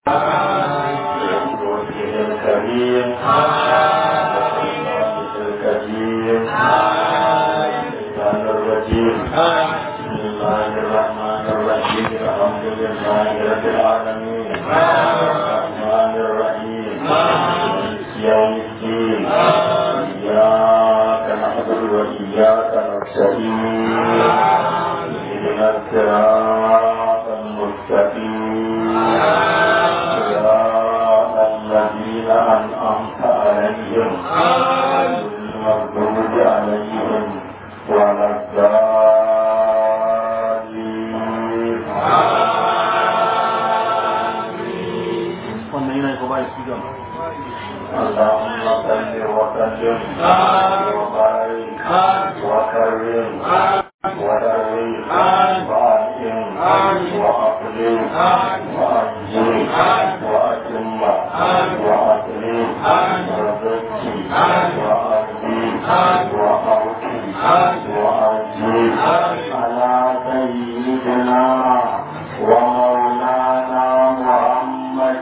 وجه الكريم الكريم الشيطان الرجيم بسم الله الرحمن الرحيم الحمد لله رب العالمين الرحمن الرحيم مالك يوم الدين إياك نعبد وإياك نستعين اهدنا الصراط المستقيم صراط الذين أنعمت عليهم غير المغضوب عليهم ولا الضالين wannan yana ko ba shi gaba اللهم صل وسلم وبارك وكرم ودرب وأنعم وأقلم وأنجي وأتم وأسلم وزكي وأرضي وأوكي وأرجي على سيدنا ومولانا محمد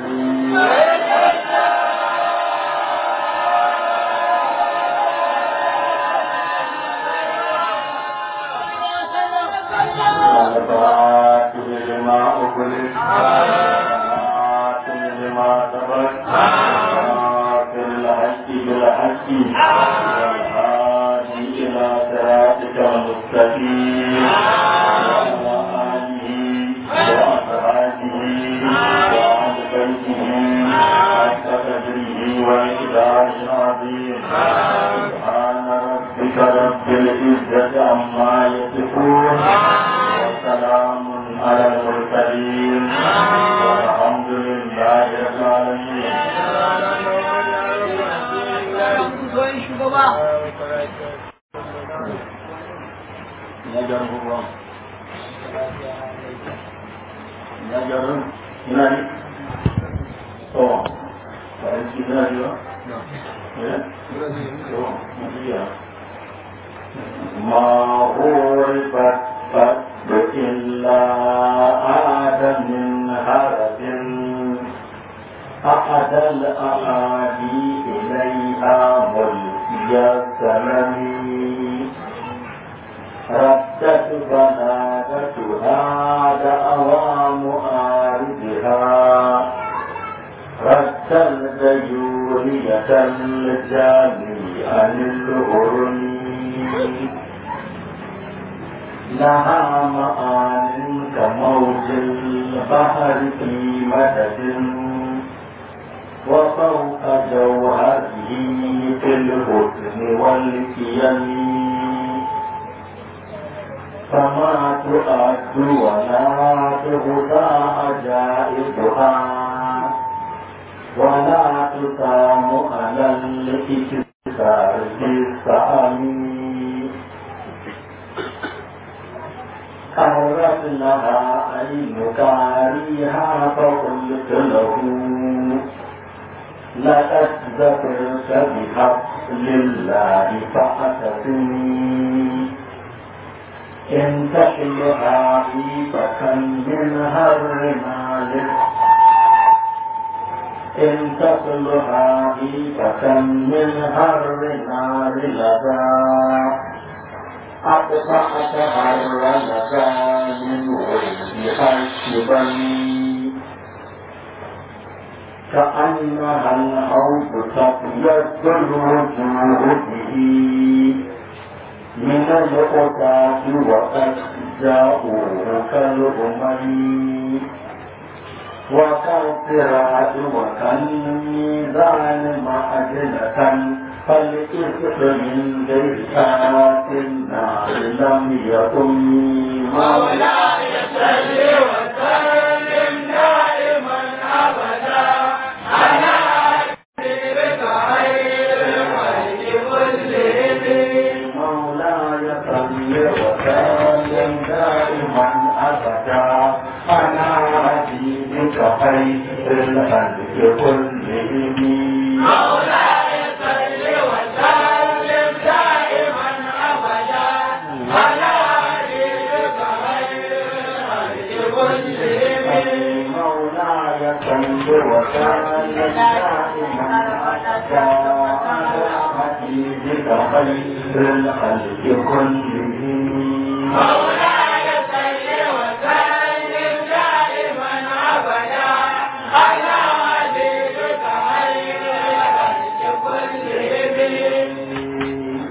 والفاتح لما أغلق والخاتم لما سبق ناصر الحق بالحق والهادي إلى صراطك المستقيم وعلى آله وأصحابه وأهل بيته حق قدره وإقداره العظيم سبحان ربك رب العزة عما يصفون وسلام على المرسلين والحمد لله رب العالمين ya gyaran ko kuwa ya gyaran ina ne to ba a yi ina ne ba eh to mafiya ما غربت قد إلا عاد من هرب أحد الأعادي إليها ملقي السلم ردت بنادتها دعوى معارضها رد الديورية الجامي عن الهرم لها معان كموج البحر في مدد وفوق جوهره في الحسن والكيم فما تؤد ولا تغطى عجائبها ولا تقام على الإكسار بالسعي قرت لها عين كاريها فقلت له لقد ذكرت بحبل الله فأتتني إن تحلها فكم من هرنا إن تصلها فكم من هر نار لدى أقطعت هر لدى من وجهها الشبن كأنها الحوض تبيض الوجوه به من الأتاك وقد جاءوه كالأمم وكالصراط وكالميزان معدلة فالإثم من غير ساعة النار لم يكن مولاي صل وسلم دائما أبدا على حبيبك خير الخلق كلهم مولاي صل وسلم دائما أبدا على حبيبك خير الخلق كلهم مولاي صل وسلم دائما ابدا على حبيبك خير الخلق كلهم مولاي صل وسلم دائما أبدا على حبيبك خير الخلق كلهم مولاي صل وسلم دائما ابدا على حبيبك خير الخلق كلهم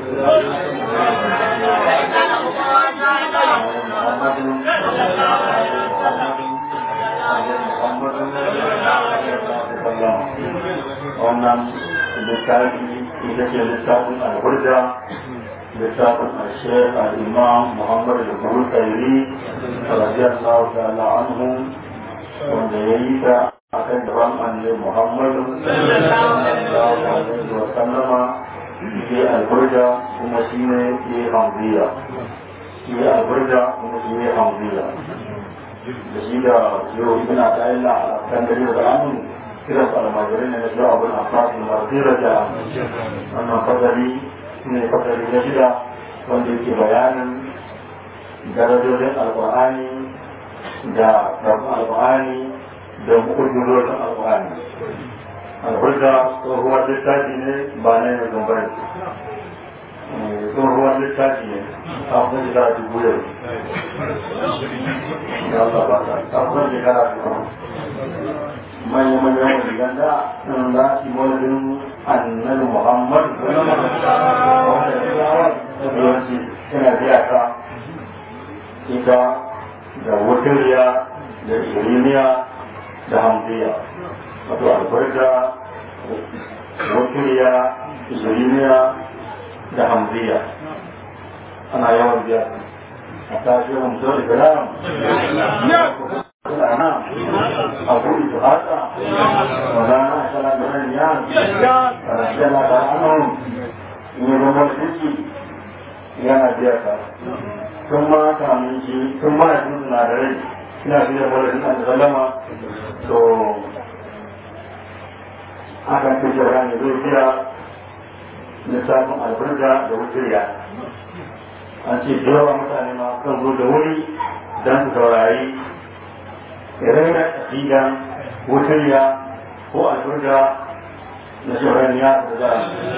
wannan littafi ita ce littafin alburda littafin ashek al'imam muhammadu da kuma kairi radiyallahu ta'ala anhu wanda ya yi ta akan daban annabi muhammadu sallallahu alaihi wa sallama shi alburda kuma shi ne ya hamziya shi alburda kuma shi ne hamziya da shi da yau ina ta illa a kan gari da amin kiran almajirai ne na shi abin abbas da marzira da wannan fadari ne fadari na shida wanda yake bayanin darajojin alƙur'ani da ɗarfin alƙur'ani da mu'ujizorin alƙur'ani alhurda tsohuwar littafi ne ba na yin zumbar tsohuwar littafi ne a kuma shekara dubu yau ya Allah ba ta a kuma shekara dubu manya-manyan wajen da sun za su wajen annabi muhammad wanda ya yawanci suna biya ta ita da wuturiya da iriniya da hamdiya wato albarka wuturiya iriniya da hamdiya ana yawan biya a tashi hamdar ibrahim الأنام أقول هذا ولا نحصل من الناس فرحل الله عنهم من المرسل يا نبيك ثم كامل شيء ثم يكون ناري ina fiye da wani an zalama to akan fi shara ne zai kira lissafin albarka da wuturiya an ce yawa mutane ma kan zo da wuri don su saurari raina aƙida wutariya ko alburga da shahararriya da za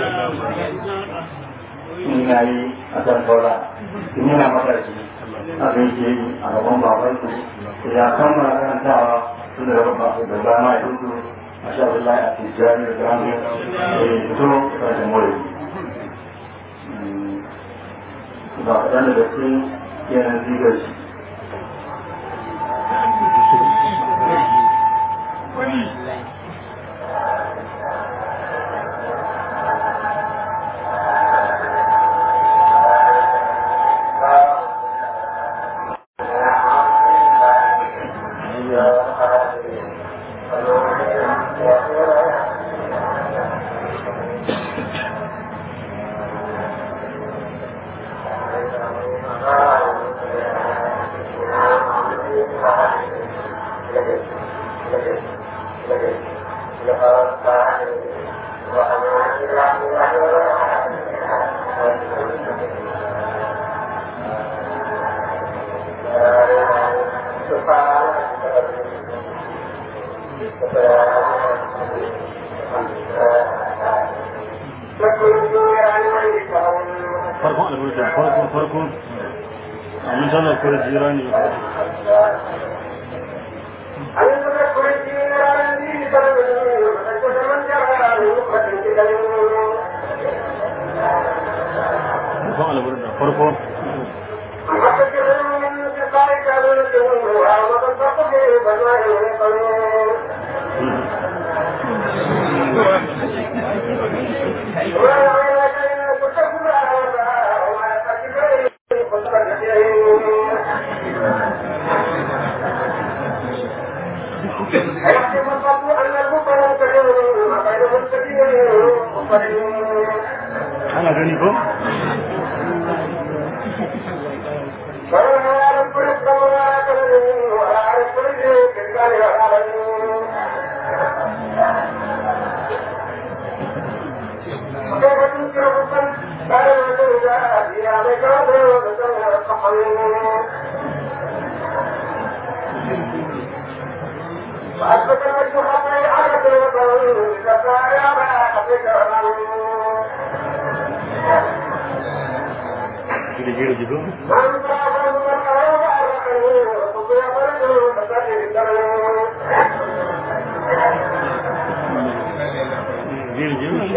in na yi a kan saura in yana matashi a kan ke yi a gaban baban su ya kammala karantawa tun da gaban da ba ma ya tutu a sha Allah a tijjani da gano da ya fito da mori ba kaɗan da gaske yanar zigar shi farkon alburda farkon farkon amin sanar kawai jira ne farkon alburda farkon ana gani ko وأثبت الوجه Gire gire gitu. Gire gire.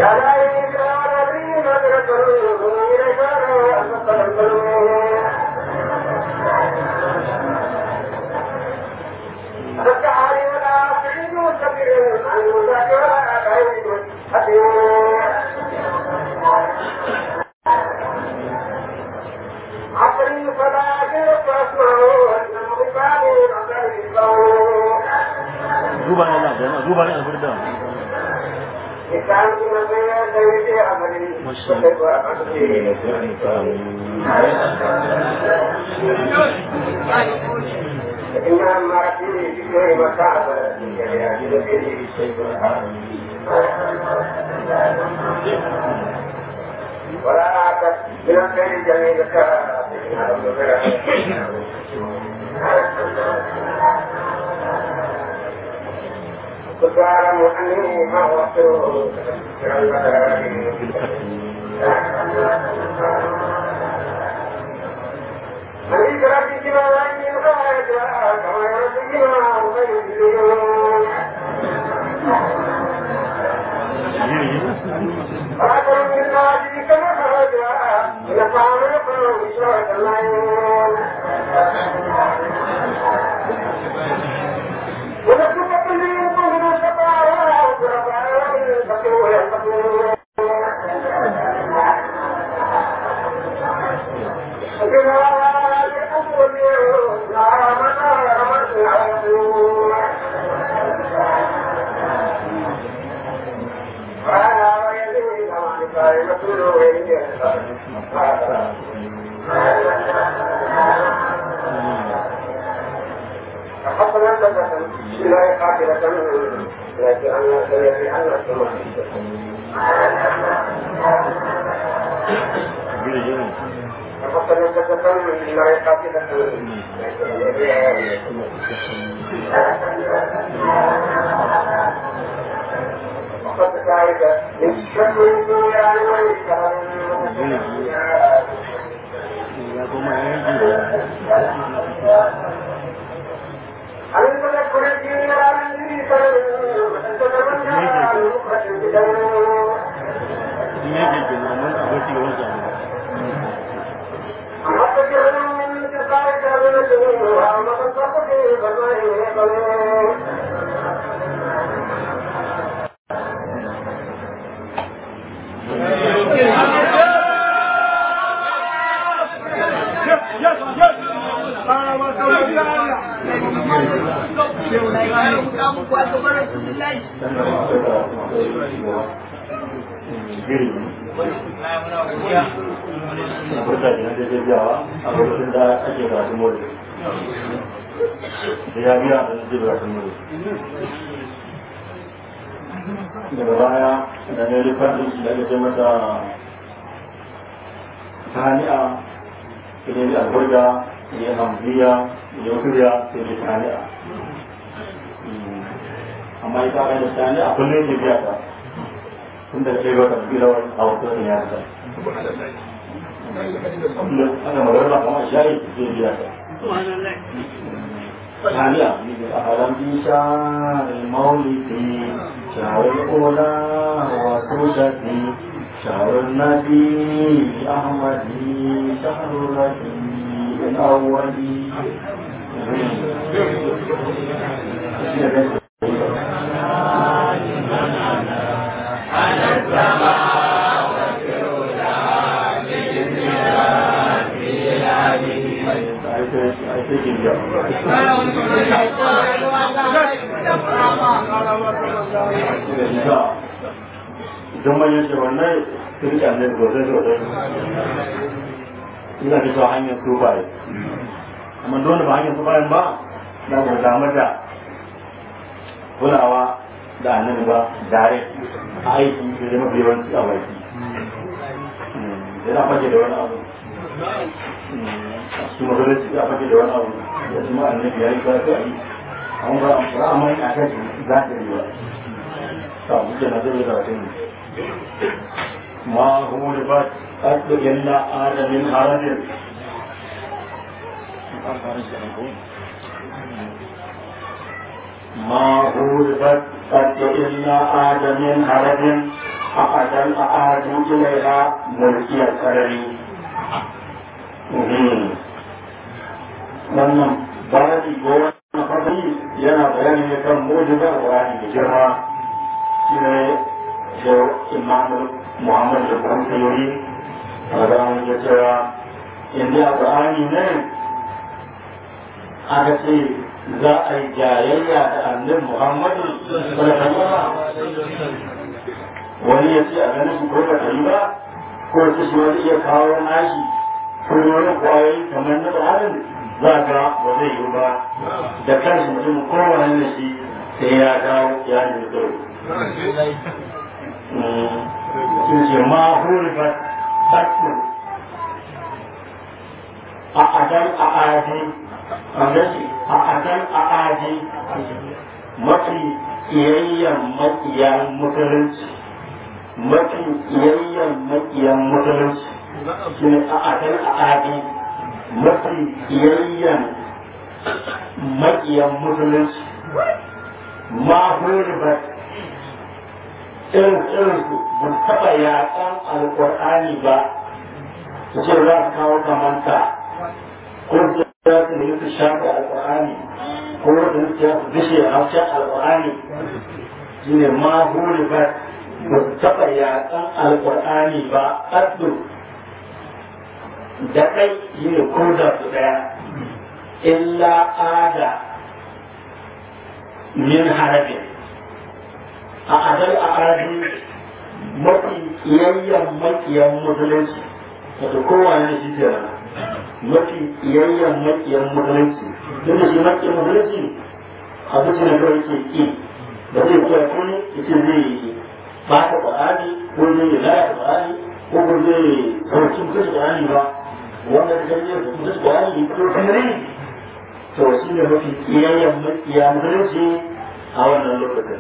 عقلي فلا تسمعوا Duba ne Allah jama'a, duba ne alburda. إنها مرتي في غير مكان ولا أعتقد من الخير جميل كنت أعلم أني ما وصلت أني كرهت كما أني الغاية كما يرد كما أغير Gire gire. فأكرم من هذه كما خرجها نفعل يقرأ بشرة الليل ونفق كل يوم شفاعة ورفع الفقير وينفقون حصل أنت لا قاتلة لكن أنا سيدي أنا Gire gire. حصل أنت لا قاتلة وقد ذلك من شر الدنيا Ya kuma ya gire. عن تذكر الدين عن تتمنى عن مخرج البدن Ini yake ke nan a gaci ga wata. أحب من تلقاء كابنته وما تصدق في فضائه Gire. Alburda ne da jajawa a lokacin da ake karatun mole. Da ya biya da nake karatun mole. daga baya da ne rifar da ake ce mata tani'a idan da alburga ya hamziya ya kuriya sai da tani'a amma ita kai da tani'a kullum ke biya ta tun da ɗaya wata bilawar a wasu ne ya ta kullum ana magana kamar shayi zai biya ta ثانية أهلا بشهر المولد شهر الأولى وسودتي شهر النبي أحمد شهر الربيع الأول idan manyan shirwanai su rika ne sosai sosai ina da cewa hanyar su baye amma don da ba hanyar su bayan ba na ba damu da kulawa da annabi ba dare a aiki da zama mafi yawanci a baki yana fage da wani abu su masallaci ya fage da wani abu ya shi ma annabi ya yi ba ta yi amma ba a mai a kai za ta yi ba suke na zai karatun ma hulifat ƙaɗu illa adamin harajin ما غلبت قد إلا آدم هرب أعدل أعاد إليها ملكي الكرم wannan babi ko wannan fadi yana bayani ne kan mujiza Qur'ani da girma shi ne da Imam Muhammad da Qur'ani yuri a ga mun ya cewa inda Qur'ani ne aka ce za a yi jayayya da annabi Muhammadu wani ya ce a ganin su ko ba ta yi ba ko ta shi wani iya kawo nashi ko wani kwayoyi kamar na tsarin za ga ba zai yi ba da kanshi mutum kowane da shi sai ya dawo ya nemi tsoro sun ce ma hurifat tattu a adan a aji a adan a aji mafi iyayyen makiyan musulunci mafi iyayyen makiyan musulunci shi ne a adan a aji mafi iyayyen makiyan musulunci ma hurbat irin irin su ba taɓa yaƙan alƙur'ani ba su ce za su kawo kamanta ko su za su nemi su shafa alƙur'ani ko su za su bishe haushen alƙur'ani shi ne ma hurbat ba su taɓa yaƙan alƙur'ani ba ƙaddu da ɗai shi ne ko da su ɗaya illa ada min harabin a adal a adi mafi iyayyen makiyan musulunci wato kowane ne shi ke mafi iyayyen makiyan musulunci duk da shi makiyan musulunci a zuci na kawai ke ki ba zai kuwa kuni ita zai yi ba ta ƙwarani ko zai yi laya ƙwarani ko ko zai sauki mutunci ƙwarani ba wanda ta gani da mutunci ƙwarani ko kamar to shi ne mafi iyayyen makiya musulunci a wannan lokacin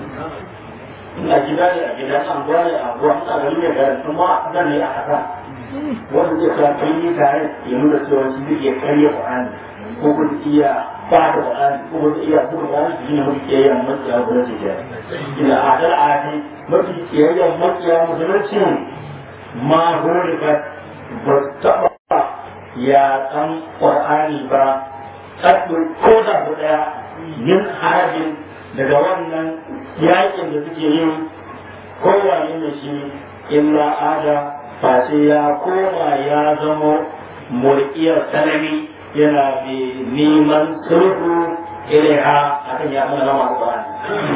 a gida ne a gida an gwa ne a gwa a gari ne gari kuma zan ne a kasa wanda zai sa kai yi tare ya nuna cewa shi zai iya karya Qur'ani ko kuma iya ba da Qur'ani ko kuma iya buga Qur'ani shi ne mafi iyayyen makiya musulunci ke ina adal adi mafi iyayyen makiya musulunci ma hurika ba taɓa ya ɗan Qur'ani ba kaɗin ko da su ɗaya yin harajin daga wannan yakin da suke yin kowane da shi illa ada face ya koma ya zamo mulkiyar salami yana mai neman sulhu ilaiha a kan ya mana rama alƙur'ani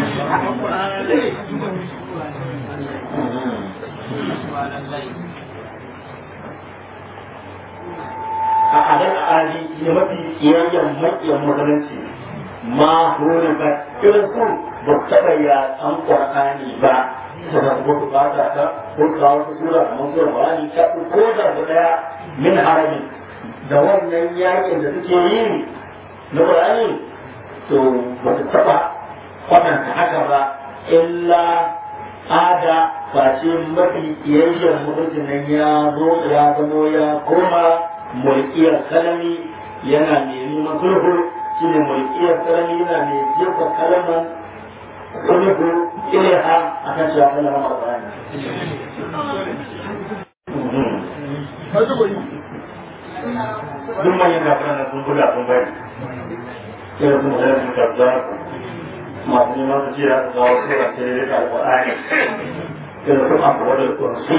a adal ali ne mafi kiyayyen makiyan musulunci ma hori ba irin su ba taɓa ya an ƙwarƙani ba da ko su fata ta ko kawo su sura kamar sura bani ta ko da su ɗaya min harami da wannan yakin da suke yi na ƙwarƙani to ba su taɓa kwatanta haka ba illa ada face mafi kiyayyen mutuncin nan ya zo ya zamo ya koma mulkiyar kalami yana mai neman sulhu shi ne mulkiyar kalami yana mai jefa kalaman sulhu ilaiha a kan cewa kalama alƙur'ani duk manyan kafiran na sun buga sun bari sai sun zai sun kabza masu neman su ce za su zawo sura ce da alƙur'ani sai da kuma abu wadda kursi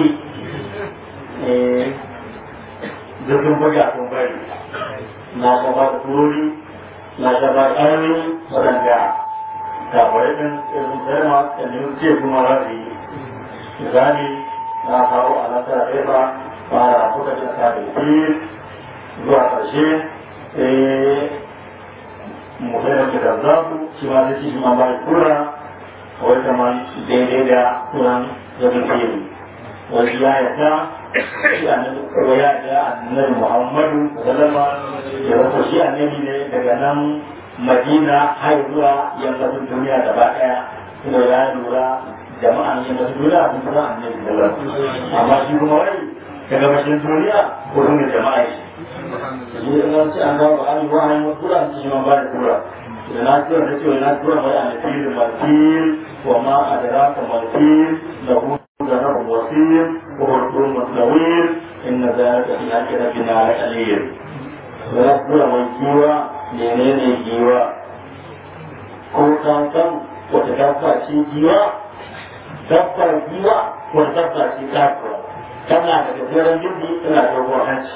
zurfin buga sun bari na shaba da turori na shaba da ƙarni waɗanda kafarai ɗin irin tsarma da ne ce kuma za su yi misali na kawo a nasara ɗaya ba fara kuka da sa da ke zuwa ƙarshe sai mutum da zafu shi ma zai shi ma ba da tura wai kamar daidai da turan zafin fiye wasu ya yarda shi annabi ko ya da annabi Muhammadu sallama ya wato shi annabi ne daga nan Madina har zuwa yammacin duniya gaba daya kuma ya lura jama'a ne masu duniya sun san annabi da amma shi kuma wai ta gabashin duniya ko sun da jama'a shi shi da nan sai an gawo ba an yi wa hanyar tura su shi man ba da tura da na tura ta ce na tura mai a nafil martil wa ma adraka martil da hu da rabu wasir wa hurtun mutlawir inna zalika fi hakki rabbina la qalil da na tura mai giwa menene giwa ko ka san wata dabba ce giwa dabbar giwa wata dabba ce kasuwa tana da gajeren gindi tana da dogon hanci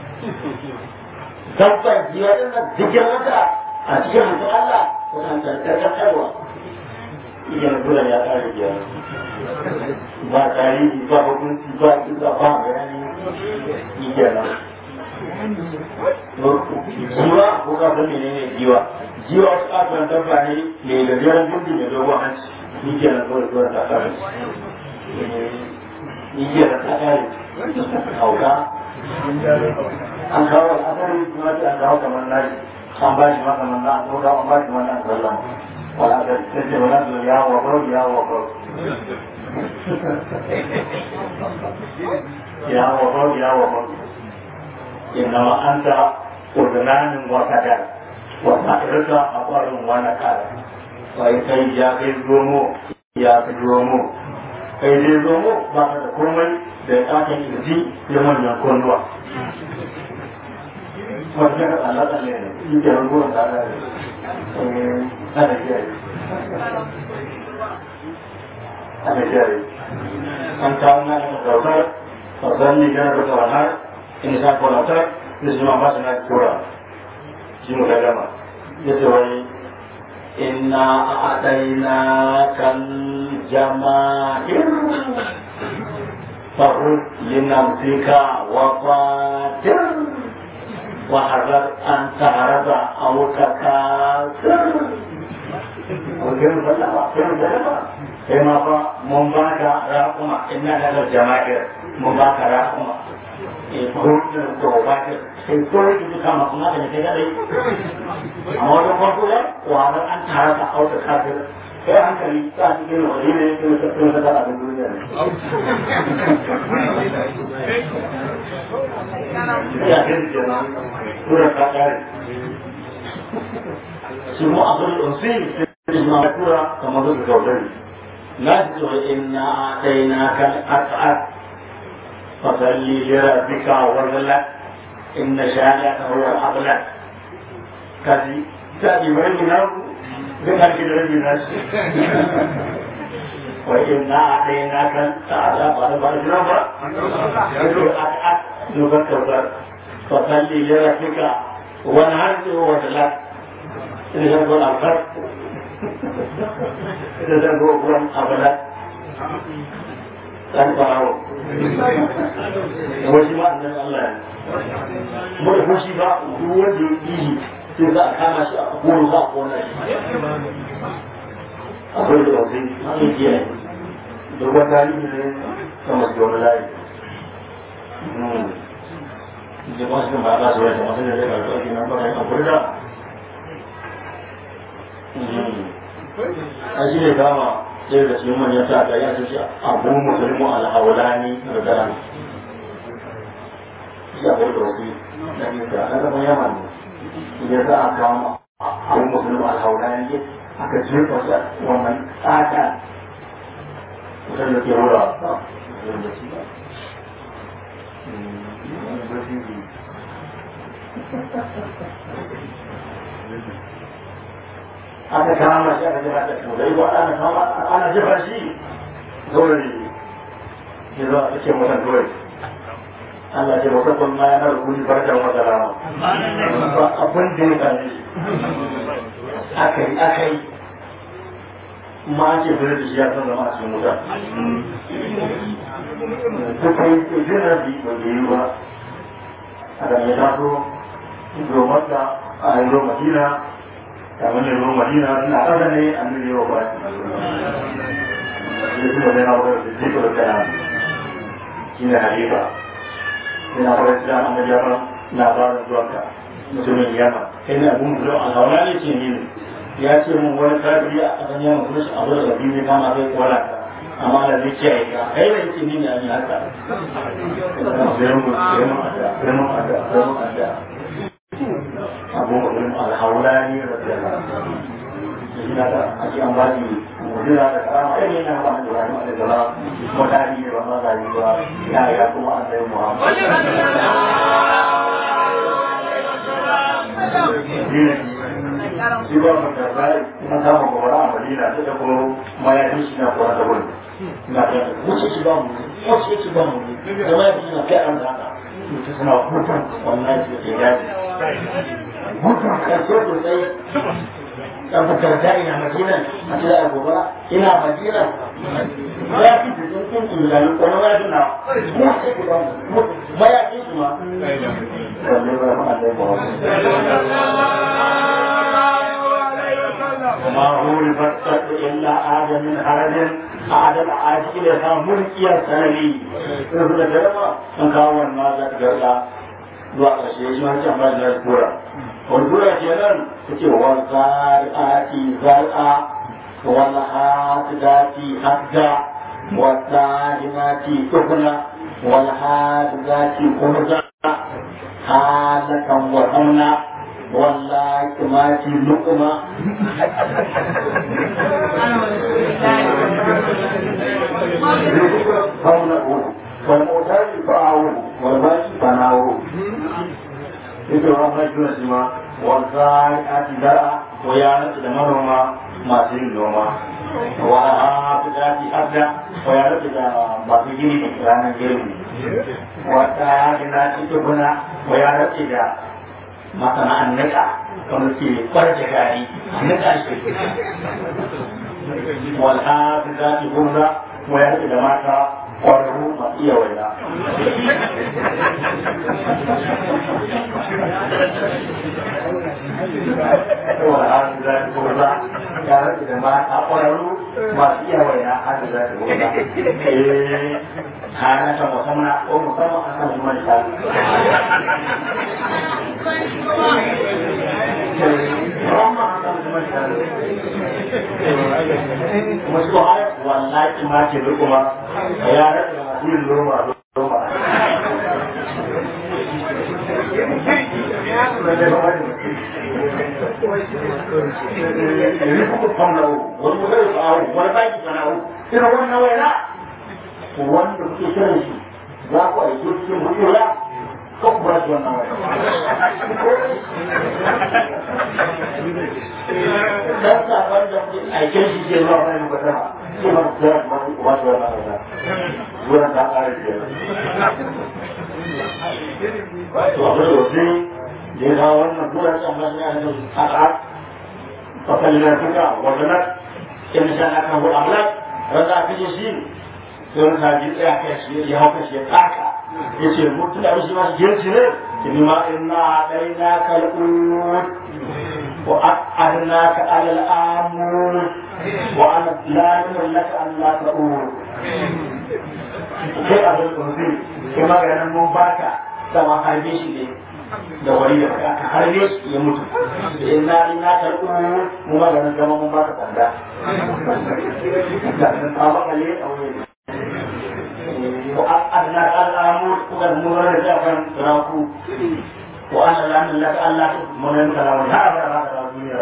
dabbar giwa din nan jikin wata a cikin hannun Allah wannan karkarwa iya dole ya kare giya ba tarihi ba hukunci ba kisa ba bayani iya nan jiwa ko ka san menene jiwa jiwa wasu kasuwan dabba ne mai gajeren gindi mai dogon hanci ni ke nan kawai kawai ta kare ni ke nan ta kare hauka an kawo al'adari kuma ce an kawo kamar nashi an ba shi masa manna an kawo an ba shi manna an sallama wala da ta ce wala da ya wa karo ya wa karo ya wa karo ya wa karo إنما أنت أذنان وكذا وسائرك أقر ونكر وإذا جاء الزومو يا الزومو kai dai zomo ba ka da komai da ya kakan kirji ya manyan kunduwa wanda ka tsalla tsalle ne shi ke rungunan da ana ana kiyaye ana kiyaye an kawo na da kautar fasan ni gana da kawanar in sa kwalatar da su ma ba su na tura shi mu ga gama ya ce wai inna a'adaina kan jama'ir فخذ لنفسك وقاتل وحذر أن تعرض أو تكاثر وكيف سلم كيف سلم كما قال من باك راقما إن هذا الجماهير من باك راقما kurɗin tsohon sai kore ki duka masu naka da kai dai amma wajen farko ya wahalar an tara ta auta kafin kai hankali ta cikin wani ne ke wata kuma ta tara abin duniya ne ya kai da kenan tura ta kare shi mu abin ɗansi sai da ma tura kamar da gaudari na ji tsoron ina ɗaya na kan as'ad فصلي لربك وارغلك إن شانئك هو الأغلى كذي تأتي وين نار ذكر كده الناس وإن أعطيناك تعالى بعد بعد نظرة نفكر فصلي لربك وانهرت وارغلك إذا تقول الخير إذا تقول أغلى dan farawo da wasu ma annan Allah ne kuma da fushi ba duk wanda ya yi sai za a kama shi a koro za a kona shi akwai da wasu an yi da wata tarihi ne ta masu wani layi da masu kan ba a su wata masu da zai karfi ake nan baka yi akwai da a shi ne kama sai da cikin manyan sa ga ya ce abu musulmu alhaulani da daren ya bai da wasu na nisa na zama yaman ne ya za a kama abu musulmu alhaulani aka jefa shi a wannan tsaka mutum da ke wura ba da shi ba aka kama shi aka jefa da turai ba ana kama ana jefa shi dole ne ya zo a cikin wasan turai Allah ce musamman ma yana rukuni barkan wata rama ba abin da ya kame shi aka yi aka yi ma ce fere da shi ya san zama a cikin wuta duka yi ke jina bi ba da yi ba a da ya taso domin da a yi madina kamar ne ruwan madina na ƙasa ne an nuna yau ba shi kuma zai na wurin da zai kuma kana shi ne halifa yana fara islam an gaji yaran labarin zuwanka mutumin yamma kai ne abun zuwa a zauna ne ce ne ya ce mun wani kafiri a ƙasan yamma kuma shi abu da biyu ne kama kai kwala amma da zai kiyaye ka kai da yake ni ne an yi haka sai mu sai mu ada sai mu ada sai mu ada abu mu'min al-hawlani radiyallahu anhu yana da ake an bashi mu'jiza da karama ai ne na ba da Ibrahim alaihi salam mutane ne ba ma da yi ba ya ya kuma annabi Muhammad shi ba mu da bai kuma ta mu gobara a Madina ta ko mayafin shi na kuwa da wuri na ta wuce shi ba mu wuce shi ba mu da mayafin na kai an da haka suna hutun wannan shi ke daji hutun karshe sosai dan fitar da ina madina a ce da gobara ina madina ya fi da sun kun kun da ko na wani na mu sai ku ba mu ma ya fi kuma wallahi ba ma da ba وما هو لفتت إلا عاد من حرج عاد العاد إلى ملكي السنوي رسول الله من كاون ما ذاك جرلا zuwa ƙarshe shi ma ce amma da kura wani kura ke nan ta ce wa zari'ati zar'a wal hadati hadda wa zalimati tuhna wal hadati kurza halakan wa hamna wallahi mati luqma فاولئك والمعتاد فاعوه والباقي فناوه yake wa mai juna shi ma wanda a ti dara ko ya nace da manoma masu yin noma wa a fi daji abda ko ya nace da masu gini da ranar girbi wata ya ji na ci tubuna ko ya nace da masana'an nika wanda ke kwarce gari nika shi wal ha fi daji gurza ko ya nace da mata kwararru masu iya waina saboda har da za ta gurza ya rage da mata kwararru masu iya waina har da za ta gurza eh hana ta musamman ko musamman a kan zuman ta Musu har wallahi ma ce kuma ya rage masu yin noma noma irin wannan waina wanda kuke kiran shi za ku aike cikin mutuwa ko ku ba shi wannan waina dan sakon da kuke aike shi ke zuwa wani mukatama shi ma ku kira kuma ku ba shi wannan waina zuwa ta ƙara ke to abu da wasu da ya kawo wannan zuwa ta masu yana da haka fakalina suka wadannan in sha na kan hudu amlak rasa a kashe shi sai wani sabi tsaya kai shi ya hau kashi ya taka ya ce mutum da shi masu girci ne ki nima inna ɗai na kal'ud wa a'adna ka alal amur wa an lamin laka Allah ta'ur kai abin kurzi kai maganin mun baka sama harbe shi ne da wani da aka harbe shi ya mutu da inna inna kal'ud mu maganin zama mun baka tsanda da tsaba kale a wani وأدنى الأمور وقد مرر جافا تراكو وأنا لأن لك ألا من الكلام لا أبدا هذا الدنيا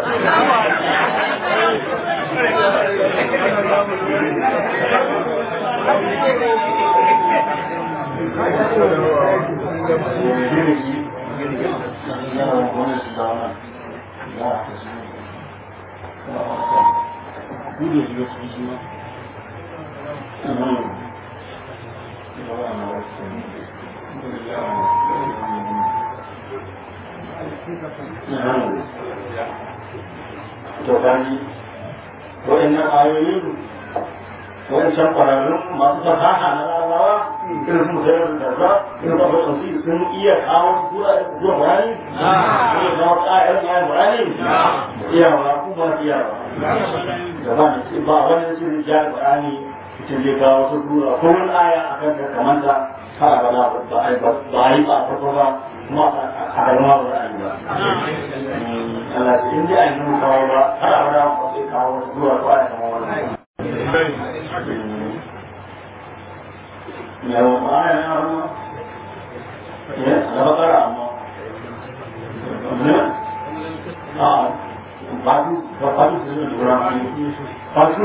to gani wa'annan ayoyin wa'ancan ƙwararrun masu fasaha na larabawa irin su sayar da za irin da wasu su sun iya kawo zuwa zuwa bayani iya kawo ƙa'ayar ƙa'ayar bayani iya ba ku ba iya ba da ba ne ba wani sun ja bayani mutum zai kawo su tura ko wani aya a kan da kamanta har abada ba a yi ba a farko ba kuma a karama ba za a yi ba Allah ce in dai a yi kawo ba har abada ba sai kawo zuwa ko aya kamar wannan yau ba ya amma ya na bakara amma a ba su ba ba su su jura ba su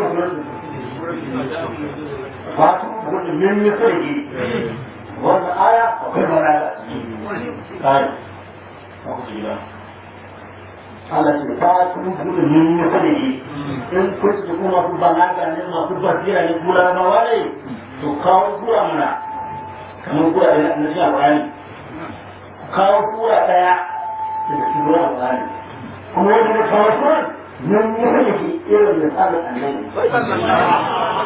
ba su wani min mi sai wannan aya akwai mana da kai aku gila Allah ce ta kuma kuma min mi sai in kun su kuma ku balaga ne masu basira ne kula ba wale to kawo kura mana kamar kura da na shi alƙali kawo kura ɗaya daga cikin ruwan alƙali kuma wanda na kawo kura nan ya rage shi irin da tsarin annabi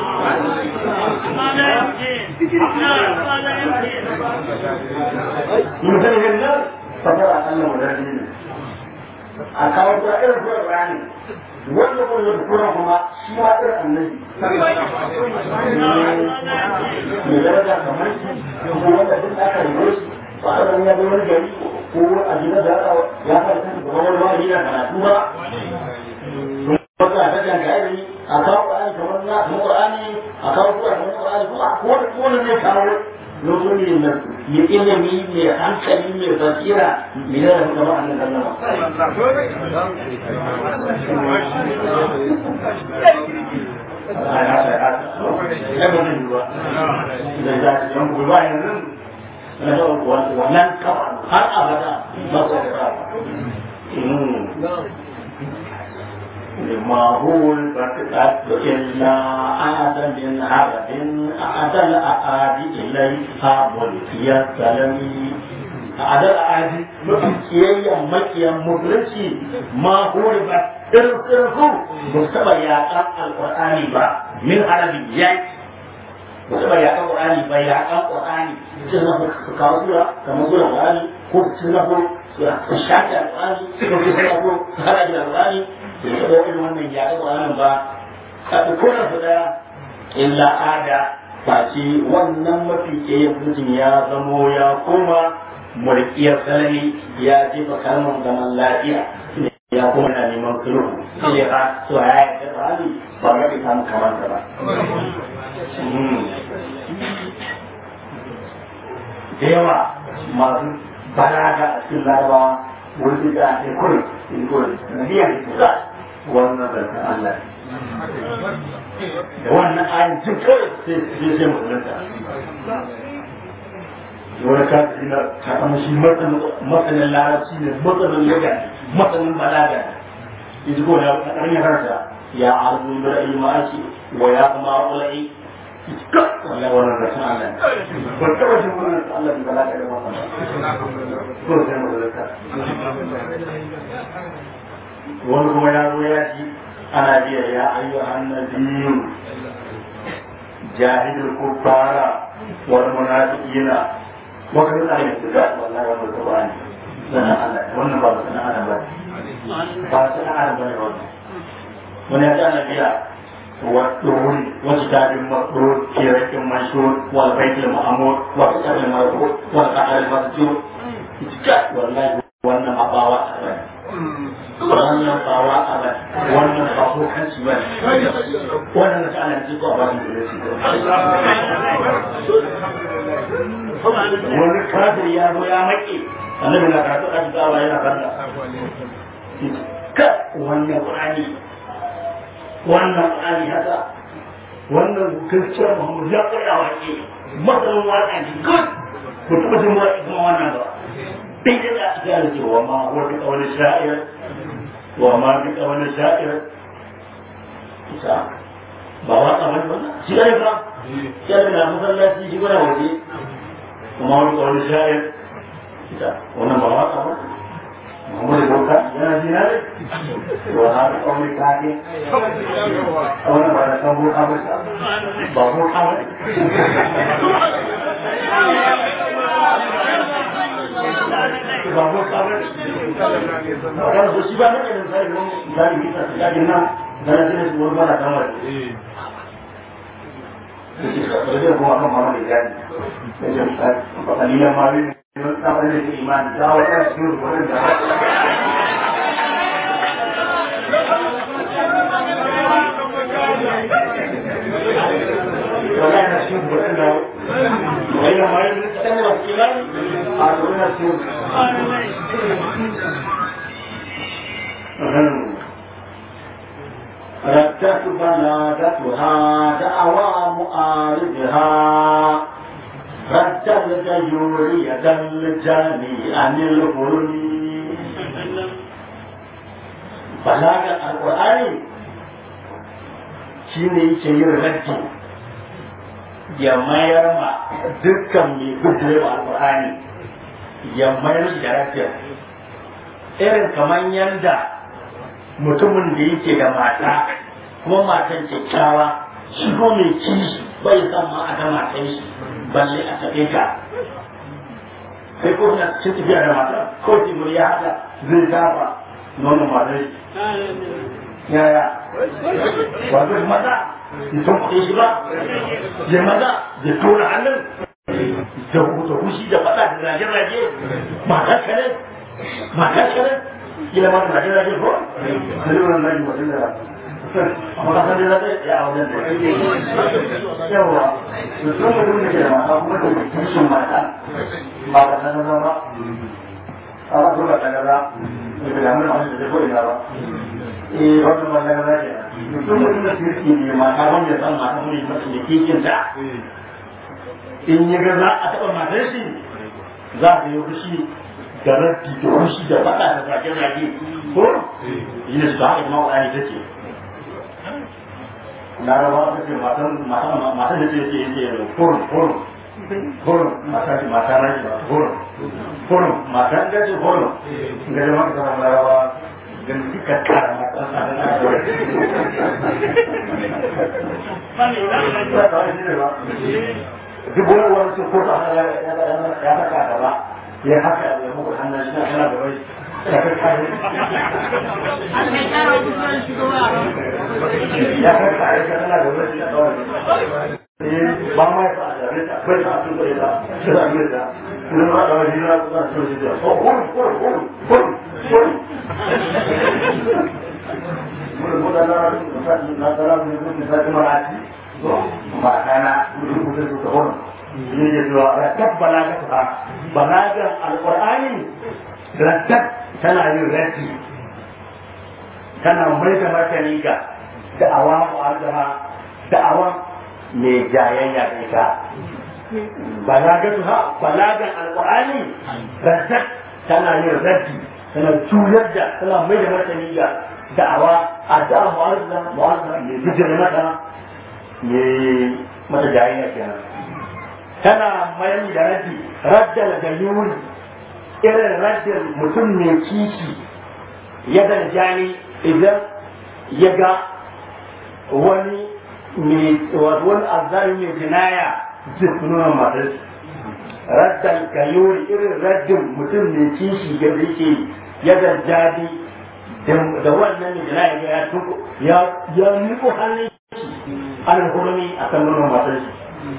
mun sani yin nan fasara Allah mu dadi ne a kawo kura irin kura bayani wanda kuma da kura kuma shi ma irin annabi mai daraja kamar shi ko wanda duk aka rige shi ba a zan ya bai wani gari ko a gida da ya fara kan gaba wani wani yana karatu ba wata a daga ga ilimi a kawo ƙwa'ani kamar na kamar ƙwa'ani a kawo kuwa kamar ƙwa'ani kuma ko wani ko wani zai kawo lokacin da ya ilimi mai hankali mai basira mai da rafi gaba annan kallama wannan kafa har abada ba su da لما هو الفتاة إلا آدم من عبد أعدى الأعادي إليها ملكي السلمي أعدى الأعادي ملكي مكي مفلسي ما هو إرسله مستوى يا القرآن با من عربيات musamman ya kan Qur'ani ba ya kan Qur'ani sai na ku kawo sura kamar sura Qur'ani ko sai na ku su shafi Qur'ani ko sai na ku haraji Qur'ani da ya ga irin wannan ya ga Qur'anin ba ka ko na su daya illa ada face wannan mafi ke mutum ya zamo ya koma mulkiyar sanani ya jefa kalmar zaman lafiya ya kuma na neman sulhu sai ya ka so ya yi Qur'ani ba ga ita kamar ta ba da yawa masu balaga a cikin larabawa wani da ake kuri in kuri na biyan da wannan zarfin Allah da wannan ayin jin kawai sai sai sai musulunta wani kafin na takamashi matsanin larabci ne matsanin yaga matsanin balaga ne ko da ƙarfin harsa ya arzu da ra'ayi ma'aiki wa ya kuma ƙula'i wallahi wannan da sun Allah ba taba jin wannan Allah bi balaka da wannan ko sai mu da wani kuma ya zo ya ji ana biya ya ayyuhan nabiyyu jahidul kuffara wal munafiqina wa kan da ne wallahi wannan qur'ani sanan Allah wannan ba sanan Allah ba ba sanan Allah ba wannan wani ya ji ana biya والطول وكتاب مقرور في رك منشور والبيت المعمور وكتاب المرفوع والقعر المسجور والله wannan abawa a bai wannan bawa a bai wannan ba ko kanci ba wannan na ta'ala ji ko ba da shi wani kafir ya zo ya maki annabi na karatu a jigawa yana kalla ka wannan qur'ani wannan ƙari haka wannan gaskiyar muhammadu ya ƙwaya waƙe matsalin waƙa ne good ku taɓa jin waƙe kuma wannan ba dai da za a gane cewa ma wata ƙaunar sha'ir wa ma bi ƙaunar sha'ir ita ba waƙa ba ba shi ne ba ya da na masallaci shi gwana waje kuma wata ƙaunar sha'ir ita wannan ba waƙa ba Muhammad Boka yana jina ne? Wa har kawai kake? Wannan ba da san boka ba ba boka ba ne. Ba boka ba ne. Wannan ko shi ba ne da sai mun zai yi ta da gina da na jina su wani bana kamar. Sai ko akan mama da gani. Sai ya fa ba kalilan ma ne samar da imani da wata cikin wurin da بلاغتها دعوى معارضها رد الجيور يد الجاني عن الغرم بلاغ القرآن shine yake yin raddi ya mayar ma dukkan mai gudure wa alƙur'ani ya mayar da raddi irin kamar yanda mutumin da yake da mata kuma matan kyakkyawa shi ko mai kishi bai san ma a ga matan shi balle a taɓe ka sai ko na cikin tafiya da mata ko timur ya haka zai dafa nonon matan shi yaya wato maza ya san kuɗin shi ba ya maza ya tura hannun da huta hushi da faɗa da rage-rage matar kare matar kare kila ma da rage-rage ko sai wannan rage mutum da amma ka san da zai ya a wajen da yawa to sun mutum da ke da mata kuma da kishin mata ba ka san da ba a ba ka san da ba da da mun da zai ko ina ba eh wannan wannan da ke mutum mutum da kirki ne mata wanda ya san mata mun da ke kishin ta in ya ga za a taɓa matar shi za a yi fushi da rafi da fushi da faɗa da zage-zage ko yi ne su haka kuma wa'ani take laraba ta ce matan da ce yake yake furum furum furum mata ce mata na ce furum furum matan da ce furum ga jama'a ta samu laraba gan duka kara matan sa da na duk wani wani sun ko ta ya saka gaba ya haka ya muku hannun shi na kana gaba ya kai kare ya kai kare ka kana gaba shi na kawai ba ma ya fa da rita bai ta su bai ta shi da mai da kuma ba da wani na kuma su shi da oh hon hon hon hon hon mun mun da na na da na mun da ta marati makana mutum mutum su tahon ne ya zuwa rattab balaga ta balagan alqur'ani rattab tana yin ratti tana mai da martani ga da'awa mu'azzaha da'awa mai jayayya da ita balagatuha balagan alqur'ani rattab tana yin ratti tana juyar da tana mai da martani ga da'awa a da'a mu'azzaha mu'azzaha mai bijira mata ne mata jayayya kenan tana mayar da raddi raddal da yuri irin raddin mutum mai kishi ya jani idan ya ga wani wani azzari mai jinaya zai nuna matar raddal ga yuri irin raddin mutum mai kishi ga yake ya jani da wannan mai jinaya ya ya niko hannun ana hurumi a kan nuna matar shi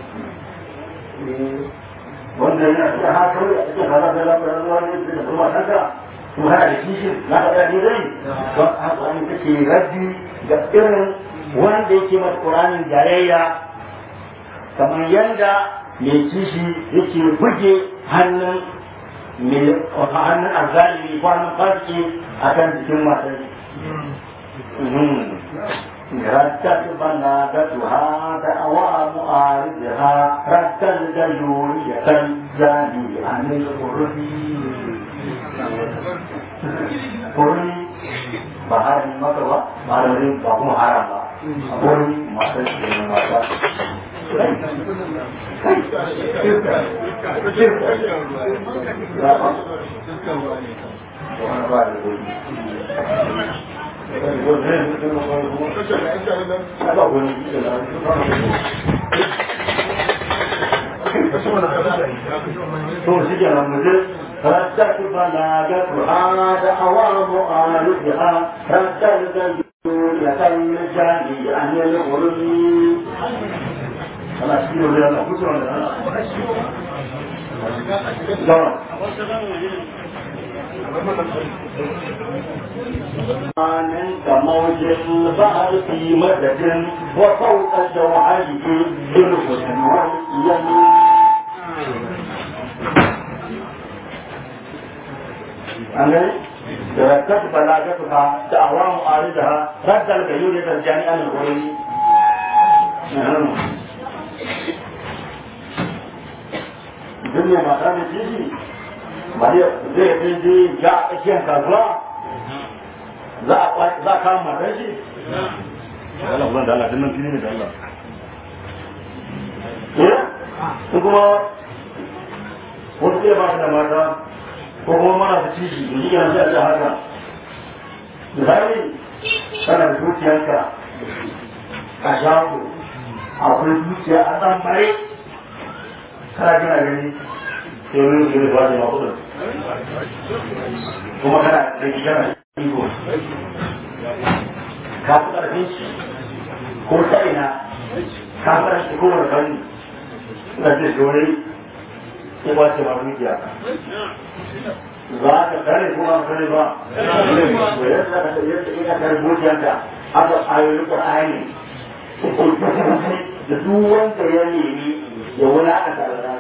wanda yana cikin hakari a cikin hada da lafiyar ruwa ne da kuma kanka to hana da kishin na faɗa ne dai don haka an take raddi ga irin wanda yake mata ƙuranin jayayya kamar yanda mai kishi yake buge hannun hannun arzali ko hannun fasiki a kan jikin matar ردت بلاغتها دعوى معارضها رد الجيورية الزاني عن الغرب Kuri ba harin maka ba, ba harin ba kuma haram ba. Kuri masu da mata. Wani ba da kuri. to shi ke nan muje raddatu balagatuha da awamu alifiha raddal ya kan jani an yi wurmi ana shi ne da kusa da آمن كموج البحر في مدد وفوق جوعه بالحسن واليمين أمين تركت بلاغتها دعوى معارضها رد الغيور الجاني عن الغرور duk ne mata da titi ba zai fi je ya a tsakiyar kasuwa za a kama matan shi Allah Allah da Allah dinnan fili ne da Allah ko kuma wasu ke ba su da mata ko kuma mana su ciki da shi yana sai a haka misali kana da zuciyarka a shago akwai zuciya a ɗan bare kana gina gani sai wani su ne ba da makudin kuma kana da gina iko ka fi ƙarfin shi ko ta ina ka fi ƙarfin ko wani fanni na ce dole ya ba ce ma dukiya za ka kare ko ba kare ba to yadda ka yadda ina kare dukiyanka haka ayoyin qur'ani da duk wanda ya nemi ya wani aka tare da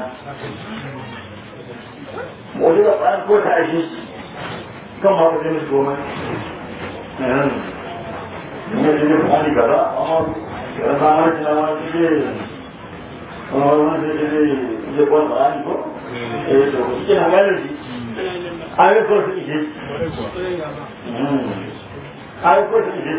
mu da ƙwarar ko ta ashe kan ma ku zai goma ne da ne ba ni gaba amma ya ba ma tana ma ce kuma wani da zai zai kwan ƙwarani ko eh to shi na gane shi ayoyin ko su ishe ayoyin ko su ishe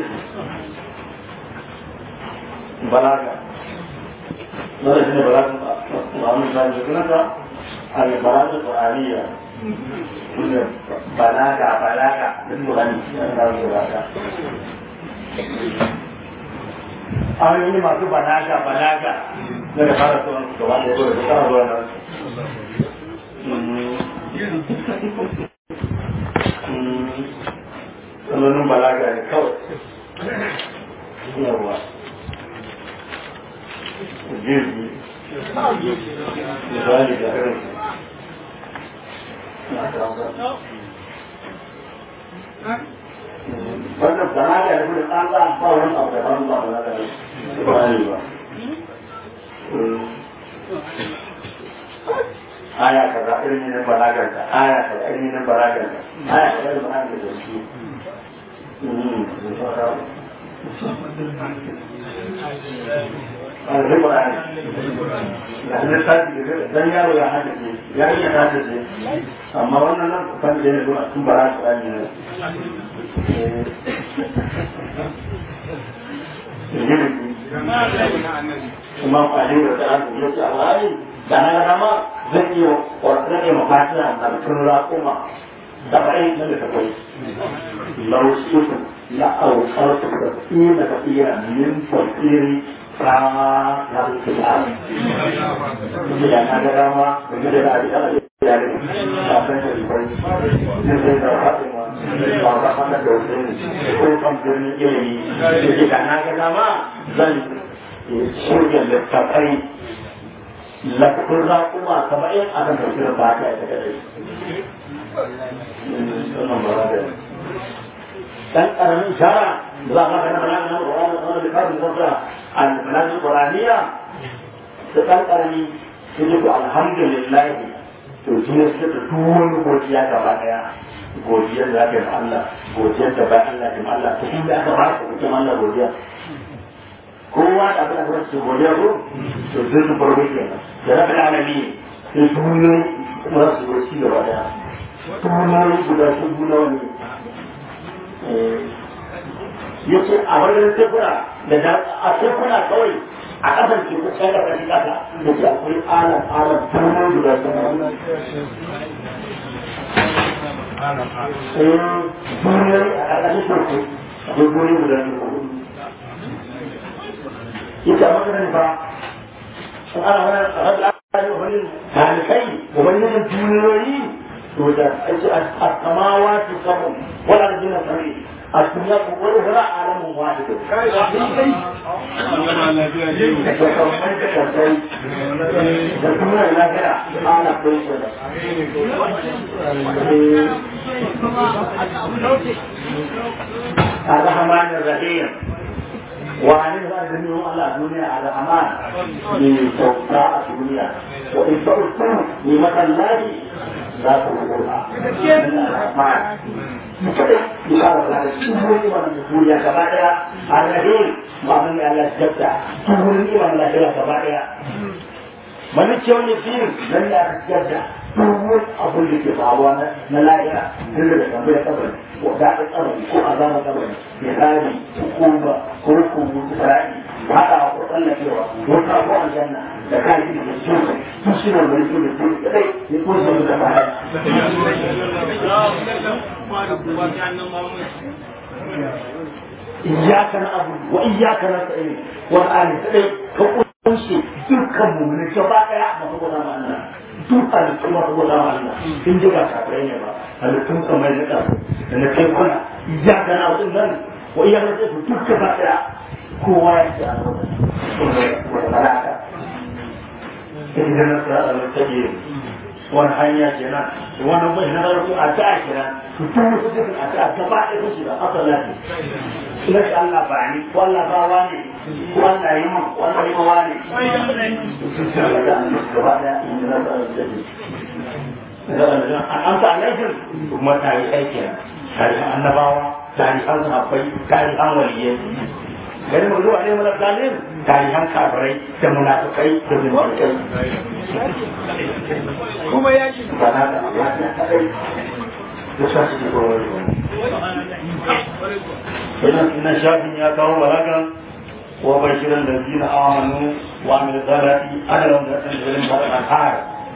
balaga wanda shi ne balaga ba wani sa da sunanta al-balaga qur'aniyya shine balaga balaga din qur'ani yana da balaga ayoyi masu balaga balaga na da fara sunan gaba da yabo da tsara zuwa nan Sanonin balaga ne kawai. Yawa. Jirgi. Misali da irin. Wannan balaga ne kuma tsantsa ba wani abu da ban ba balaga ne. Ba ne ba. aya kaza irin ne balaganta aya kaza irin ne balaganta aya kaza da balaganta da shi a zai ƙwararri da hannun sati da dan yaro ya haddace ya iya haddace amma wannan nan kan da ne zuwa tun bara su ɗani ne kuma kwalin da ta hannu ya ce a wani da na rama zan iya zan iya mafatiya na tun raƙuma da ba'in nan da takwai lausutu la aukartu da tsina da iya min tafsiri ta ya rufe da da na ga rama da gida da abin da ya ne ba san da ribai zai zai da fatima ba ba haka da wasu ko kan birnin ilimi da na ga rama zan shirya littafai lafiyar raƙuma saba'in a kan tafiyar ba ta ita kadai. Dan ƙaramin shara za a maka na balaga na ƙwararra na da kafin zafira a balaga ƙwararriya da ɗan ƙarami su ji ku alhamdulillah to shi ne suke da duwani godiya gaba ɗaya godiyar da aka yi Allah godiyar da bayan Allah ke Allah ta kuma aka ba ku kuke Allah godiya kowa da abin da su godiya ko to zai su farko kenan da rabu da alami sai duniyoyi kuma za su zo ci gaba daya duniyoyi guda su duniya wani ya ce a wajen tekuna da a tekuna kawai a ƙasar ke kusa da ƙarfi ƙasa da ce akwai alam alam duniyoyi guda su duniyoyi a ƙarƙashin teku akwai duniyoyi guda su yake a maganin fa in ana wani rabu al'adari wa wani talikai wa wani yin duniyoyi to da ake a samawa su samu wani arzikin sari a duniya ko wani wani alamun wani da kamar da kasai da duniya lafiya ana kai shi da الرحمن الرحيم وعن الأدمي على الدنيا على أمان من سوطاء الدنيا وإن تعرفوا نعمة الله لا تقولها الرحمن بشارة الله الشهور ونقول يا كبائر الرحيم ma'anin da Allah jabta duk wurin iman Allah shi gaba daya mani ce wani firin nan da aka jabta duk wani abin da ke faruwa na lahira tun daga tambayar kabari ko daɗin kabari ko azabar kabari misali hukuma ko hukumu isra'i haɗa ko tsallakewa wata ko aljanna da kayan da ke cikin su shi ne wani su da su kadai ya ko su da baya iyyaka na'budu wa iyyaka nasta'in wal an kadai ka kunshi dukkan mu'mini gaba daya ba ko da Allah duk halittu ba ko da Allah in ji ba kafirai ne ba halittun kamar na da da na kai kuna iyyaka na'budu nan wa iyyaka nasta'in duk gaba daya kowa ya ci a wata malaka idan na sa a take wani hanya kenan wannan bai na farko a ta kenan to tun wasu dukkan a ta gaba ɗaya su shiga asalati ina shi Allah ba ni ko Allah ba wani ko Allah yi mun ko Allah yi ma wani gaba ɗaya idan na sa a take an amsa alaihim kuma tarihai kenan tarihan annabawa tarihan sahabbai tarihan waliyai gari mu zuwa ne mana zalim tarihan kafirai da munafikai da zindikai kuma ya ji bana da Allah ya kadai da sa su ko wani idan ina shafin ya kawo balaga wa bashiran da zina amanu wa amil zarati adalan da tanzirin barakar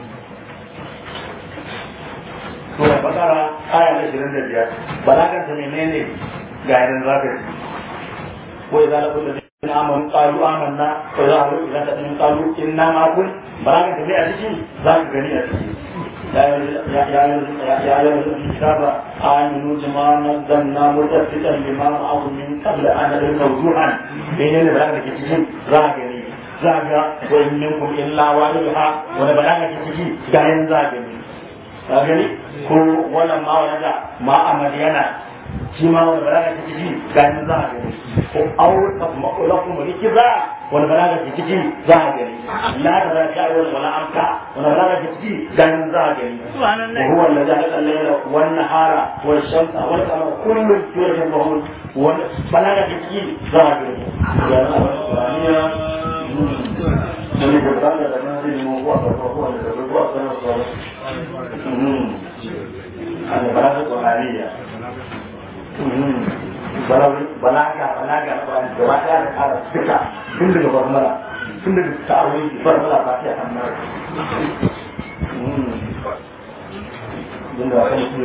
sura bakara aya na 25 balagan ta menene ga idan zaka ci وإذا لقوا الذين آمنوا قالوا آمنا وإذا أهلوا إلى تأمين قالوا إنا معكم براك تبيع تشي ذاك غني تشي يا يا يا يا الكتاب آمنوا بما نزلنا متصدقا لما معهم من قبل أن نلقى وجوها بين براك تشي ذاك غني ذاك وإن منكم إلا واردها ونبلاك تشي غاين ذاك غني ذاك غني ko wannan ma wani da ma a madiyana shi ma wani balaga ta ciki ganin za a gani ko aure makula kuma riki za wani balaga ta ciki za a gani la ta za ta wani wala amka wani balaga ta ciki ganin za a gani wa huwa allazi khalaqa al-layla wan nahara wal shamsa wal qamara kullun yajma'un wani balaga ta ciki za a gani ya Allah Ini berbeda dengan ini membuat apa-apa yang berbuat dengan Allah. Ada bahasa Qur'aniyah. balaga balaga na Qur'ani gaba ɗaya da ƙara duka tun daga basmala tun daga ta'awuni basmala ba ta kan nan din da kan shi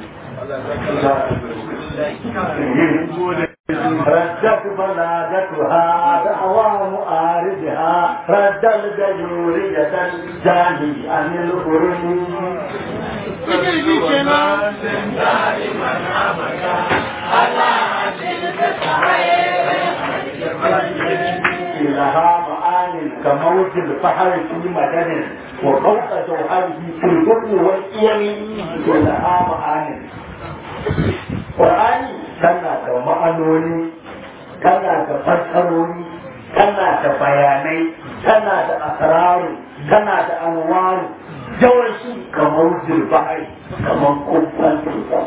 ردت بلادتها دعوى معارضها رد الجيورية الجاني عن الغرم لها معان كموج البحر في مدن وفوق جوهره في البر والإيم لها معان Qur'ani tana da ma'anoni tana da fassarori tana da bayanai tana da asraru tana da anwaru yawanci kamar zirbahari kamar kumfan teku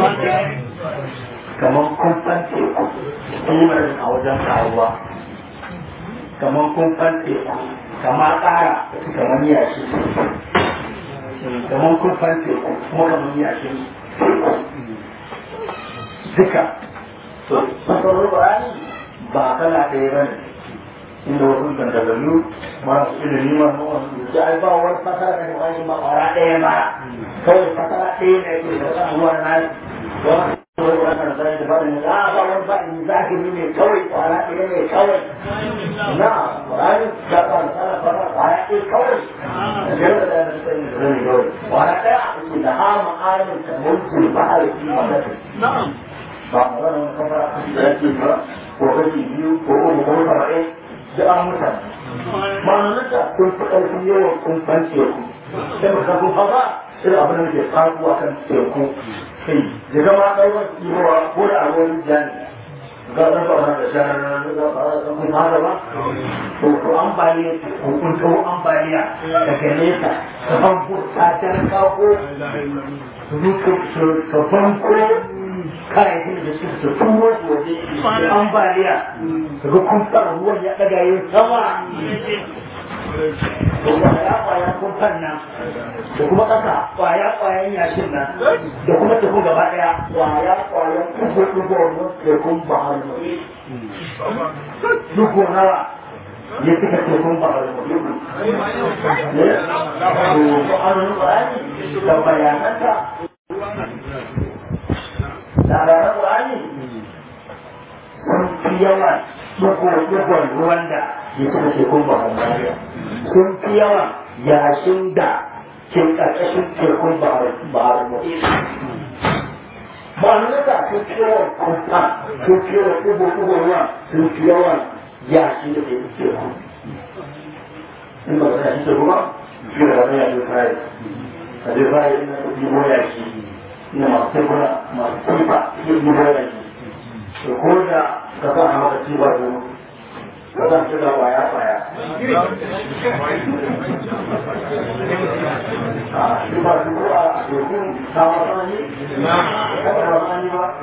kamar kumfan teku imarin a wajen karuwa kamar kumfan teku kama tsara kamar yashi kamar kumfan teku kuma kamar yashin teku duka to masarar Qur'ani ba kala ɗaya ba ne inda wasu dandagallu masu ilimi ma na wasu da ai ba wani fasara da Qur'ani ma ƙwara ɗaya ma kawai fasara ɗaya ne ke da kan ruwan nan wani kawai wani kan zai da bani a ba wani ba ni zahiri ne kawai ƙwara ɗaya ne kawai na Qur'ani da kan tsara fara ƙwara ɗaya kawai da yadda da ya sani da zai kawai ƙwara ɗaya a cikin da ha ma'anin ta mulkin ba'ar fi madadin na'am ba a wani kafa da yake ba ko kashi biyu ko uku ko saba'in da an mutane ma'anarta kun fi ƙarfi yawan kun san teku sai ba ka kun hawa sai abin da ke faru a kan teku kai ya gama ɗai wasu ibowa ko da a ruwan jani ga ɗan ba da shanar da kun hada ba to ko ambaliya ko kun kawo ambaliya daga nesa ka ban ko ta tar kako ka banko kayayyakin da suka su turo su waje da ambaliya daga kumfar ruwan ya ɗaga yin sama da kwaya kwaya kumfar nan da kuma ƙasa kwaya kwayan yashin nan da kuma tafi gaba ɗaya kwaya kwayan kugo kugo ruwan tekun bahar mai dugo nawa ya cika tekun bahar mai ne to an ƙwarani da bayananta labaran ƙwarani sun fi yawan dugo-dugon ruwan da ya cika tekun bahar mai sun fi yawan yashin da ke ƙarƙashin tekun bahar mai ma'anarsa sun fi yawan kumfa sun fi yawan dugo-dugon ruwa sun fi yawan yashi da ke teku in ba ka yashi teku ba shi da wani yashi fari a zai fari ina su ɗibo yashi ina masu tekuna masu kumfa ke ɗibo yashi to ko da ka sa a maka ci ba su ka sa shi da kwaya kwaya a shi ba su ko a teku ta wasu ne ba ta wasu ne ba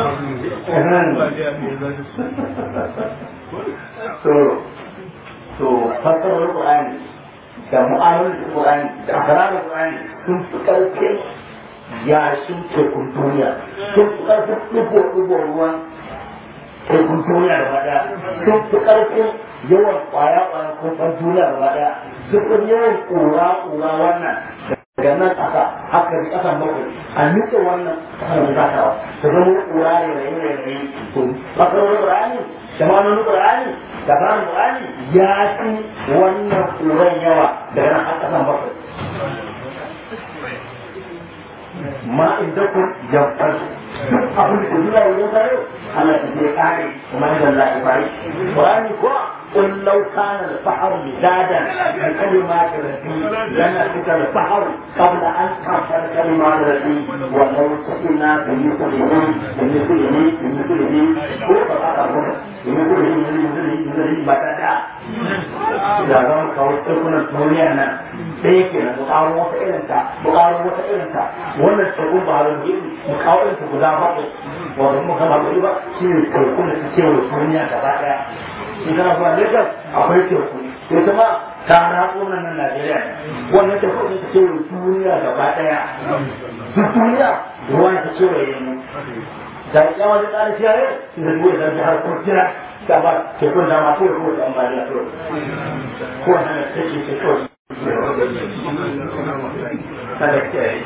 so so fassarar Qur'ani da mu'amalar Qur'ani da akararar Qur'ani sun fi ƙarfin yashin tekun duniya sun fi ƙarfin ɗigo-ɗigo ruwan tekun duniya da ɗaya sun fi ƙarfin yawan ƙwaya-ƙwaya kofar duniya da ɗaya sun fi yawan ƙura-ƙura wannan daga nan ƙasa haka da ƙasan bakwai a nutse wannan ƙasar da zakawa ta zama ƙura ne da yin rairayi to fassarar Qur'ani da ma'anonin Qur'ani da fara Qur'ani ya fi wannan ƙuran yawa daga nan har ƙasan bakwai ma in da ku yanfar duk abin da ke zuwa wajen sayo Allah ya je kare kuma da Allah ya bari Qur'ani ko قل لو كان البحر مدادا لكلمات ربي لنفذ البحر قبل ان تنفذ كلمات ربي ولو سئلنا بمثله بمثله بمثله هو بمثله بمثله بمثله بددا da za mu kawo tsirkunan duniya nan ɗaya ke nan mu ƙaro wata irinta mu ƙaro wata irinta wannan tsirkun ba da mu kawo irinta guda bakwai wanda muka ba ba shi ne tsirkunan su ce wa duniya gaba ɗaya in kana zuwa Lagos akwai teku ita ma ta ratso nan nan Najeriya wannan teku ne ta kewaye duniya gaba daya duk duniya ruwa ta kewaye mu da ya wani tsari shi yare su da duwa zan har ko jira da ba tekun da ma kawai kawai ambaliya kawai ko wannan da take ce kawai kada ke yi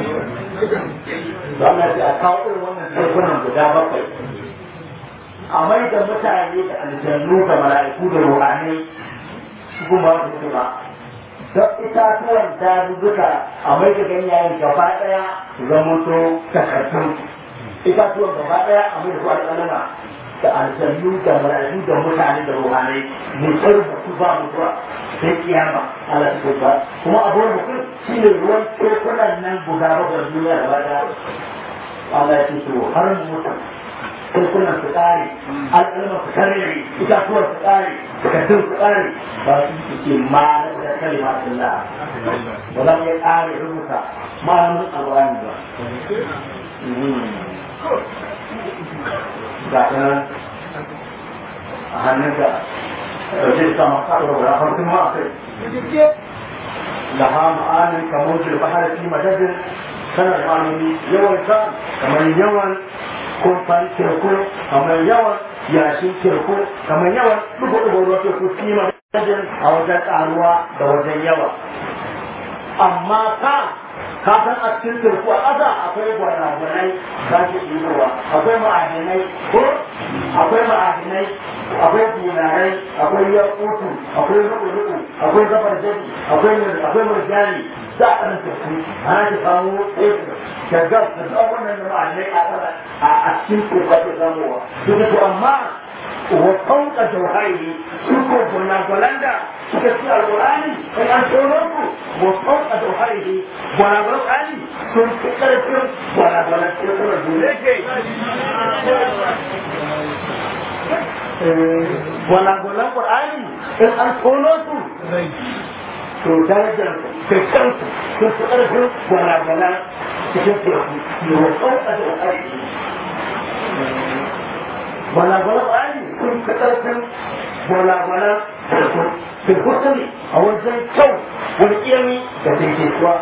ba na ce a kawo irin wannan tekunan guda bakwai a mai da mutane da aljannu da mala'iku da ruhanai su kuma su ba don itatuwan dazuzzuka a mai da ganyayen gaba daya su zama to takardun itatuwan gaba daya a mai da su alƙalama da aljannu da mala'iku da mutane da ruhanai ne sai rubutu ba mutuwa sai kiyama Allah ta ba kuma abuwan mutum shi ne ruwan tekunan nan guda bakwai duniya da bada Allah ya ce to har mutum tekunan su ƙare alƙalman su karere itatuwar su ƙare takardun su ƙare ba su su ce ma na da kalima Allah ba za mu iya ƙare rubuta malamin alƙur'ani ba ga ta nan a hannunka ɗauke da sama ƙaɗa guda farkon ma a kai laha ma'anin kamar bahar fi madadin kana da ma'anoni yawan ka kamar yawan kumfan teku kamar yawan yashin teku kamar yawan dubu-dubu ruwa teku kima dajin a wajen karuwa da wajen yawa amma ka ka san a cikin teku a ƙasa akwai gwanagwanai za ki ɗibowa akwai ma'adinai ko akwai ma'adinai akwai dinarai akwai yakutu akwai ruku-ruku akwai zabar jadi akwai murjani za a ɗan teku ana ki samu teku da gas da duk wannan da ma'anai a tsara a cikin teku ake samuwa su to amma wa fauka jauhari su ko gwanagwanan da suka ci alƙur'ani in an tono su wa fauka jauhari gwanagwanan ƙani sun fi ƙarfin gwanagwanan tekunan dole ke gwanagwanan ƙur'ani in an tono su to darajar kai kansu sun fi ƙarfin gwanagwanan cikin teku ne wa fauka jauhari gwalagwalan ƙwari sun fi ƙarfin gwalagwalan farko sun kusa ne a wajen kyau wani ƙiyami da daidaituwa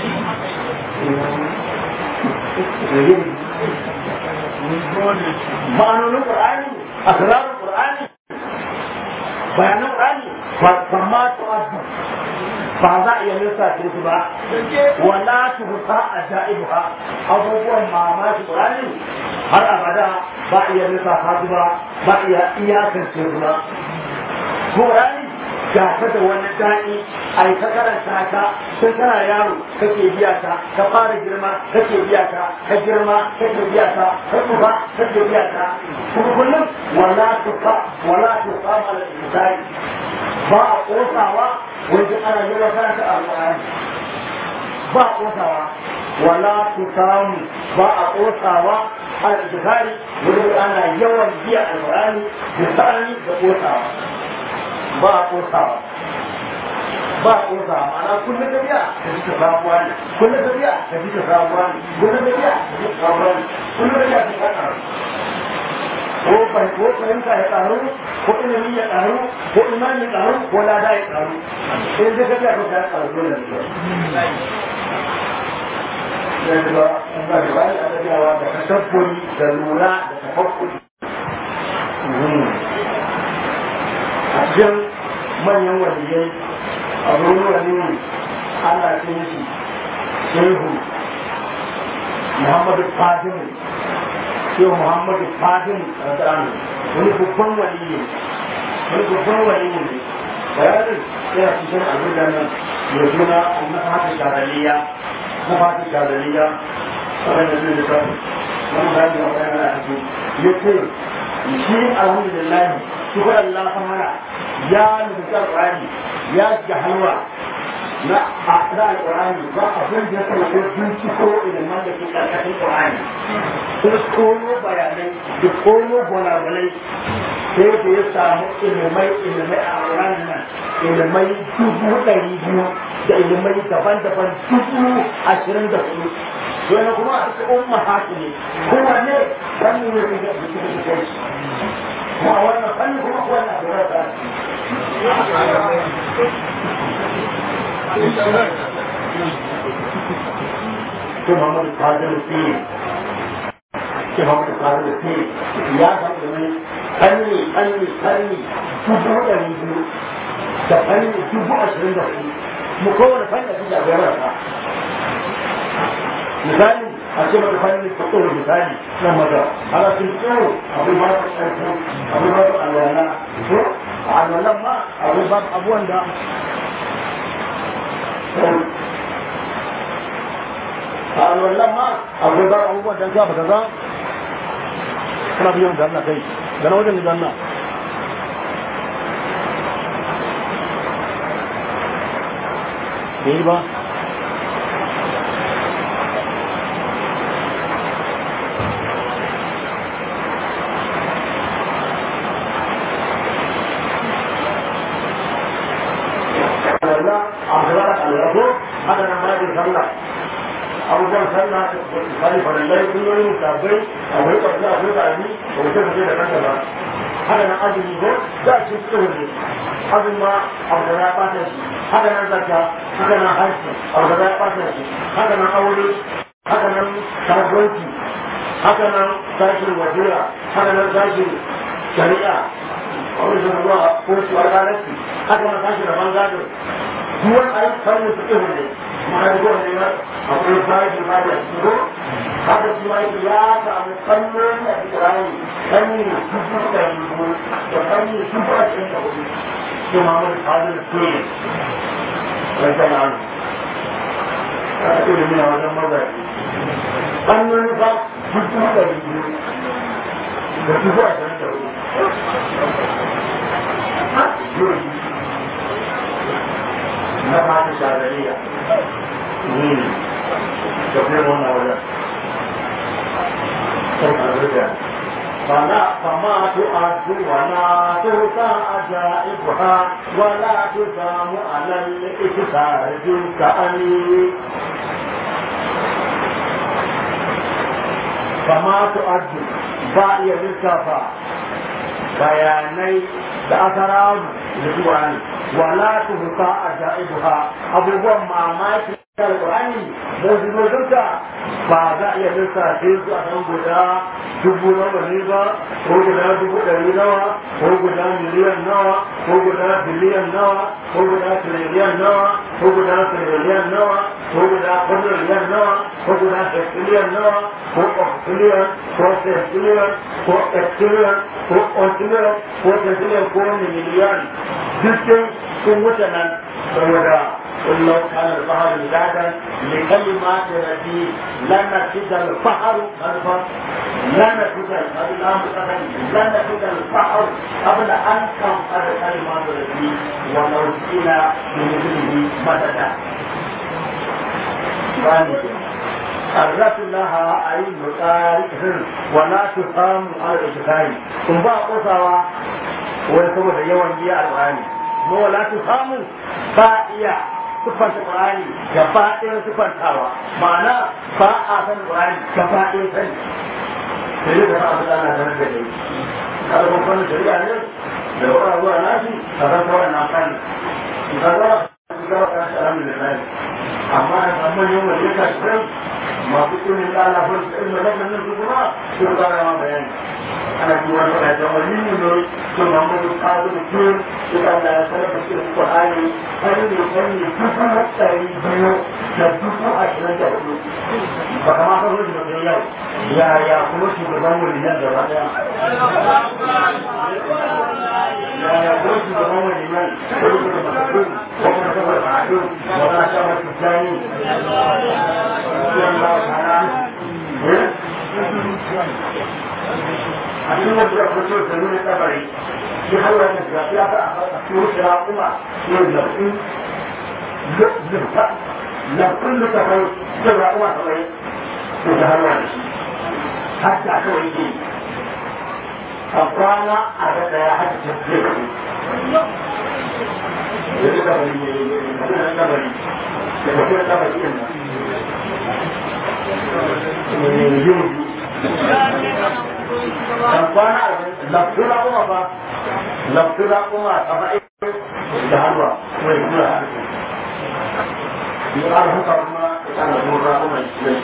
ma'anonin ƙur'ani asirarin ƙur'ani bayanan ƙur'ani ba ma tu'addu ba za a iya lissafe su ba wala tuhsa ajaibuha abubuwan mamaki ƙur'ani har abada ba a iya lissafa su ba ba a iya iyakance su ba ƙur'ani ga ta da wani daɗi a yi ta karanta ta tun kana yaro kake biya ta ka fara girma kake biya ta ka girma kake biya ta ka tsufa kake biya ta kuma kullum wala tuka wala tuka mala insani ba a kosawa wajen ana yi wa karanta alƙur'ani ba a kosawa wala tusamu ba a kosawa al-bukhari wajen ana yawan biya alƙur'ani da sa'ani da kosawa ba a kosawa ba a kosawa ma'ana kullum da biya ka ji ta sabuwa ne kullum da biya ka ji ta sabuwa ne kullum da biya ka ji ta sabuwa ne kullum da biya ka ji ta sabuwa ko bai ko fahimta ya karu ko ilimi ya karu ko imani ya karu ko lada ya karu in da ka biya ka ga karu dole ne yanzu ba in ba da bani a tafiyawa da tasabburi da lura da tafakkuri a cikin manyan waliyai a wurin waliyu ana ce shi shehu muhammadu fadimu shehu muhammadu fadimu a tsarani wani babban waliyu wani babban waliyu ne bayanin yana cikin abin da nan ya suna na fata shadaliya na fata shadaliya wadanda zai da kan wani bayan da wani yana cikin ya ce shi alhamdulillah shi ko Allah fara ya nufi alƙur'ani ya shiga halwa na a da alƙur'ani ba abin da ya kai ko binciko ilimin da ke ƙarƙashin ƙur'ani ko kono bayanai da kono gwalagwalai sai da ya samu ilimai ilimai a alƙur'ani nan ilimai dubu ɗari biyu da ilimai daban-daban dubu ashirin da hudu wani kuma a cikin umma haki ne kowanne fanni ne da suke da shi kuma wannan fanni kuma wannan da rasa ke Muhammadu Qadir Fi ke Muhammadu Qadir Fi ya san da mai fanni fanni fanni dubu ɗari biyu da fanni dubu ashirin da hudu mu kowane fanni da suke da rasa misali a ce maka fannin fito misali na maza ana sun tsoro abin ba su ƙarfi abin ba su alwala ko a alwalan ma abin ba abuwan da a alwalan ma abin ba abubuwan da za ba kaza kana biyan da Allah kai da na wajen da Allah bai ba haka nan bayan sallah abubuwan sallah misali farallai kullum sabbai akwai ƙwarfi akwai ƙarfi ba wuce fice da kanta ba haka nan azumi ko za a ci tsohon ne azumi ma abu da ya ɓata shi haka nan zakka haka nan harshe abu da ya ɓata shi haka nan aure haka nan kasuwanci haka nan sashin wajira haka nan sashin shari'a wani sun zuwa ko su alƙalarci haka nan sashin rabon gado duwan ayyukan su ihu ne ma'aikata ne ba akwai bashi ba da shigo haka shi ma ya samu kallon da ikirari kanyi dubu da dubu da kanyi dubu a cikin da hudu shi ma wani fadin ke wajen an a cikin da mina wajen mazaji kallon ba dubu da dubu da dubu a cikin da hudu na fata shagariya da kuma wannan wajen sai karbuta فلا فما تؤد ولا تؤتى عجائبها ولا تسام على الإكثار كأني kama su addu ba iya lissafa bayanai da asararu da Qur'ani wala tuhsa ajaibuha abubuwan mamaki da Qur'ani mujizozunta ba za a iya lissafe su a kan guda dubu nawa ne ba ko guda dubu ɗari nawa ko guda miliyan nawa ko guda biliyan nawa ko guda tiriliyan nawa ko guda tiriliyan nawa ko guda kwadriliyan nawa ko guda hexiliyan nawa ko octiliyan ko sexiliyan ko exiliyan ko octiliyan ko sexiliyan ko miliyan dukkan sun wuce nan saboda قل لو كان البحر مدادا لكلمات ربي لنفد البحر خلفا لنفد لنفد البحر قبل ان تنفذ كلمات ربي ولو جئنا بمثله مددا قرت لها عين طارق ولا تقام على الاتقان ثم بقى قصوى ويسوى يوم بيع القرآن ولا تقام بائية siffanta Qur'ani gaba ɗaya siffantawa ma'ana ba a san Qur'ani gaba ɗaya sani sai dai da ba a san ana sanar da dai kada kun san shari'a ne da wani zuwa nashi ka san kawai na kan ka zama ka zama ka shi alhamdulillah amma da san manyan wanda ya kashi masu ilimin lalafin da ilimin nan nan su kuma sun kara ma bayani ana ji wani wani da wani ne ne sun mamudu kawo da ke su ka da sanar da shi Qur'ani wani ne wani ne dubu ɗari biyu da dubu ashirin da hudu ba kama ka rufe da yau ya ya kuma shugaban wani nan gaba ɗaya ya ya kuma shugaban wani nan ko kuma masu ko kuma saboda ma'adu wa na sha masu jani a cikin wasu da kuma da nuna tsabari shi hawa da ga ya ta a cikin shira kuma yin lafin zurfa lafin da ta kai shira kuma ta kai ko ta hawa da shi har da kawai ke a kwana a ga daya har da tafiye da su yanzu kabari ne yanzu kabari da tafiye da kabari ɗin nan kwana laftura kuma ba laftura kuma a fa'i da harba kuma ya kura a yi arhuka kuma ana mura kuma shi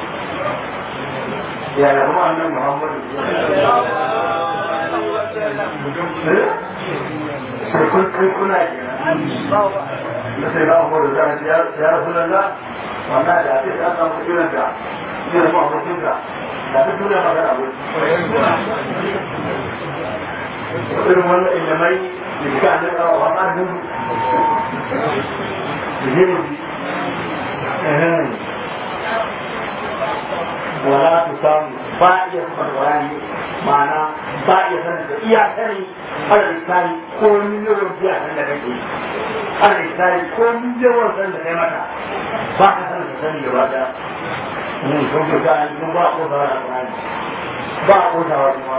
ya yi kuma annan muhammadu sai kun kai kuna kenan da sai na abuwa da za a ya rasu lalla wannan da ake ta samu irin da irin mu abokin da da duk duniya ma da abu irin wannan ilimai da suka an daga wa ma dun wala tu samu ba iya kuma wani ma'ana ba iya sanin da iya sani ala isari ko miliyoyin biya san da kake ala isari ko miliyoyin san da kai mata ba ka sanin da sani gaba daya mun kun ga an kun ba ko da Qur'ani ba ko da wani ma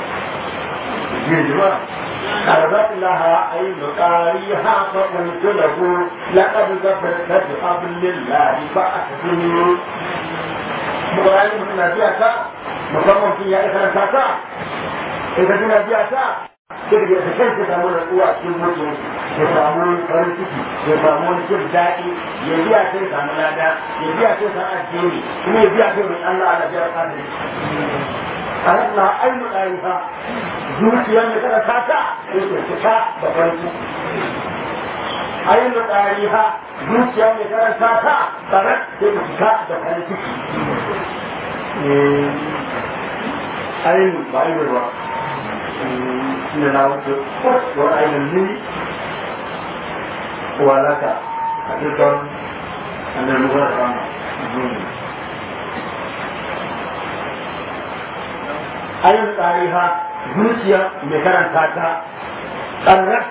jiwa قربت لها عين قاريها فقلت له لقد ظفرت بحبل الله فأحسنوا مقرأي من نبيك musamman kin ya isa ta ta in ka tuna biya ta sai ka ta kai ta samu natsuwa cikin mutum ya samu farin ciki ya samu wani jin daɗi ya biya sai samu lada ya biya sai san addini kuma ya biya sai mai Allah ala biyar kadari a rasna ainu ɗariha zuciyar mai kada ta ta sai ta cika da farin ciki ainu ɗariha zuciyar mai kada ta ta tsarar sai ta cika da farin ciki ayin ba ayin ba shi na wuce wa ayin ni wa laka a cikin annan ruwa da rana ayin tsariha zuciya mai karanta ta tsarrar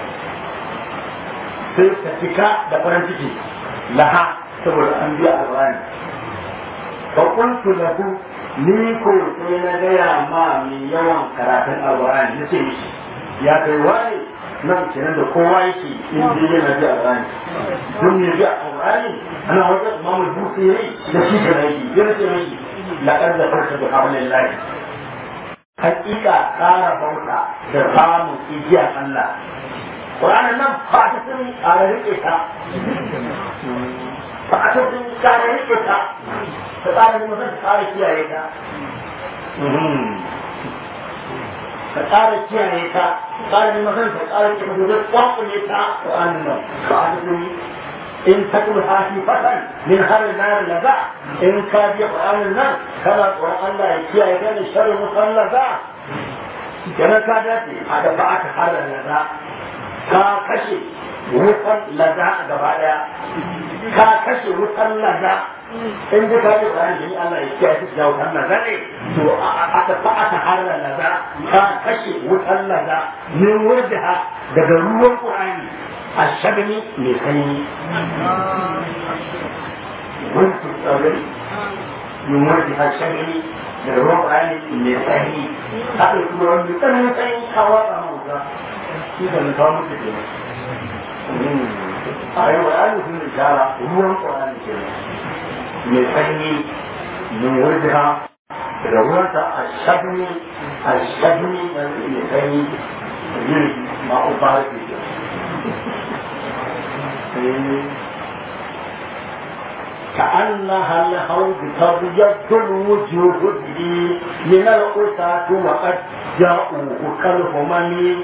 sai ta cika da farin ciki laha saboda an biya alƙur'ani fa qultu lahu ni ko sai na gaya ma mai yawan karatun alƙur'ani na ce mishi ya kai wani nan kenan da kowa yake in dai yana ji alƙur'ani don ne ji alƙur'ani ana wajen imamu bukhari da shi da yake yana ce mishi laqad zakarta bi hablillahi hakika kara bauta da samun ijiyar Allah Qur'anin nan ba ta sun kara rike ta ba ta sun kara rike ta ta kara ne mutum ta kara kiyaye ta ka kara kiyaye ta kara ne mutum ta kara kiyaye ta da kwakule ta Qur'anin nan ba ta sun in takul hafifatan min harin nar laza in ka bi Qur'anin nan kana tsoron Allah ya kiyaye ka da sharrin musallaza kenan ka dace a da ba aka harin laza ka kashe wutan laza a gaba daya ka kashe wutan laza in ji ka ji Qur'ani jini Allah ya kiyaye ka da wutan laza ne to a da ba aka harin laza ka kashe wutan laza min wurdaha daga ruwan Qur'ani الشبني لسني وانت الصبري يمرضها الشبني للروح عن لسني هذا يقولون بتنمي سني حوالا موضا إذا نظام الدين أيوة أنا في الرجالة هو القرآن الكريم لسني يمرضها للروح الشبني الشبني لسني ما أبارك فيه كأنها الحوض تبيض الوجوه به من الأساة وقد جاءوه كالهمم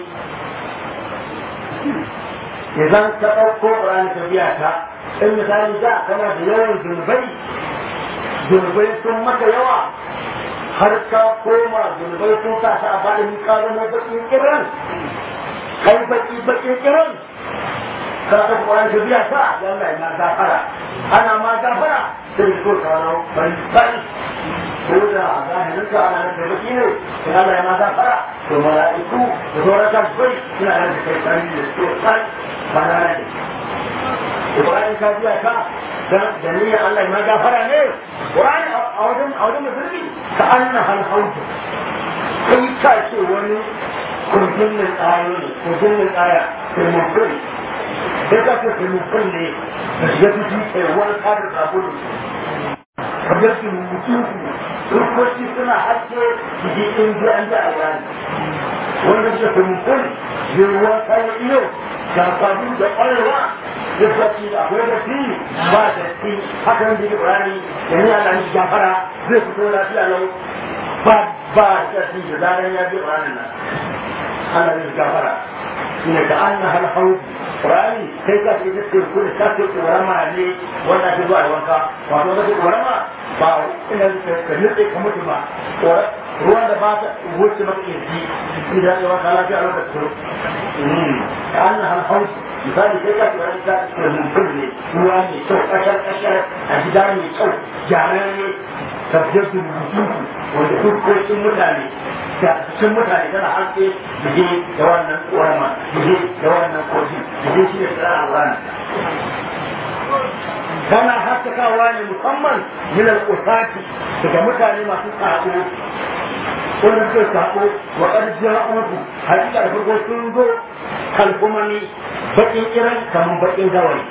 إذا تقوى قرآن تبيعك المثال جاء كما في يوم ذنبي ذنبي ثم يوى har ka koma zunubai sun sa ta a faɗin ka zama baƙin kiran kai baƙi baƙin kiran ka ta Qur'an ka biya ta Allah ya ma gafara ana ma gafara sai ko ka rawo bari bari ko da zahirin ka ana da baki ne sai Allah ya ma gafara to mala'iku da sauran ka bai suna da kai bari da su sai bana ne Qur'an ka biya ta dan da niyyar Allah ya ma gafara ne Qur'an a wajen a wajen musulmi ka annaha al-hawd kai ka ce wani kurjin tsaya ne kurjin tsaya sai mutum sai ka ce kai mutum ne da shiga ciki kai wani kadar sabulu kamar su mutum su rukoki suna haske jiki in ji an ji a rani wanda suka kai mutum zai ruwan kayan iyo ga sabulu da ƙwarewa ya sace akwai da fi ba da fi haka nan da yake ƙwarari da ni Allah ni gafara zai fito lafiya lau ba ba da fi da zaran ya bi ƙwararin nan Allah ni gafara shine ka annaha al-hawd Qur'ani sai ka ce da ku da ka ce ƙorama ne wanda ke zuwa wanka wato da ke ƙorama ba ina ka nutse ka mutu ba ruwan da ba ta wuce maka kirji idan ya wanka lafiya a lokacin ka annaha al-hawd misali sai ka ce ka ce mutum ne ruwa ne kyau kashar kashar a gida mai kyau gyararre tafiyar da mutunci wanda dukkan mutane da cikin mutane tana haske da je da wannan ƙorama da je da wannan koji da je shi ne tsara rana kana haskakawa ne musamman minar usati daga mutane masu sako wanda suke sako wa ƙarfiyar uku hakika da farko sun zo kalkumani baƙin iran kamar baƙin gawayi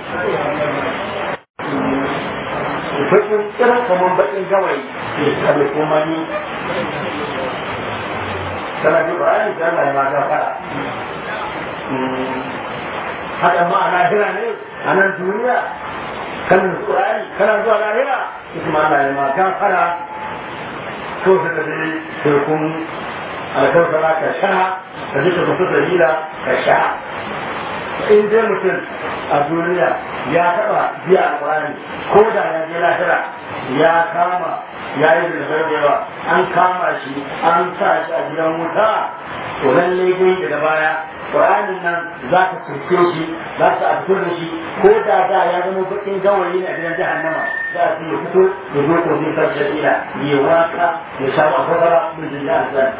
baƙin iran kamar baƙin gawayi kalkumani kana ji Qur'ani da Allah ya ma gafara haka ma a lahira ne a nan duniya kan Qur'ani kana zuwa lahira kuma Allah ya ma gafara ko ta da sai kun alkawara ka sha ka ji ka fito dalila ka sha in dai mutum a duniya ya taɓa biya alƙur'ani ko da ya je lahira ya kama ya yi da yawa an kama shi an sa shi a gidan wuta to lalle dai daga baya Qur'anin nan za ka turke shi za ka a fito da shi ko da da ya zama bakin gawayi ne a gidan jahannama za a ya fito ya zo ko zai sarce ila ya waka ya sha wa kafara min jin da azan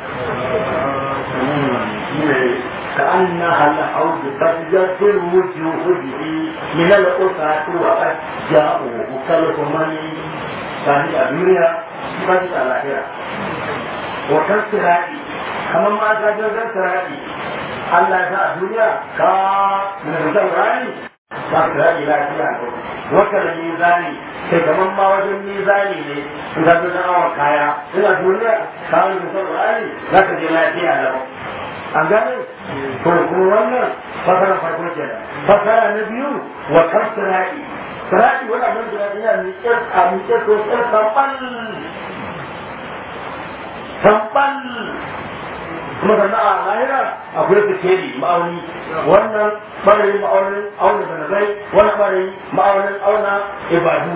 كأنها الحوض تبجت الوجوه به من الأسعة وقد جاءوه كالهمم sani a duniya ba shi a lahira wakan sirati kamar ma ta jirgin sirati Allah ya sa a duniya ka mai rani za ka rage lafiya ne wata da mizani kai kaman ma wajen mizani ne in ka zo na awon kaya ina duniya kawai da saurari za ka je lafiya lau an gane to kuma wannan fasara farko kenan fasara na biyu wa kan sirai sirai wani abin da yana miƙe a miƙe to sai samban samban kuma sannan a lahira akwai sikeli ma'auni wannan ɓarayin ma'aunin auna zanabai wannan ɓarayin ma'aunin auna ibadu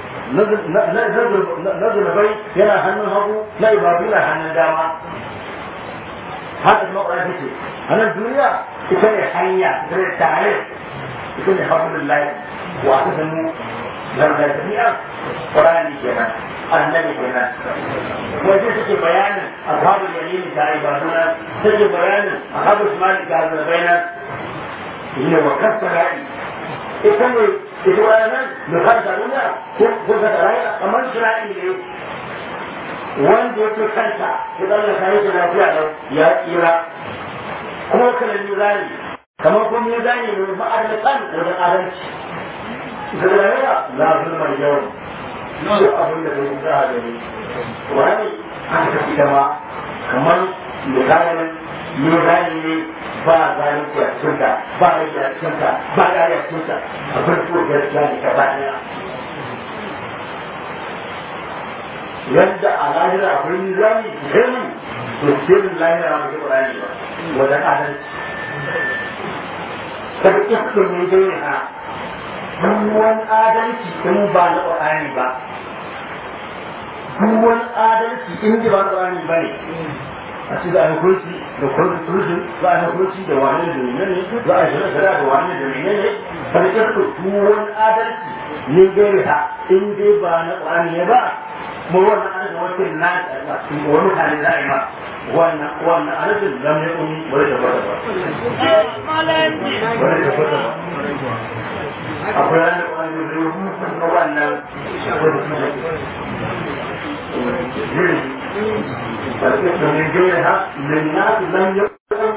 na zanabai yana hannun hagu na ibadu na hannun dama haka kuma ƙwararri ce a nan duniya ita ne hanya ita ne tare ita ne haɗin layi wa aka sanu lardar tafiya ƙwararri kenan annabi kenan wajen suke bayanin ashabul yamin da ibaduna suke bayanin ashabul shimali da azabaina ne wa kasara'i ita ne ita wannan da kanta duniya ko ko da rayuwa kamar shira'i ne wanda yake kanta ya zalla sai da lafiya da ya tsira kuma kana mizani kamar kuma mizani ne ma'adalatan wajen adalci da rayuwa la zulma yau duk abin da zai za a gani wani an tafi dama kamar misalin mizani ne ba zalunci a cikinta ba rage a cikinta ba ƙari a cikinta a farko gaskiya ne gaba ɗaya yadda a lahira akwai mizani gani to sirrin lahira ba ke ƙurani ba wajen adalci kada iskun ne dai ha wani adalci in ba na ƙurani ba duk wani adalci in ji ba na ƙurani ba ne a ci za a yi kurci da kurci za a yi kurci da wani da mene ne za a yi shirya da wani da mene ne kada iskun duk wani adalci ne dai ha in dai ba na ƙurani ne ba mu wannan adalci wakil na wani mutane za a yi ma wannan wannan adalcin zama ya ƙuni wani da bata ba wani da bata ba akwai wani wani rubutu na wannan فالكفر من غيرها للناس لم يكن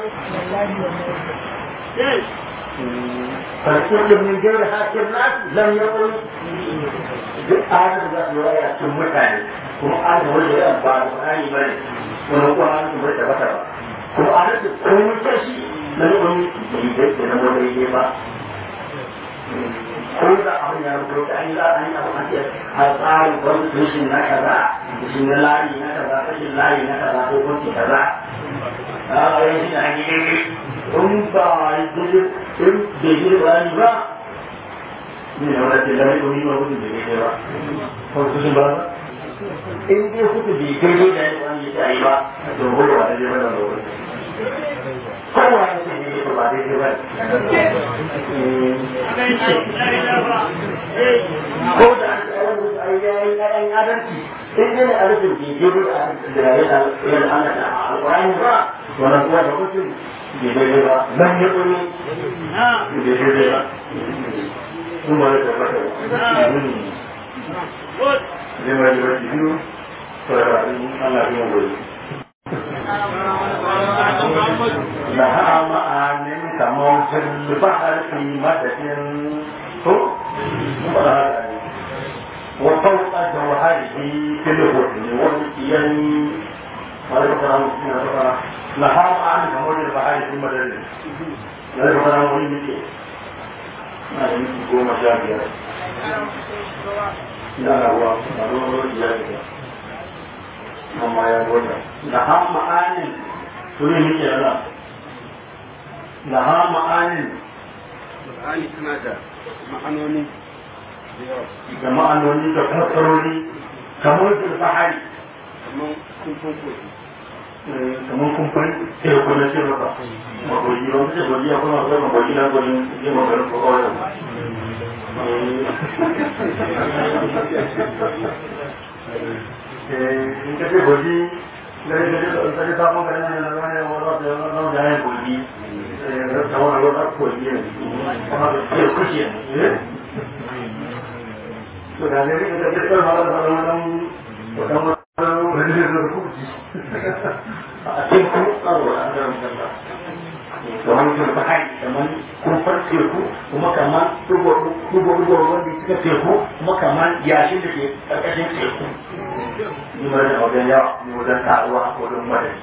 فالكفر من غيرها كالناس لم يكن آدم ذات رواية سمتاني كما آدم وجه أبعاد وآي بني ونقول آدم وجه بطر كما آدم كم تشي لم يكن بيدك نمو بيدك ko da abin ya rubuta an yi za a yi abu a ce a tsarin constitution na kaza shi na layi na kaza fashin layi na kaza ko kunci kaza a yi shi na hanyar in ba yi in bai yi bayani ba ne na wadda da mai ɗomi ba kudu da ne ba constitution ba in dai kudu bai kai ne da yi wani ya yi ba to gudu ba da ne ba da wani kowa ya ce ne ba daidai ba ko da yayin ƴaƴan adalci in dai adalcin bai daidai da da ya da Allah da alƙur'ani ba wannan kuwa da mutum bai daidai ba nan ya tsoro bai daidai ba sun ba da tabbata zai ma yi wasu biyu sararrafin Allah biyan gobe لها معان كموت البحر في مدد وفوق جوهره في الهدن والكيان لها معان كموت البحر في مدد لا يفكر عن ولي ما يمكن قوم شاكرا لا هو ضروري جاكرا amma ya gota da ha ma'anin tuni muke yana da ha ma'anin Qur'ani tana da ma'anoni da yawa da ma'anoni da fassarori kamar da bahari kamar kumfan kogi kamar kumfan teku na ce maka magoji ba mace goji ya kuma zai magoji na gojin yin maganin kwakwayo in ka ce goji gari gari da ta ji sabon garin nan na zama ne wani wata yana da yayin goji ta wani wata goji ne kuma da ke kushe to da ne da ke tsar mala da wani wani wani wani da kuci a cikin kuma tsaro a kan kanta kamar mutum bahari kamar kumfar teku kuma kamar dubo-dubo wanda suka teku kuma kamar yashin da ke ƙarƙashin teku ni ma da wajen yawa ni wajen taruwa wajen madadi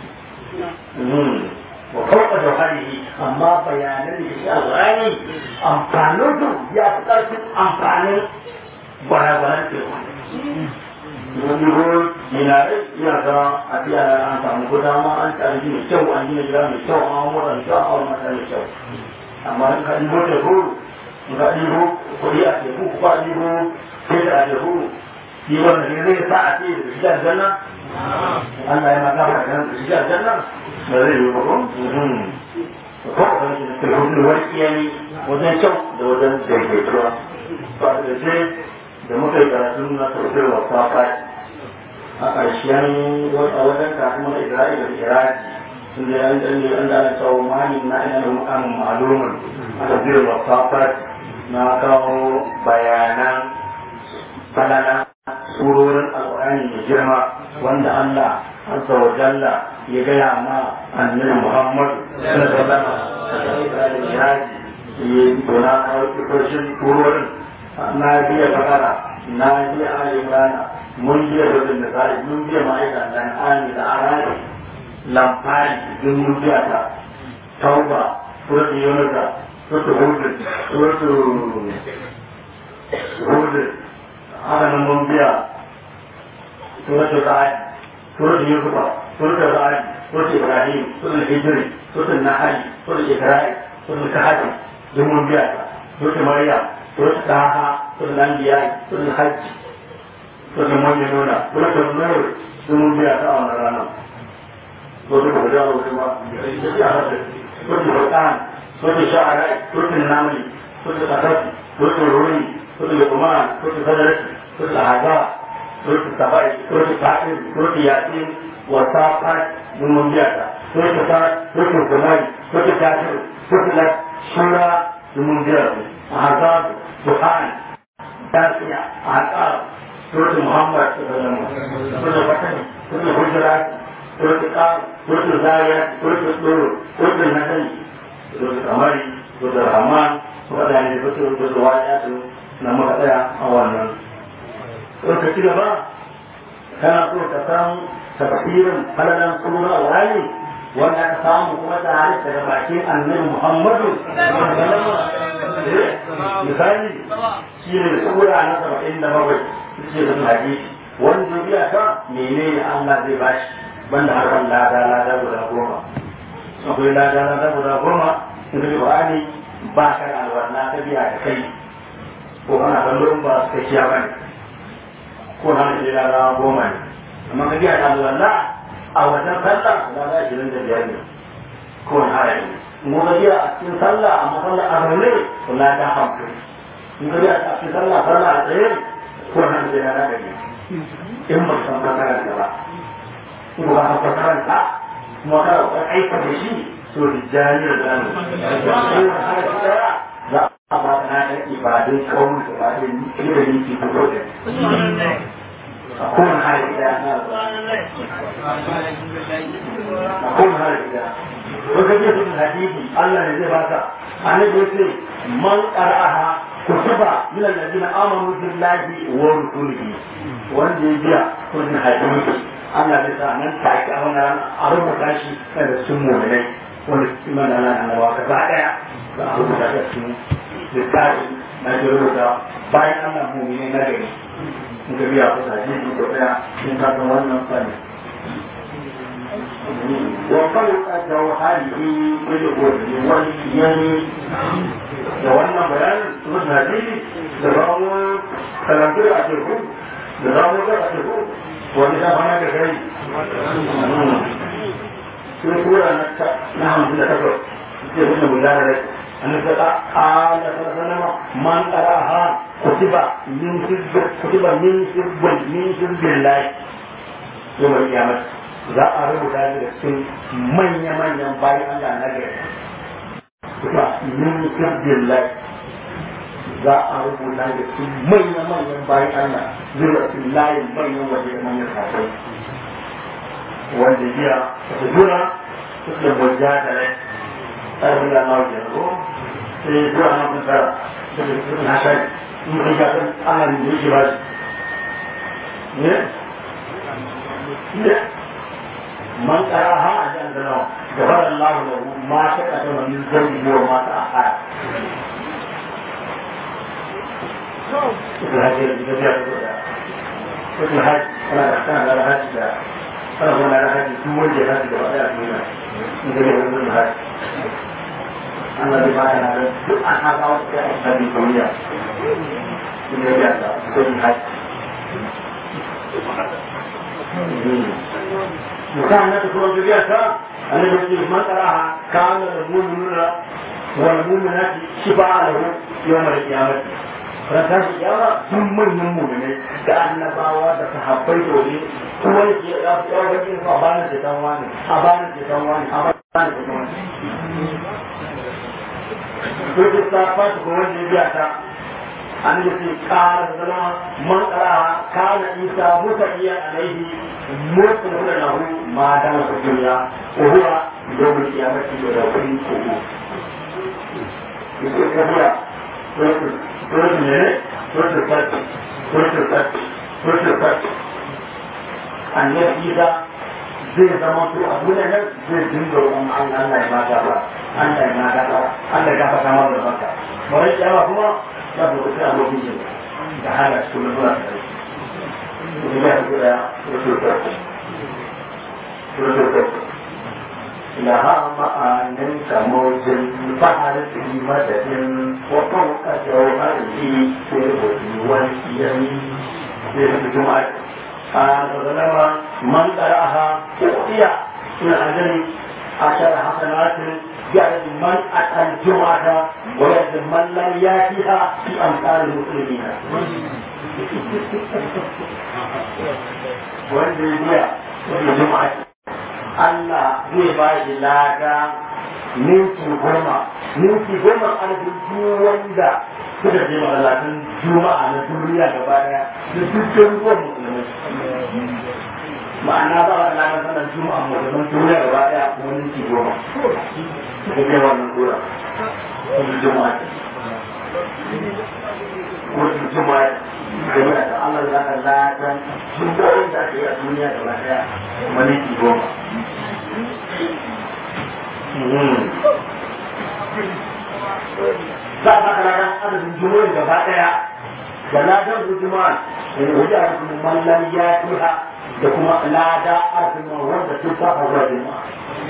wa kawai da harihi amma bayanan da shi alƙur'ani amfanin su ya fi ƙarfin amfanin gwara-gwaran teku wani ko dinarai iya ga a biya an samu ko dama an tsari mai kyau an gina gida mai kyau an mura mai kyau an mata mai kyau amma in ka ɗibo teku in ka ɗibo kuɗi a teku ko ka ɗibo sai a teku shi wanda ne zai sa a ce da shi aljanna Allah ya maka da da shi aljanna ba zai yi ba ko ko da hudu wani iyali wajen kyau da wajen daidaituwa ba da ce da muka yi karatun na tafsir wa safa a ƙarshen a wajen kafin na Isra'ila da Iraki sun da yan dan an da tsawo mani na ina da mukamin ma'lumun a tafsir wa safa na kawo bayanan falala surorin alƙur'ani mai girma wanda Allah azza wa jalla ya gaya ma annabi Muhammad sallallahu alaihi wasallam ya yi dona ƙarshen surorin na biya bakara na biya alimrana mun biya rubin da zai mun biya ma'aika dan ami da arari lamfari duk mun biya ta tauba suratul yunusa suratul hud suratul hud haka nan mun biya suratul ra'd suratul yusufa suratul ra'd suratul ibrahim suratul hijri suratul nahl suratul ibrahim suratul kahf duk mun biya ta suratul maryam suratul taha suratul anbiya suratul hajj suratul mu'minuna suratul nur duk mun biya ta a wannan ranar suratul hujurat kuma suratul furqan suratul shu'ara suratul naml suratul qasas suratul rum suratul luqman suratul sadr suratul ahzab suratul sabai suratul fa'il suratul yasin wa safat mun mun biya ta suratul sa'ad suratul zumari suratul kafir suratul shura mun biya ta ahzab duhan tasiya ahqab suratul muhammad suratul fatah suratul hujurat suratul qaf suratul zariyat suratul tur suratul nahl suratul qamari suratul rahman waɗanda da fito da zuwa ya su na muka tsaya a wannan ka ci gaba kana so ka san tafsirin falalan sunan alwali wanda aka samu kuma da hadis daga bakin annabi muhammadu misali shi ne sura na saba'in da bakwai ce da hadisi wanda biya ta menene allah zai bashi banda harkar lada lada guda goma akwai lada lada guda goma in ka ji ba ka da alwarna ta biya da kai ko ana kallon ba su kashiya ba ne ko na da ya rawa goma ne amma ka biya da alwarna a wajen sallah na za ashirin da biyar ne ko na haya ne mu ka biya a cikin sallah a masallah a zaune ko na da hamsin in ka biya a cikin sallah sallah a tsaye ko na da ya rawa ne in ba san fasaran da ba in ba san fasaran ta kuma ka aika da shi to rijali da zanu za a ba na da ibadun kawun da ba da ni da ni ke fito da a kowane hali da na a kowane hali da ko ka je cikin hadisi Allah ne zai baka annabi yace man qara'aha kutuba min alladhina amanu billahi wa rusulihi wanda ya biya kullun hadisi Allah bai sa nan take a wannan a rubuta shi da sun mu'minai wani iman ana annabawa ka ba daya za a rubuta da su littafi na ke rubuta bayan ana mumine na gari in ka biya kusa ji ko daya in ka san wannan fani wa fawqa jawharihi bil wajhi wal yami da wannan bayanin su da hadisi da zamu kalantu a teku da zamu ga a teku wani da bana da kai sun tura na hamsin da takwas sai wani mujara da an da ta ala ta sanama man qaraha kutiba min hizbi kutiba min hizbi min hizbi lahi yau mai kiyama za a rubuta da cikin manya manyan bayan Allah na gari kutiba min hizbi lahi za a rubuta da cikin manya manyan bayan Allah zuwa cikin layin manyan waje da manyan kafai wanda biya ta jura da mujadala ƙarfin da nawa ke ko sai zuwa nan kun tsara da su na shari in kun ga kan ana da yake ba shi ne ne man ƙara ha a jan da nawa da fara Allah da ma ta ƙasa wani zai yi wa mata a haya Itu haji yang kita biar itu dah. Itu haji, kalau ada ada haji dah. Kalau pun ada haji, dua je haji dah ada dunia. Ini dia itu haji. Anda di mana ada? Duk anak kau kita di dunia. Ini dia dah. Itu haji. Bukan itu kalau biasa. Anda berjumpa masalah kan al-mu'minuna wal-mu'minat shifa'a lahu yawm al-qiyamah. ranar kiyama sun manyan mu'minai da annabawa da sahabbai dole kuma ne ke da su yawa bakin su a bani da dan wani a bani da dan wani a bani da dan wani to da ta fata ko wanda ya biya ta an yi ce kara zama man kara kana isa musa iya alaihi mutu da lahu ma da su duniya ko huwa yawmul qiyamati da wani ko ko ko biya Surut ne, surut fati, surut fati, surut fati. Annabi Isa zai zama to a duniya nan zai dinga roƙon an Allah ya mata ba, Allah ya mata ba, Allah ya gafa kamar da baka. Bari kiyama kuma za ku kusa a lokacin da hana su kuma zuwa tare. Kuma ya fi da surut fati, surut fati. لها معان كموج البحر في مدد وفوق جوهره في الهدي واليمين في الجمعة ظلم من قرأها أعطي من أجل عشر حسنات جعل من أتى الجمعة ويجد من لم يأتها في أمثال المسلمين والجمعة والجمعة Allah zai ba shi lada minti goma minti goma adadin duk wanda suka je masallacin juma'a na duniya gaba daya da dukkan ruwan musulmai ma'ana ba a lada sanar juma'a musulman duniya gaba daya kuma minti goma da ke wannan gura kuma juma'a kuma juma'a game da Allah za ka lada juma'o'in da ake yi a duniya gaba daya kuma minti goma za a baka ladan adadin jumu'in gaba daya da ladan juma'a da wajen adadin mallan ya tuha da kuma lada adadin wanda sun saba zuwa juma'a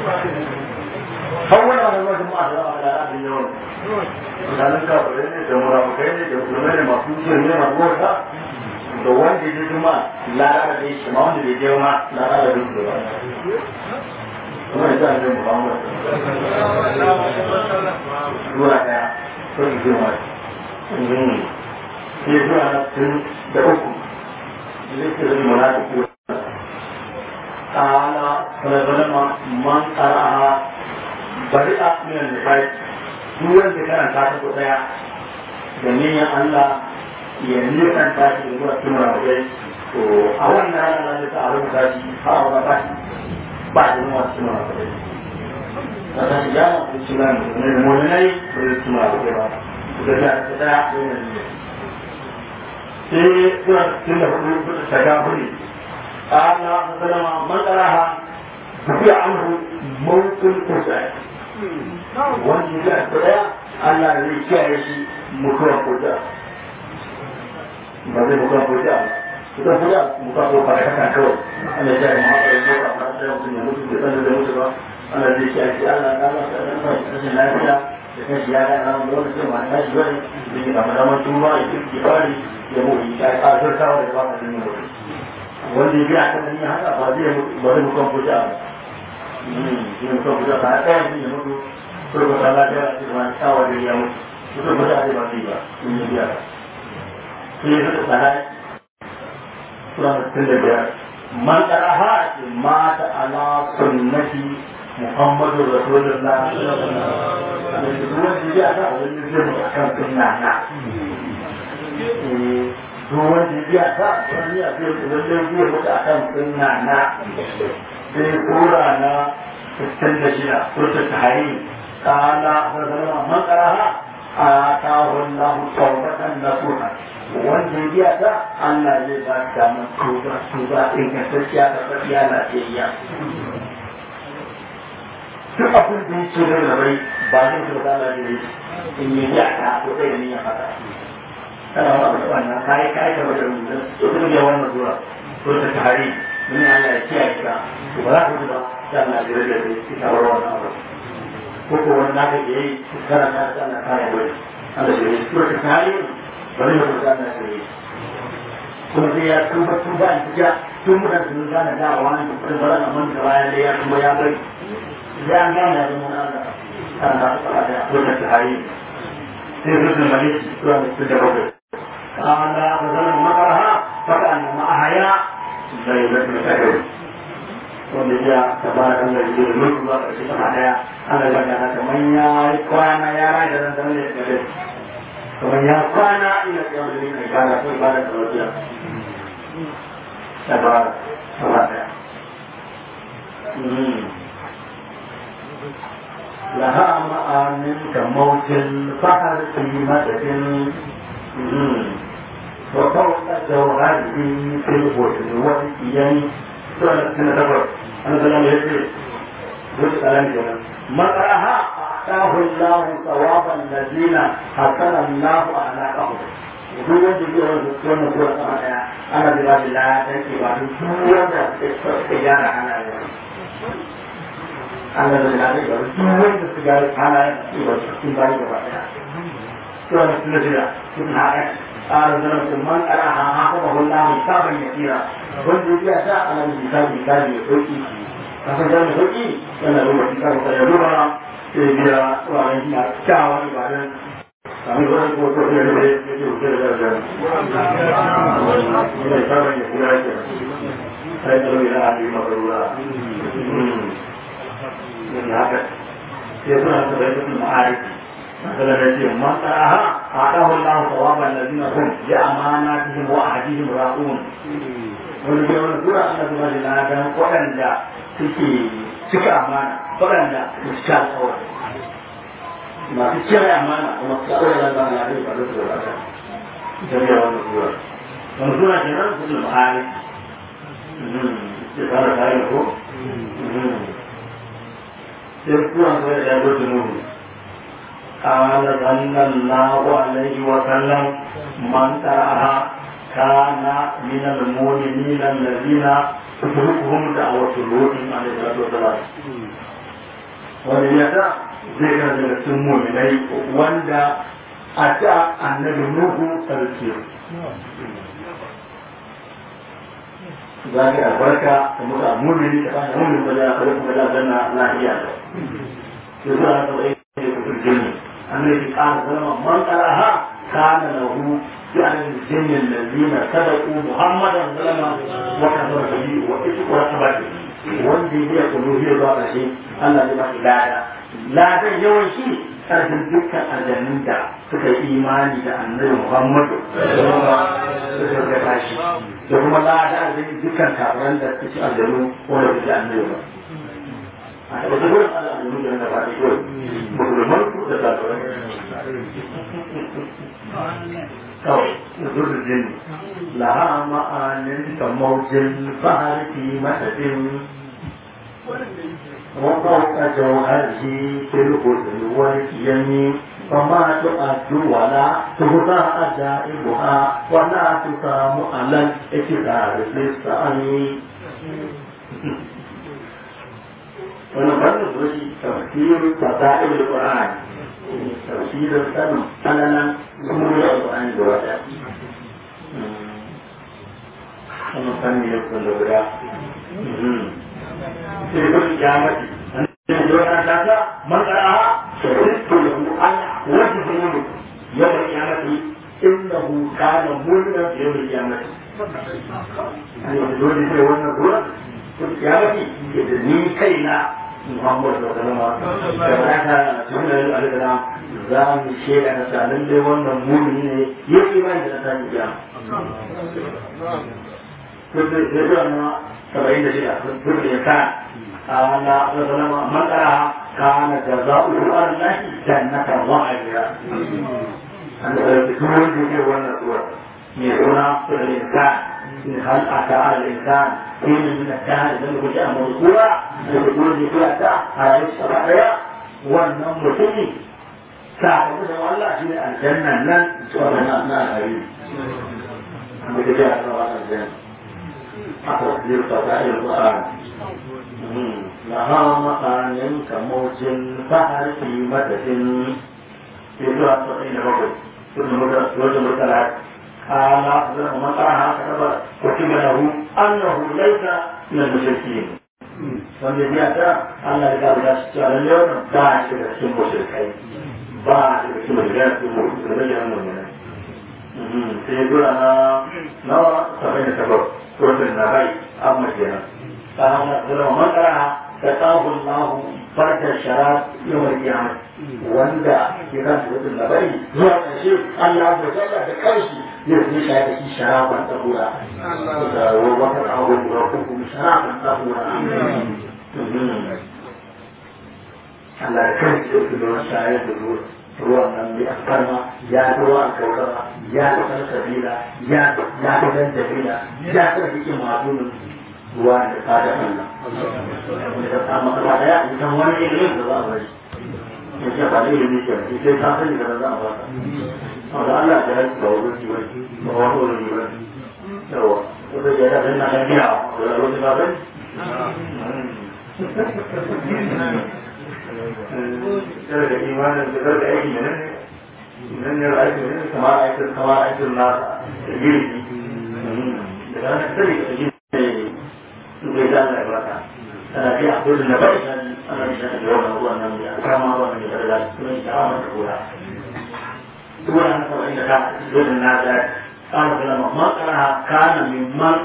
har wani wani zuwa juma'a da zama da adadin yawan misalin kafirai ne da murafukai ne da musulmai ne masu jin ne masu wata da wanda ya je juma'a lada da shi ma wanda bai je ma lada da duk da kuma ya sa ne Muhammad zuwa daya sun zuwa sai zuwa na tun da uku zai ke zai mana da kuwa ta'ala salama man tsara'a bari a minan da bai duk wanda karanta ta ko daya da niyan Allah ya nisan ta shi zuwa cikin rawaye to a wannan ranar da ta a rubuta shi ha a wata shi ba da nuna cikin rawaye ta ta shiga da cikin rawaye da mulmulai da cikin rawaye ba da ta ta daya da yana ne sai suna cikin da hudu ta ga hudu Allah sallama man tsaraha tafiya anhu mawukul kusai wanda ya ga daya Allah zai kiyaye shi mutuwa kuda ba zai mutuwa kuda kuda kuda mutuwa ko fara kaka kawai Allah ya kiyaye maka da mutuwa ba sai mutum ya mutu da sanin da mutu ba Allah zai kiyaye shi Allah ya ba ka da rashin lafiya da kashi ya ga ran lokacin ma ta shi bane da ke kama zaman tuba ya kirki bari ya mu ya ka zartawa da ba ka da mutu wanda ya biya kan nan haka ba zai ba zai mutuwa kuda ba shi mutuwa kuda ba ɗaya ne ya mutu ko ba ta lafiya a cikin wani tsawa da ya mutu mutum ba za a yi ba zai ba in yi biya sai ya zuka tsara sura mutum da biyar man tsaraha ce mata ala sunnati muhammadu rasulullah da duk wanda ya ta wani zai mutu akan sunna na duk wanda ya ta wani ya zai mutu akan sunna na sai sura na 66 sura ta tahrim قال من قراها آتاه الله توبة نصوحا wanda ya ta Allah zai ba ka damar tuba tuba ingantacciya da tafiya lafiyayya duk abin da yake da rabai ba zai tuba da Allah ne in yi ya ta ko sai ne ya fada kana wani abu wannan kai kai ka wajen mun to kuma ya wannan zuwa to ta tare mun Allah ya kiyaye ka to ba za ka tuba da Allah ya rage da shi ta wannan abu ko ko wani naka da yayi kana ta Allah kaya wani Allah ya rage to ta tare bari mu ga na sai kuma sai ya tuba tuba in ja tun mutan sun gane da wani da bara na mun da bayan da ya tuba ya bari ya gane da mun Allah kan da ta da ko da hari sai rubin maliki to da su da babu kana da zaman makaraha faka an ma ahaya sai da ta kai wanda ya tabaraka Allah ya yi mutu ba shi kama daya ana ga da kamar ya kwana ya rai da dan da ya kamar ya kwana ina yau da nika gara ko ibada da wajiya da ba ba da laha ma'anin ka mautin fahar fi madadin wa fawqa jawhari fil hudud wal iyani to ana tana dabar an zalama yace wuce kalan kenan maqaraha آتاه الله ثواب الذين حسن الله أخلاقهم duk wanda ke wani wannan sura sama daya ana da bashi la dan ke ba duk wanda ke gyara halaye Allah da la duk wanda su gyara halaye ke ba cikin bayi gaba daya to wannan sura jira sun haɗa قال زلمة من أراها حافظه الله كتابا يسيرا wanda ya sa ana da misali misali ya sauki kasan jami'a sauki yana da wani karo ya duba sai biya wani na kyawun ibadan sami wani ko ko da ne ya ce wuce da da ne sabon ya kula ke sai da wani na yi mabarura ne haka sai suna da bai da ma'arifi مثلا يجي من قراها آتاه الله ثواب الذين هم بأماناتهم وعهدهم راؤون wani ke wani tura ana zuwa da ladan waɗanda suke cika amana waɗanda su cika alƙawari masu cire amana kuma su kawai da zama na rai ba da su wata jami'a wani tura wani tura ke nan su da ma'ari ke fara kayan ko sai tura su da ya gudu nuru قال صلى الله عليه وسلم من ترى كان من المؤمنين الذين تدركهم دعوة لوط عليه الصلاة والسلام وليتا zai ga daga cikin muminai wanda a ta annabi Nuhu sarki za ka albarka da muka mumini ka fara mumini ba za ka kuma da zanna lafiya da su za ka tsaye da kufin jini annabi ƙara zama man ƙaraha kana lahu يعني الجن الذين صدقوا محمدا سلما وكفر به واتبعه wanda ya kudu zai zuwa ƙarshe Allah zai baki lada ladan yawan shi ƙarfin dukkan aljannin da suka yi imani da annabi Muhammadu suka ga tashi da kuma lada da dukkan kafiran da suke aljanu wanda suke annabi ba a taɓa da gurin aljanu da na faɗi kawai musulman da kafiran kawai zuwa jini laha ma'anin kamar bahar fi madadin وفوق جوهره في الغسل واليمين فما تؤد ولا تهدى أجائبها ولا تقام على الإكرار في السعي ونقل الرشي تفسير فضائل القرآن تفسير السلم أننا سمو القرآن جواتا ونقل يكون لغدا في كل قيامة يقولون ذاك من قرأها شهدت له أن وجهه يوم القيامة إنه كان مؤمنا في يوم القيامة يعني يقولون في يوم القيامة في القيامة إذن كينا محمد صلى الله عليه وسلم كما سنة عليه السلام za mu shaida na sa lallai wannan mumini ne ya yi imani da na sani ya. Kudu da zuwa na saba'in da shida, kudu ya kan على من قرأ kana jaza'u Allah jannatan wa'ira an da duk wanda yake wannan sura mai suna sura insan in hal ata al insan in min al-dahr da ku ji amma sura da ku ji sura ta a rayuwar sa daya wannan mutumi sakamakon Allah shi ne aljannan nan tsoron na na hari amma da ya zama aljanna aka zai fata yin Qur'an laha ma'anin kamocin fahar fi madadin zuwa tsoron da bakwai sun muka wajen mutala kala zama matsara kaba kutiba lahu annahu laysa min al-mushrikin wanda ya ta Allah ya ga shi cewa lalle wannan ba shi da cikin mushrikai ba shi da cikin mushrikai cikin mushrikai ya nuna ne sai dura na nawa sabai da sabab wajen na bai amma kenan kana zama matsara da tsahun lahu farkar shara yawar kiyama wanda ke kan wajen na bai zuwa ƙarshe Allah ya tsalla da kanshi zai zai shayar da shi sharaban tsahura da wata tsawon da kuma sharaban tsahura Allah ya kanshi da su don shayar da ruwan nan mai alfarma ya fi ruwan kaukara ya fi kan sabila ya fi kan sabila ya fi kan hikin madunin ruwa da tsada Allah wanda ta samu kasa daya idan wani ilimin da za a bari ya ce ba da ilimin ke sai ta sani da za a baka wanda Allah ya yi ba wurin jiwa ba wani wurin jiwa yawa wanda ya yi na kan biya wanda wani ba bai Kar da imanin da kar da aiki ne nan ne aiki ne kamar aikin kamar aikin nasa da girki da ranar sani da girki bai za a baka ana biya kudin da bai sani ana bisa da yawan ruwan nan da kama ruwan da da kuma da awon da kura ruwan nan kawai da ka gudun na da kama da lama makara kana mimman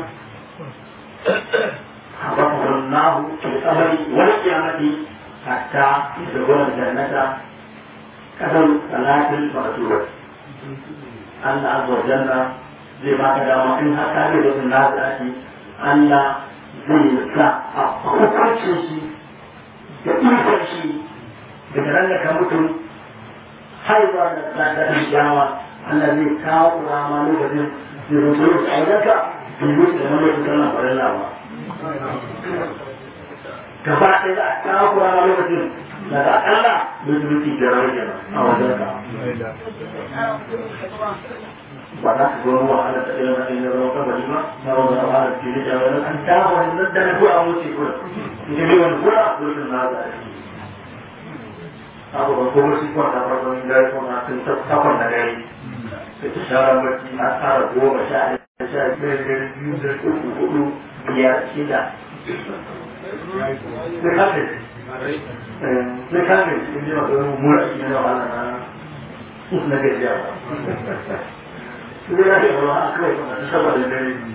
حفظه الله في الأمر والقيامة حتى يدخل الجنة كثر صلاة المقتول أن عز وجل لما قدم إن حتى يدخل الناس أن zai sa a hukuncin shi da ikon shi daga nan da ka mutu haihuwa da tsadarin yawa Allah zai kawo rama lokacin da rubutu a wajenka bai mutu da wani lokacin sallan farilla ba gaba ɗaya za a kawo rama lokacin da ga akalla mutu da rawar kenan a wajenka ba za su zo ruwa ana ta ɗaya wani ruwa kabari ba na wani ruwa da ke da wani an ta wani nan da na kura wuce kura in ji wani kura wurin na za a yi abu ba kuma shi kwanta farkon gari kuma sun takwan da gari da ta shara bacci a tsara goma sha ɗaya sha biyar gari biyu da uku hudu biyar shida ne kafin ne kafin in ji masu wani mura shi ne wahala na na gajiya ba Sudah ada orang akhir sama dengan ini.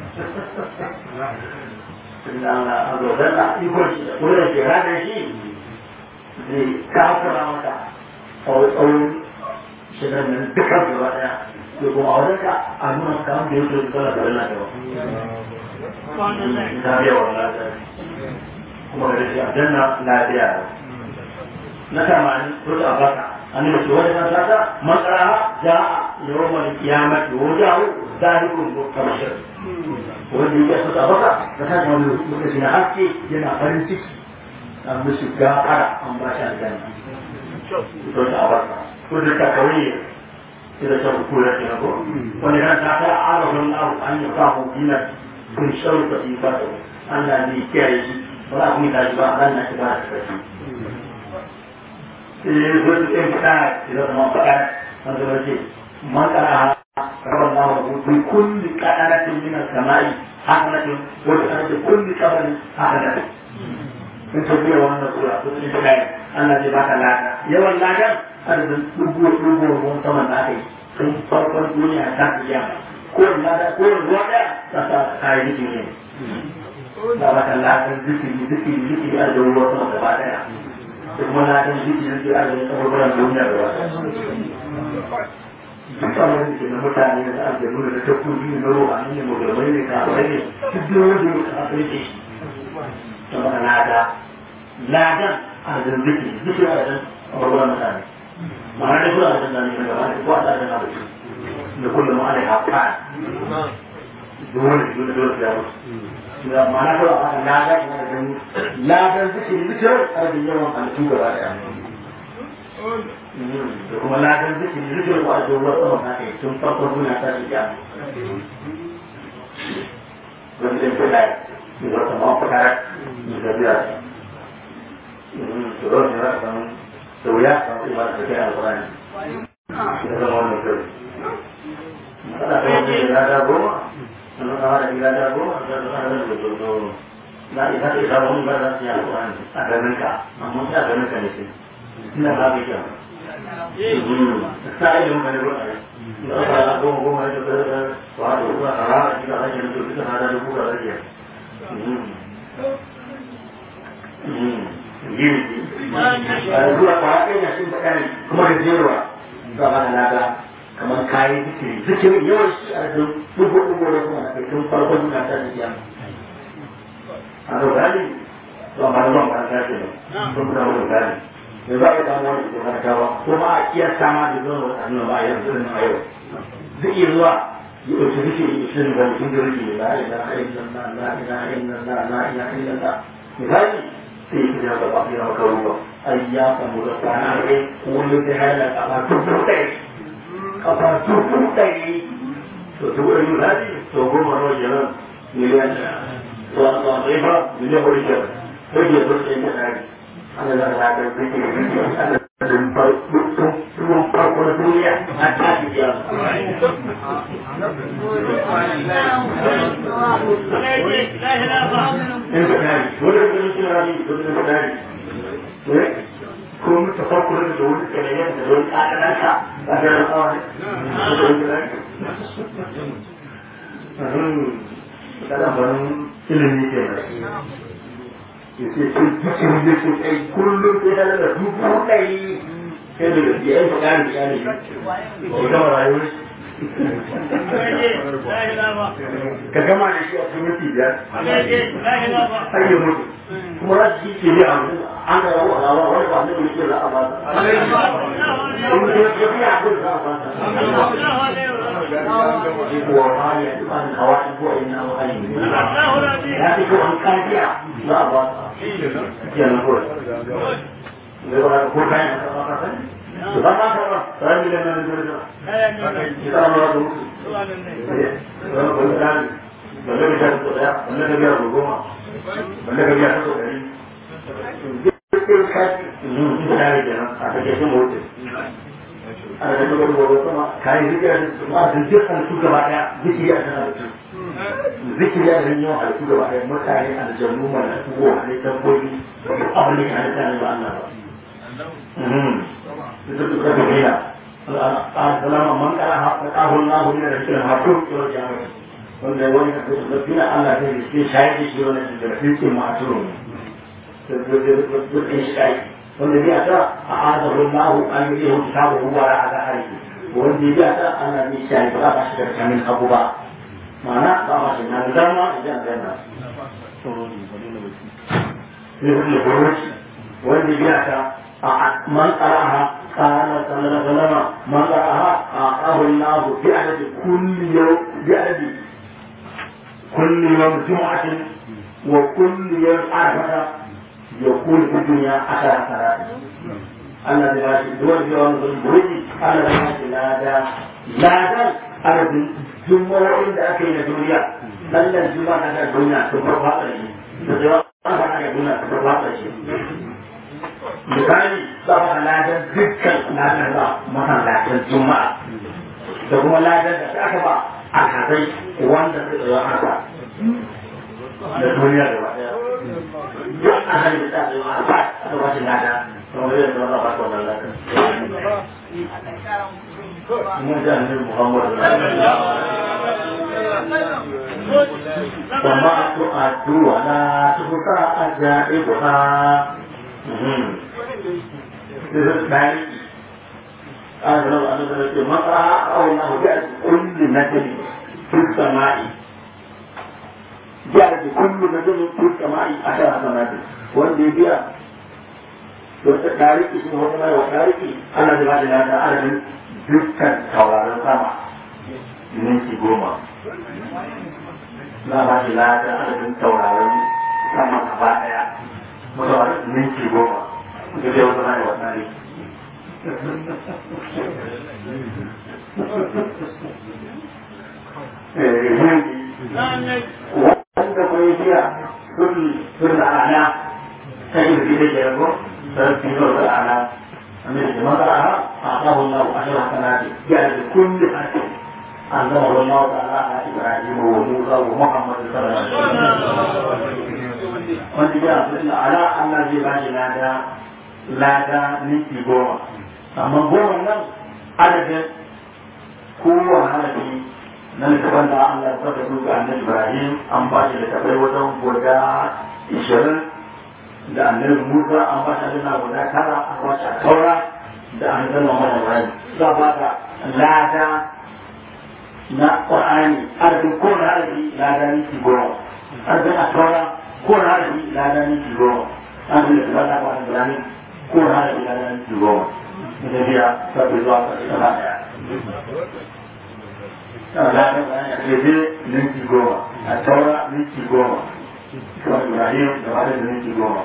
Tentang Allah dan tak ikut boleh jalan dari sini. Di kau keramata, orang orang sedang mendekat kepada Ibu orang tak anu kamu dia tu kalau berlaku. Nabi orang ada. Kemudian dia ada nak nabi ada. Nak mana? Terus apa? أن مسؤول ما شاء مقرأها جاء يوم القيامة وجاء ذلك كمشر wanda ya suka baka da kan wani lokaci na haske yana farin ciki an musu gafara an ba shi aljanna to ta baka ko da ta kawai ida ta kula ta ko wani ran ta ta arabun abu an yi kafu dina kun shauka ifatu Allah ne kiyaye shi ba ku ni ta ba ran na ta ba ta يقول الإنسان إذا ما فعل هذا الشيء ما قرأها قرأ الله بكل كأنة من السماء حسنة وبأرض كل قبر حسنة in ta biya wannan sura ko sun ta gani Allah zai baka lada yawan ladan arzikin dubu dubu ruwan saman da aka yi sun farkon duniya ta kiyama ko lada ko ruwa daya ta sa kayi zikiri ne da baka ladan zikiri zikiri zikiri a da ruwan sama gaba daya kuma na kan shi ne ke arziki kaburburan duniya da wata duk wani ke na mutane da aljanu da takobi na ruwa ne musulmai ne kafirai ne duk da wanda ya kafin ke ta maka lada ladan adadin zikiri zikiri adadin abubuwan mutane ma'ana da kula da zane daga wani ko a tsarin abu da kullum alai haƙa dole dole dole ya mutu da ma'ana kawai a kan lada ina da gani ladan zikiri zikirin adadin yawan halittu gaba ɗaya da kuma ladan zikiri zikirin ko a zuwa sama na kai tun farkon duniya ta shi ya wani ɗin kuɗa da wata mafaka da biya su ɗauki na kan da wuya kan kuma da kai alƙur'ani da zama wannan kai matsala ta wani da lada goma sannan kama da gida da goma da zama da da dodo na isa ta isa wani ba za su yi alƙur'ani a ganin ka amma ta ganin ka ne sai ina ba ka kyau ta ilimin ka ne ruwa ne da goma goma ne da wato kuma a rana gida ake da duka na da duka da ake zuwa ba a ɗaya shi da kare kuma da jeruwa ba ba da lada kamar kayan zikiri zikirin yawan shi a da dubu dubu da kuma na kai tun farkon duka ta da kiyama a da gani ba ba da zuwa ba ta ce ne sun kuma wani gani da za a samu wani da karanta ba ko ma a iya sama da zuwa wata nuna ba a yanzu da a yau zai iya zuwa ya ɗauki zikiri ishirin ga mutum da rike la ilaha illallah la ilaha illallah la ilaha illallah misali sai ya kira da bafi na makaruba ai ya samu da kwana ne wani zai haila kafa dubu ɗari kafa dubu ɗari to dubu ɗari misali to goma nawa kenan miliyan to a tsaye fa miliyan wani kenan sai ya zo sai ya ɗari ana da alaƙar zikiri zikiri ana da ruwan farko na duniya a tashi ya in ka kari wani da kuma suna rami wani da kari ko mutu farko da da wani kanayen da wani ƙaƙananka a garin awon kada barin ilimi ke nan yace sun cikin da su kai kullum sai da da dubu ɗari sai da gaske ai fa ƙari ƙari ko gama rayuwar ka gama da shi a cikin minti biyar har ya mutu kuma za su ce ne a an ga yawo alawa wani ba ne ke za a ba ta in ya ya fi a kun za a ba ta ko ma ya ba ta kawai ko ina ma ai ya fi ko an kafiya za a ba ta kenan kawai ne ba ko kayan ka ba ka sani to ba ma ka ba sai mi da nan da da kita ma ba musu eh ba ko dan balle ka ta ko da balle ka biya ko goma balle ka biya ko dari dukkan kaji da ne kenan a take shi mutum ana da dukkan gobe kuma kai zikira ma da dukkan su gaba daya zikiri a kana zikiri a nan yau halittu gaba daya mutane aljannu malaiku ko halittar gobe abin da ke halitta ne ba Allah ba itu juga berbeda. Dalam mengkalah tahun lahu ini ada kira matur kira jangan. Kalau dewan itu berbeda Allah ini di saya di sini ada berfirman matur. Berfirman wanda bai ata a adahu Allah an yi hu kitabu huwa ra ala hari wanda bai ata ana ni sai ba ba shi da kamin abu ba mana ba ma shi na dama idan zanna ne ne buruci wanda bai ata من قرأها قال صلى الله عليه وسلم من قرأها أعطاه الله بعدد كل يوم بعدد كل يوم جمعة وكل يوم عرفة يكون في الدنيا عشر حسنات أنا دلوقتي دول يوم البريد أنا دلوقتي لا دا لا دا أرد جمعة عند أكيد الدنيا لأن الجمعة هذا الدنيا تبرع عليه تبرع على الدنيا تبرع عليه misali za a ladar dukkan ladar ba masallacin juma'a da kuma ladar da ta aka ba a kazai wanda su tsaye haka da duniya da ba duk a hali da tsaye a ba a ba shi lada kuma zai zama ba su wannan ladar mun ji annabi muhammadu وما تؤدوا ولا تبقى أجائبها ذلك قال لو أن ذلك مقرأ أو الله جعل كل نجم في السماء جعل كل نجم في السماء عشر حسنات والذي بها to ta dariki shi wata mai wa dariki ana da bada lada adadin dukkan tauraron sama minti goma za ba shi lada adadin tauraron sama gaba daya mutuwa minti goma da zai wata mai wa dariki wanda kuma biya sun ana ta yi da ke rago sarfi da ana أمير المرأة أعطاه الله عشر حسنات جعل كل حسن أنزله الله تعالى على إبراهيم وموسى ومحمد صلى الله عليه وسلم wanda ya fi ala Allah zai ba shi lada lada ninki goma amma goma nan adadin kowane harafi na littafin da Allah ya saka su ga annabi Ibrahim an ba shi littafai wajen guda ishirin da annabi Musa an ba shi na guda tara an ba shi taura da an zama mana Ibrahim za ba ka lada na Qur'ani adadin kowane harafi lada ninki goma adadin a taura kowane harafi lada ninki goma adadin da ta ba Ibrahim kowane harafi lada ninki goma ita biya sabbi zuwa ƙarshe gaba ɗaya Jadi minti goma, a taura minti goma, kuma Ibrahim da wani da minti goma.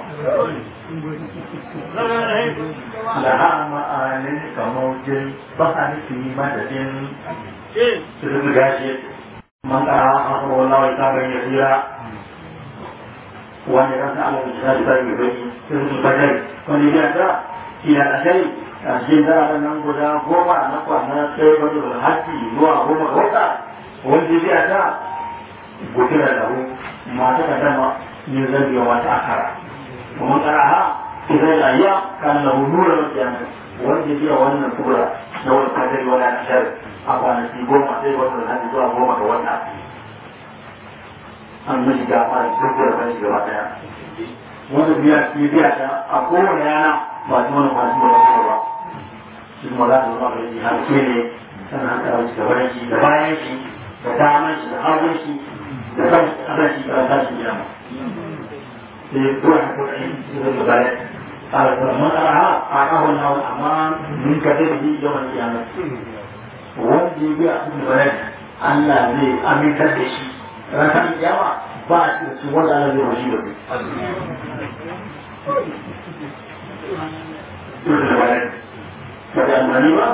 Laha ma'anin kamojin bahani fi madadin su su gashi man ƙara a kuma wani sabon ya tsira wani ran da Allah ya sa yi bai su su bajai wani ya ta ila ashari a cikin zararen nan guda goma na kwana sai wani hajji zuwa goma ga wata wanda zai ta gudura da hu mata ka dama yin zabi wa mata akara kuma karaha idan ya ya kan lahu nura na kiyama wanda zai wannan kubra na wani kadari wani ashar a kwanaki goma sai wani hajji zuwa goma ga wata an mishi gafa duk da kan shi gaba daya wanda biya shi biya ta a kowane yana ba ta wani kwanaki wani ba shi kuma za ta zama da yi har ke ne sannan haka da shi gaban shi da bayan shi da daman shi da hagun shi da kan abin shi da kan shi gina sai kuwa ta kuɗa shi su zai bayan قال فمن أرها أعطاه الله الأمان من كتبه يوم القيامة wanda ya biya abin da Allah zai amintar da shi ranar kiyama ba shi da su wanda Allah zai washi da su. Pada amani ba?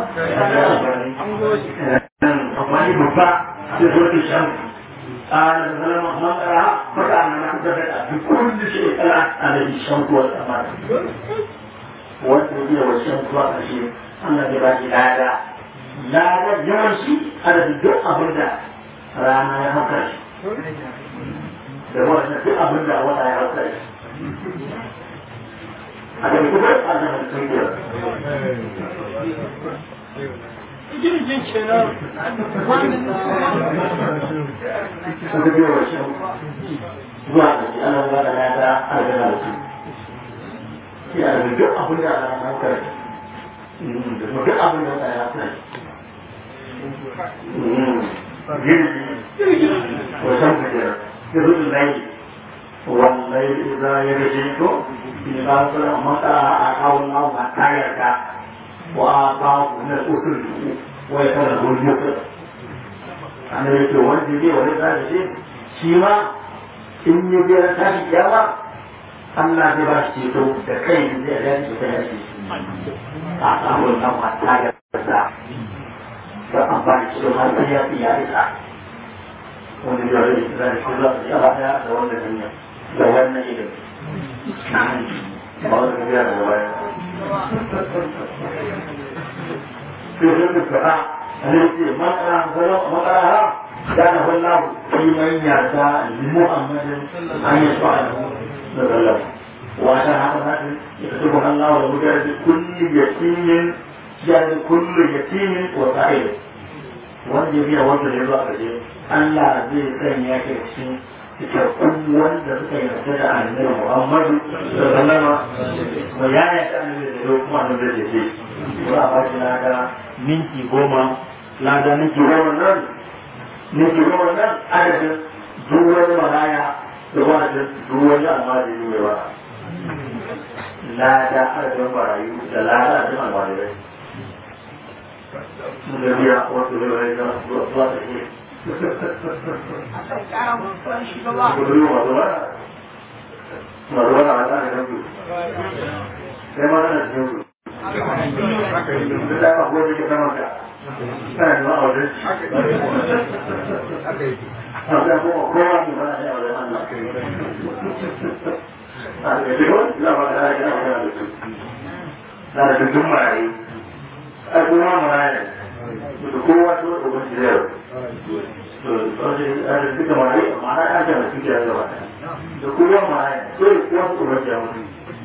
Amani babba sai zo ta shan. قال فلما مطرها فكان ما كتبت بكل شيء كلا على الشمس والقمر. والنبي والشمس والقمر أما بباقي هذا لا يمشي على الدق أبدا رانا يا هكذا. da wannan duk abin da wata ya hauka shi a da kuma a da mutum biyar Jirgin kenan. sun da biyar shi zuwa da shi ana zuwa da lada a da da su ya da duk abin da ana hauka shi da kuma duk abin da wata ya hauka shi jirgi wasan kujera sirrin الليل والليل إذا يرجعت في باطل متى أعطاه الله حتى يرجع وأعطاه من الأسر ويكره المسر أنا يقول وانت لي ولد هذا الشيء شيما إن يبير تاشي جاوة Allah zai ba shi ceto da kai zai ga shi ta yashi a samun nan hatta ya fasa da amfani shi har sai ya fi ya isa wani da rai da shi za su yaba daya da wannan hanya da wannan ilimi ba wani biya da baya sai sun da fara ne ce makara zara makara ha da na wallahu fi man yarda li muhammadin an yasfa lahu sallallahu wa ta haka hadin yaktubu Allah wa mujahid kulli yatimin yani kulli yatimin wa sa'id wanda ya biya wanda ya zo a ƙarshe Allah zai sanya ka cikin cikakkun wanda suka yarda da annabi Muhammadu sallallahu alaihi wa ya yarda annabi da yau kuma annabi da ce za a ba shi lada minti goma lada minti goma nan minti goma nan adadin duk wani maraya da wani duk wani almajiri mai ba lada adadin barayu da lada adadin almajirai mun da biya wasu da rai da zuwa zuwa da ke kudu masu ba masu ba na wata da kanku sai ma na cikin ku da aka kuwa da ke saman ka kana da ma'audin Haka kuma kowa ne ba na yawon Allah. A da shigo, za ba da ya magana da su. Na da dukkan marayi. A kuma marayi. Da kowa su da kuma shirya. To, wasu a da duka marayi, mara ya ce da suke da gaba. Da kowa marayi, so da kowa su kuma shirya mutu.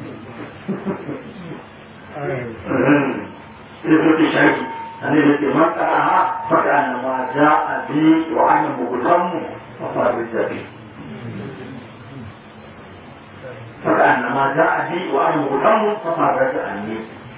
Sai kuma ke shaki. أن التي مقعها فكأنما جاء بي وأنا مغتم وصار بالجبين فكأنما جاء بي وأنا مغتم فصار عني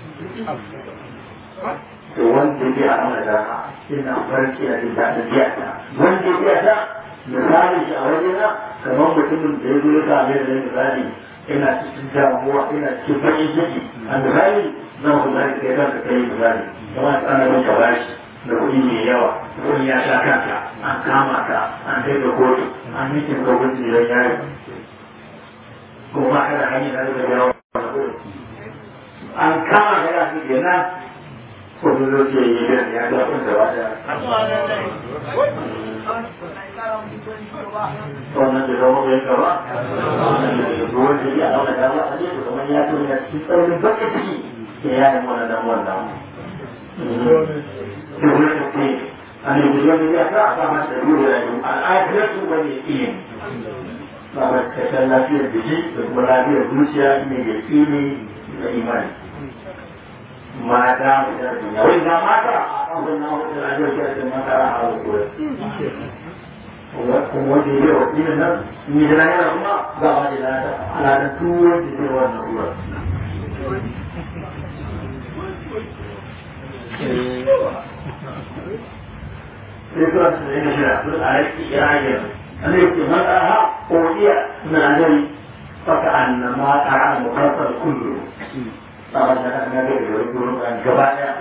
wanda ya a mana ina farki a cikin daɗin biyata wanda ya biyata misali shi a wajena kamar mutumin da ya zo ya same da misali ina cikin damuwa ina cikin baƙin ciki a misali zan ku zai kai kanka kai misali kuma ana bin ka bashi da kuɗi mai yawa kuɗi ya sha kanka an kama ka an kai ka kotu an yi kin hukunci don yari kuma ka da hanyar da yawa an kama ka ya fi kenan ko da zo ce yi da ya ga kun da ba da wannan da zama bai ka ba wannan da ruwan da ya auna da ba a ne kuma ya to ya ci tsaurin bakin ciki ya yi wannan dan wannan أن يقولون إذا فأعطى سبيل الآخرة واليقين فقد تسلى في البشيء ولا في الروسيا من اليقين الإيمان ما دام في الدنيا وإذا مات أظنه في الأجل كأس ما ترى على القوة wanda ya yi wa ɗin nan ni da lahira kuma ba ma da lada ala da tuwon da zai wannan ruwa ذكرى سبعين شهر يقول عليك إراجع أن يتمتعها أولياء من أجل فكأنما أرى المخاطر كله طبعا أنا يقولون عن جبايا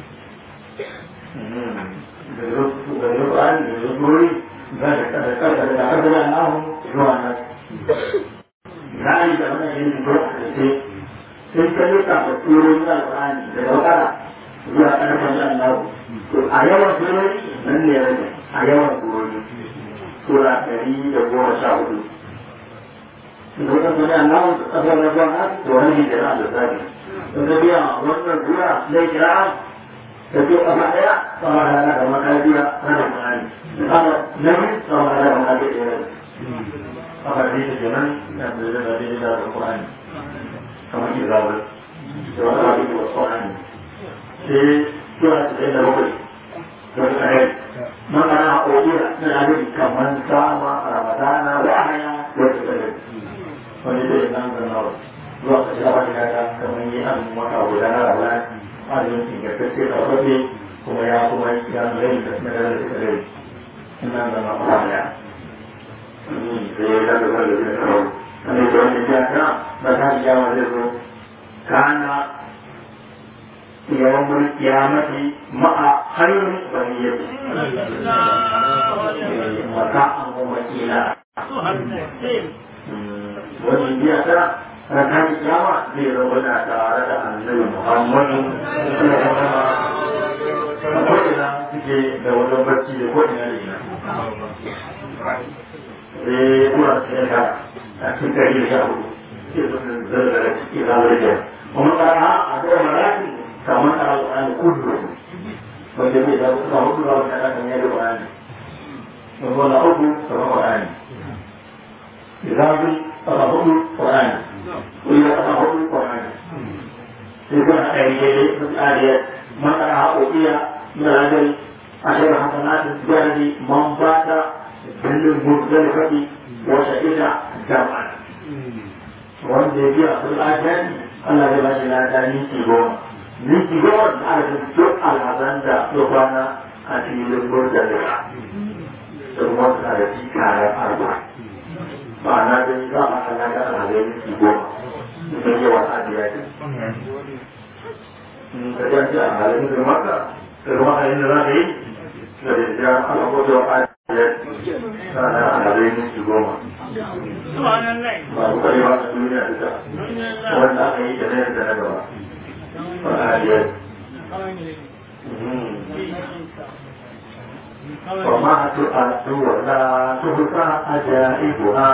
بيقولون عن بيقولون ذكرت أنهم جوانا ذلك أنا يجب أن sai ka nuka da turin alƙur'ani da daukara zuwa ƙarfin Allah to a yawan surori nan ne rage a yawan surori sura ɗari da goma sha hudu da wata suna Allah da ƙasar da zuwa nasu to wani ne da da zabi don ka biya wannan sura zai kira da ke ƙasa ɗaya sama da na da makariya na da ƙur'ani ƙasa na biyu sama da na makariya ɗaya haka da ita kenan da da da da da ƙur'ani kamar izawar da wani abin da wasu wani sai zuwa cikin da bakwai da wani kare makana a ƙoƙira na abin kamar sama a ramadana wa haya da wata kare wani zai nan da nawa zuwa ka shiga wani kata kamar yi an maka guda na ramadana azumin ingantacce da wasu kuma ya kuma ya zai da suna da suka zai ina da na haya sai ya daga wanda zai kawo wanda ke wanda ya ta ba ta biya wa zai zo kana yawan mulki kiyamati ma'a hayyun bariyati mata an kuma kila wani biya ta raka kiyama zai zama na tare da annabi muhammadu ko ina suke da wajen barci da ko ina da ina sai kuma sai ka a cikin ɗari da sha hudu ke sun zargara ciki na wajen kuma ƙara a ga marati kamar a alƙur'ani kudu wanda bai da kuma hudu ba wanda kan yi da ƙur'ani wanda na uku kamar ƙur'ani izabi kama hudu ƙur'ani wanda kama hudu ƙur'ani sai kuma a ɗari daidai sun ƙariya man ƙara haƙoƙiya na rajari a shirin hasanatin jarabi man bata dalilin muzdalifati wata ita jama'an wanda ya biya sun ajiyani Allah zai bashi lada minti goma minti goma da aka duk alhazan da ya kwana a filin muzdalifa da kuma suna da cikarar arba ma'ana dai za a halaka alhazai minti goma da yawan adiyani halin da maka da kuma halin da za ka yi da da ya ana kwato a ya sana a halin minti goma Subhanallah. ba ku kare ba a duniya duka wanda aka yi da na yadda na gaba ba a haliyar وما تؤد ولا تهفى عجائبها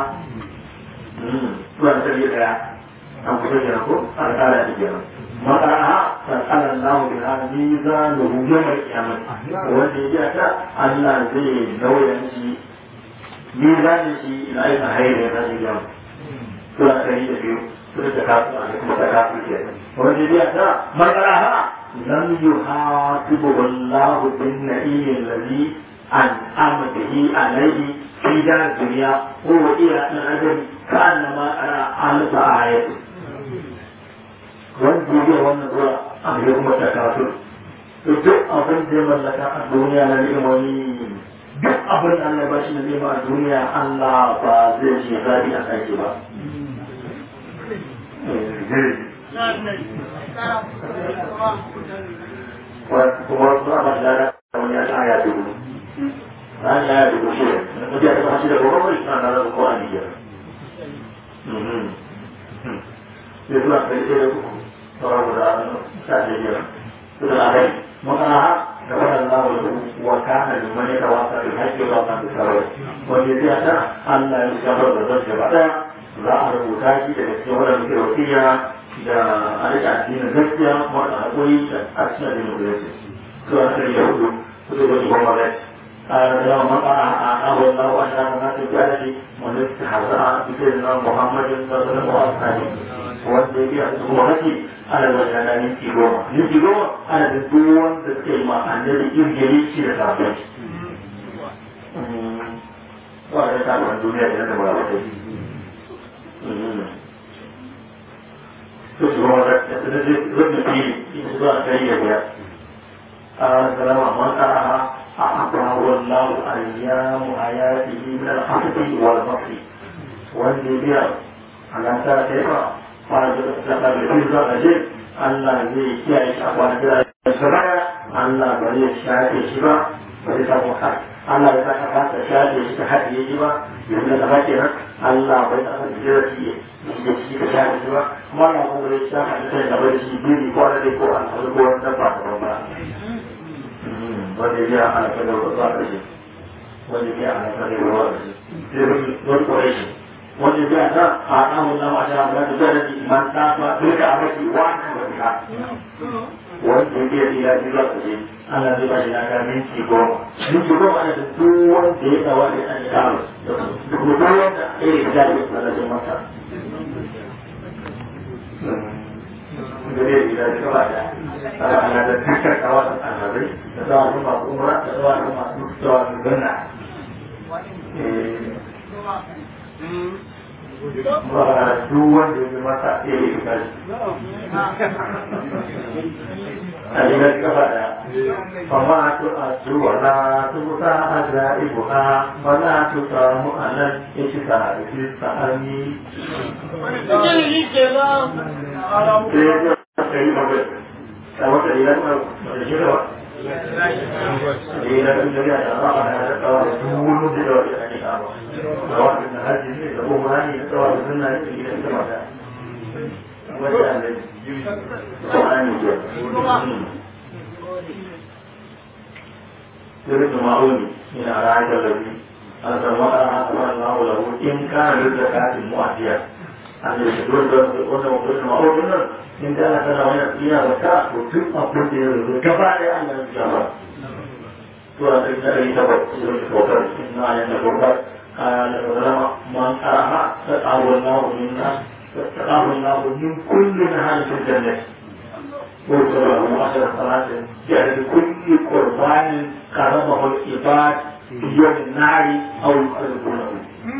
Tuhan sendiri ya, yang punya jago, ada di jalan. Maka fasal Allah biha miza lahu yawm al-qiyamah. Wanda ya ta Allah zai nauyin shi mizanin shi ila aika hayar ya tashi jamu. Tuhan sendiri da biyu, sudah cakap, sudah cakap ke. Wanda ya ta maka لم يحاسبه الله بالنعيم الذي أنعم به عليه في دار الدنيا هو إلى الأجل كأنما أرى ألف آية wanda ya wannan zuwa a yi kuma ta kafin duk abin da ya mallaka a duniya na ni'imomi duk abin da Allah ya bashi na ni'ima a duniya Allah ba zai ce zaɓi a kan ba. kuma suna ba da kamar ya ta ya dubu an ya dubu shi ne mutum ya ta shi da gobe mai suna da rabu ko an yi jira sai suna kai sai da uku sauran guda sha ɗaya jira su da rai makana ha da wannan lawa da wa kana da mani da wasa da haƙƙi ba kan da sarau wanda ya ta Allah ya shabar da zai gaba ɗaya za a rubuta shi daga cikin wadanda muke wasiya da a rika addinin gaskiya wanda haƙuri da a cikin addinin musulunci to an kai yahudu su da wani goma rai a da maka a abun na wa da na ta ga da wanda ta hasa a cikin na muhammadin sallallahu alaihi wasallam wanda ya biya su wani ana da wata na minti goma minti goma ana da duk wanda suka yi ma annabi irgiri shi da sabon ba da sabon duniya da na da ba wata تشعر ابن فيه في صداع كريمة السلام من قرأها أعطاه الله أيام حياته من الحسد والبطر والجبير على كيف قال لقد في أجل Allah zai kiyaye shi a kwanakin da su baya Allah ba zai shafe shi ba ba zai samu kai Allah ya saka kasa shafe shi ta haɗiye shi ba yanzu da gaba kenan Allah bai da aka jira shi da shi ka shafe shi ba kuma Allah kuma zai shafa shi sai da bai shi biri ko wani ko an haɗu ko wani dabba da ba wanda ya ana kada wa zuwa ƙarshe wanda ya ana kada wa zuwa ƙarshe sai wani ƙwarai shi wanda ya ta a ɗan wannan wata da ta zara da iman ta ba duka a mafi wani ba ta wanda ya biya ila ji zuwa ƙarshe ana zai ba shi na ga minti goma minti goma ana da duk wanda ya tsawa da ɗan kama da kuma duk wanda ya yi da ya tsara da masa da zai yi da gaba da ana ana da dukkan kawa da alhazai da tsawa da masu umra da tsawa da masu tsawa da ganna ba duk wanda ya masa ya yi kashi أجل كفايا فما تؤد ولا تؤتى عجائبها ولا تقام على الإشفاء في التأمين. Kamu terlihat berjumpa. Ia menjadi adalah ada kawan dulu di luar ini kamu. Kawan dengan haji ini, kamu mana ini kawan dengan ini kita semua. Macam ni. يريد معوني من أرائك الذي أنزل وقرأ أمر الله له إن كان للزكاة المؤدية أن يشكر وأنه مقصود معون إن كان سنوين فيها زكاة وتبقى كل كفاية أن يجاب سورة النبي سبب سورة الكوكب إن آية الكوكب قال العلماء من قرأها فتعب الله منا فتقاه الله من كل نهار في الجنة وصلى له عشر صلاة جعل كل قربان قربه العباد في يوم النار أو يقربونه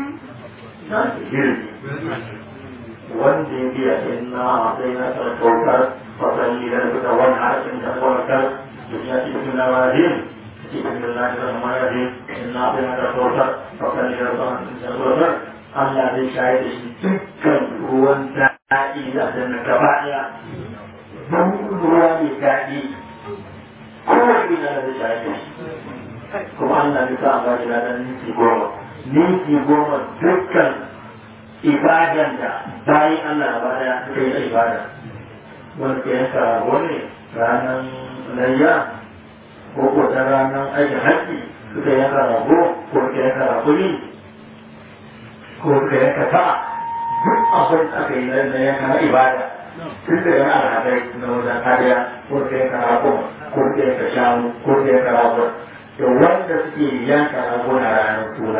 wanda ya biya inna a sai na sarkautar fasalli da suka wani harafin da kawakar da ya ci cikin labarin ci cikin labarin da mayari inna a sai na sarkautar fasalli da kawakar Allah zai shayar da shi dukkan ruwan daɗi da aljanna gaba ɗaya don ruwa mai daɗi kowane ina da shafi kuma Allah ya sa ba shi ladan ninki goma ninki goma dukkan ibadan da bayan Allah ba da suka yi ibada wanda ke yanka wani ranar layya ko ko ta ranar aikin haƙƙi suka yanka rago ko suka yanka rakuni ko suka yanka ta duk abin da aka yi na yanka na ibada tun da yana alhadai na wajen kariya ko suka yanka rago ko suka yanka shanu ko suka yanka rago da wanda suke yanka rago na ranar suna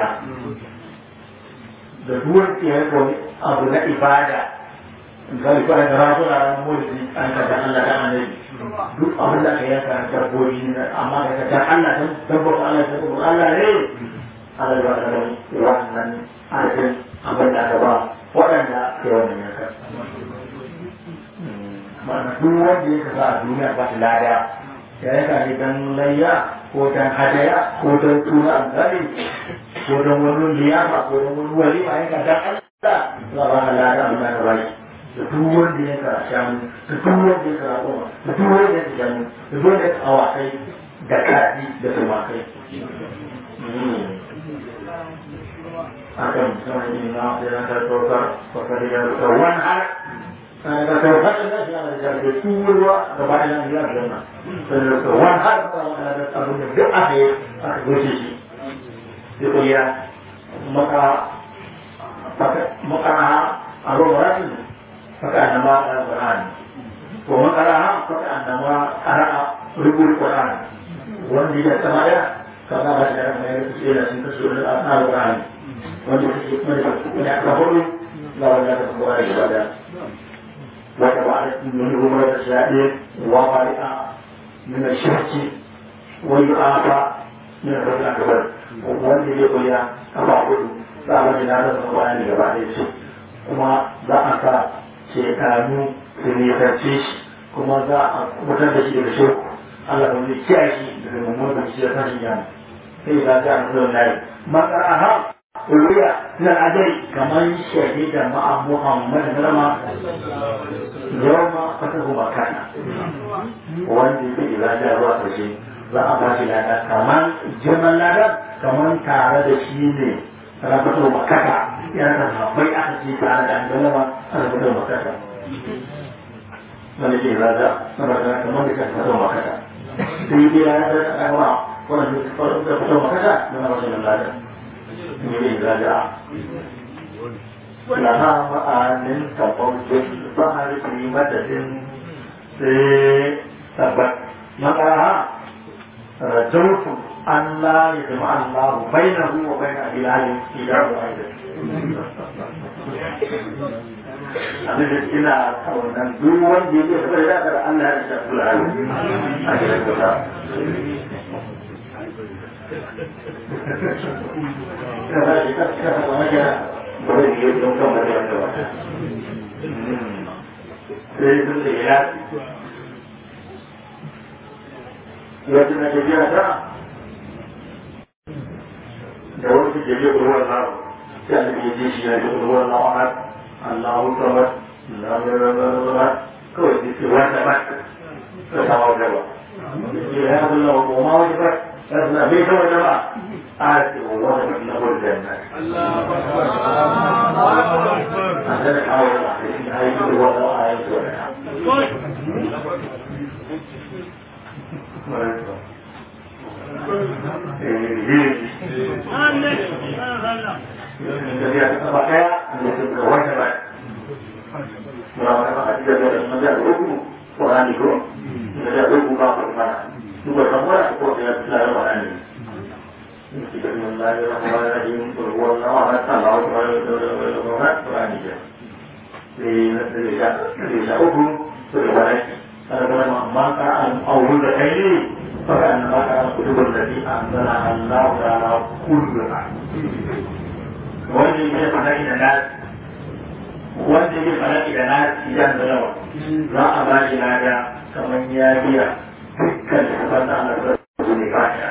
da duwar ke yanka wani abu na ibada misali ko an rago na ranar mulki an ka dan Allah dan annabi duk abin da aka yanka na dabbobi ne amma ka dan Allah dan dabbobi Allah dan dabbobi Allah ne Allah ya ba wannan arzikin abin da aka ba waɗanda ke wannan yanka ma'ana duk wanda ya kasa a duniya ba shi lada ya yanka ne dan layya ko dan hadaya ko dan tuna amsali ko dan wani liyafa ko dan wani walima yanka dan Allah za a ba ka lada abin da aka ba shi da duk wanda ya kara shanu da duk wanda ya kara goma da duk wanda ya kara shanu da duk wanda ya kara awakai da kaji da tumakai akan sama ini na dengan tertokar pakar dia kawan har ada kawan ada yang ada jadi tua kepada yang dia ada terus kawan har kalau ada tabu dia akhir akhir posisi itu ya maka maka maka Al-Quran maka nama Al-Quran Pemakaraha maka nama arah ribul Quran Wan tidak sama ya Karena baca Mereka sudah Sudah Al-Quran Wanda suke wanda aka hudu ga wanda aka kowa da ibada wata ba a min umar da shaɗe wa bari'a min shirki wa yu'afa min rabbil akbar wanda ya koya kafa hudu za a wani na da kowa ne gaba da shi kuma za a sa shekaru su nisance shi kuma za a mutar da shi daga shirku Allah ba zai kiyaye shi daga mummunan shi da tashin yana sai za ta an zuwa layi makaraha ruya na adai kamar shahida ma'a Muhammad zama yau ma fata kuma kana wanda ya fi da zuwa ƙarshe za a ba shi lada kamar girman lada kamar tare da shi ne rafatar makaka yana da haɓai aka ce tare da an galama a rafatar makaka wanda ke zaga saboda kamar da kan rafatar makaka sai dai ya da ɗaga wanda ke rafatar makaka da na rashin lada من رجع لها معان كقول البحر في مدد ثبت مقرها رجوت أن لا يجمع الله بينه وبين إله إله واحد abin da ina kaunan duk wanda ya yi da ya da Allah ya shafi al'adu a cikin kusa Yadda na tafiya ta da wasu tafiya ruwan nawa sai an tafiya je shi ya ji ruwan nawa har Allahu samad lalalalalala kawai da ke wata ba ta sama wajen ba. Ya Allah wa ma wajen ba فاحنا بيت وجماعة آتي الله له الجنة هذا حاول آية ولا آية ولا jadi apa pakai menjadi kewajiban. Melakukan ada dari menjadi hukum Quran itu menjadi hukum apa mana? juga semua aku dia selalu berani. Bismillahirrahmanirrahim. Berwala ahad Allah berani je. Di desa desa hukum berbaik. Karena maka al-awwal ini maka maka kutubul ladhi anzala Allah ala kulli wanda yake fada da nas wanda yake fada da nas idan da nawa za a ba shi lada kamar ya biya dukkan littafan da ana zarzu ne ba ya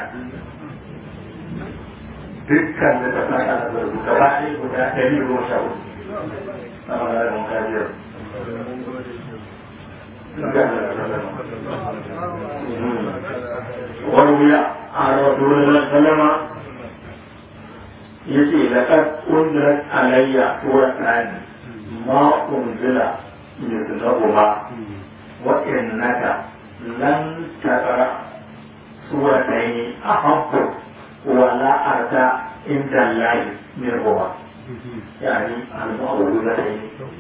dukkan littafan da ana zarzu gaba ɗaya guda ɗari goma sha hudu na magana da mukajiyar وروي عن رسول الله صلى الله عليه وسلم يجي لقد أنزلت علي سورتان ما أنزل مثلهما وإنك لن تقرأ سورتين أحب ولا أرجى عند الله منهما يعني المعوذتين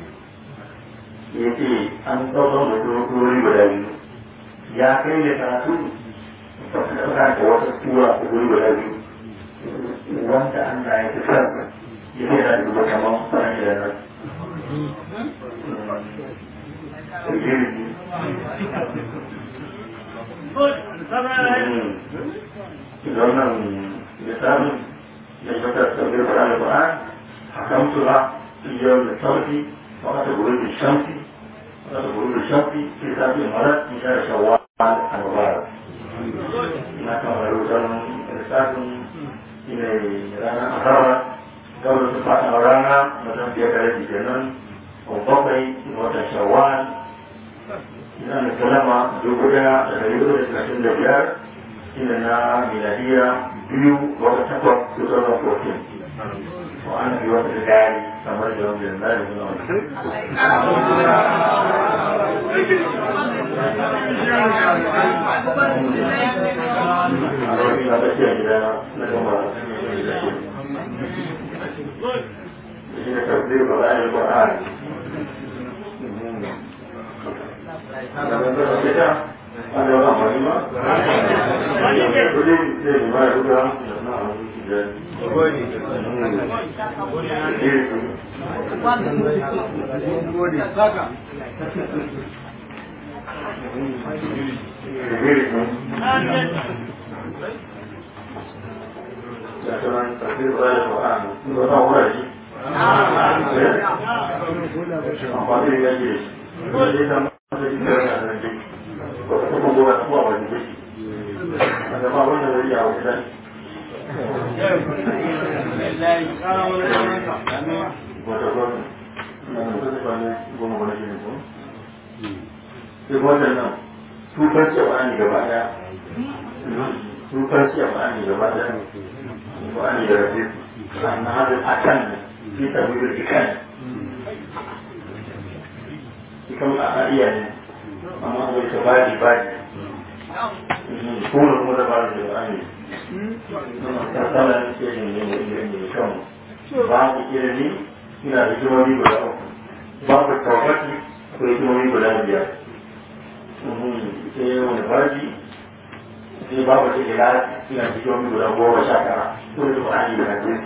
yace an ɗaukar da turori guda biyu ya kai da karatu ka da wata tura a guri guda biyu wanda an na ya fi san ya fi da duba kamar sanar da nan wannan misalin da ya ta sabbin Qur'an Qur'an hakamtuha fi yawm al-sarfi wa qad غروب الشمس وقت غروب الشمس في سبع مرات من شهر شوال المبارك ما كان غروب الإرسال إلى رانا أخرى قبل سبعة رانا مثلا في أكاد جنون وبقي وقت شوال إذا نتكلم جوجا تغير الثلاثين دجار إلى ميلادية بيو وقت تقوى 2014 وأنا في وقت الداري كما يوم الداري من تفسير قرآن القرآن هذا هو مهمة. كل شيء ما يقول Thank you. sai waɗannan tukar cewa ne gaba ɗaya tukar cewa ne gaba ɗaya ba ne da rafi sannan hada a kan fi tabbir ikan ikan a iya ne amma wai ta badi badi kuma kuma da badi da ne tattalin irin ne mai kyau babu ilimi ina da hikimomi guda uku babu tabbati ko hikimomi guda biyar sai wani barji sai babu ta ila ina da hikimomi guda goma sha tara ko da ba a yi da ne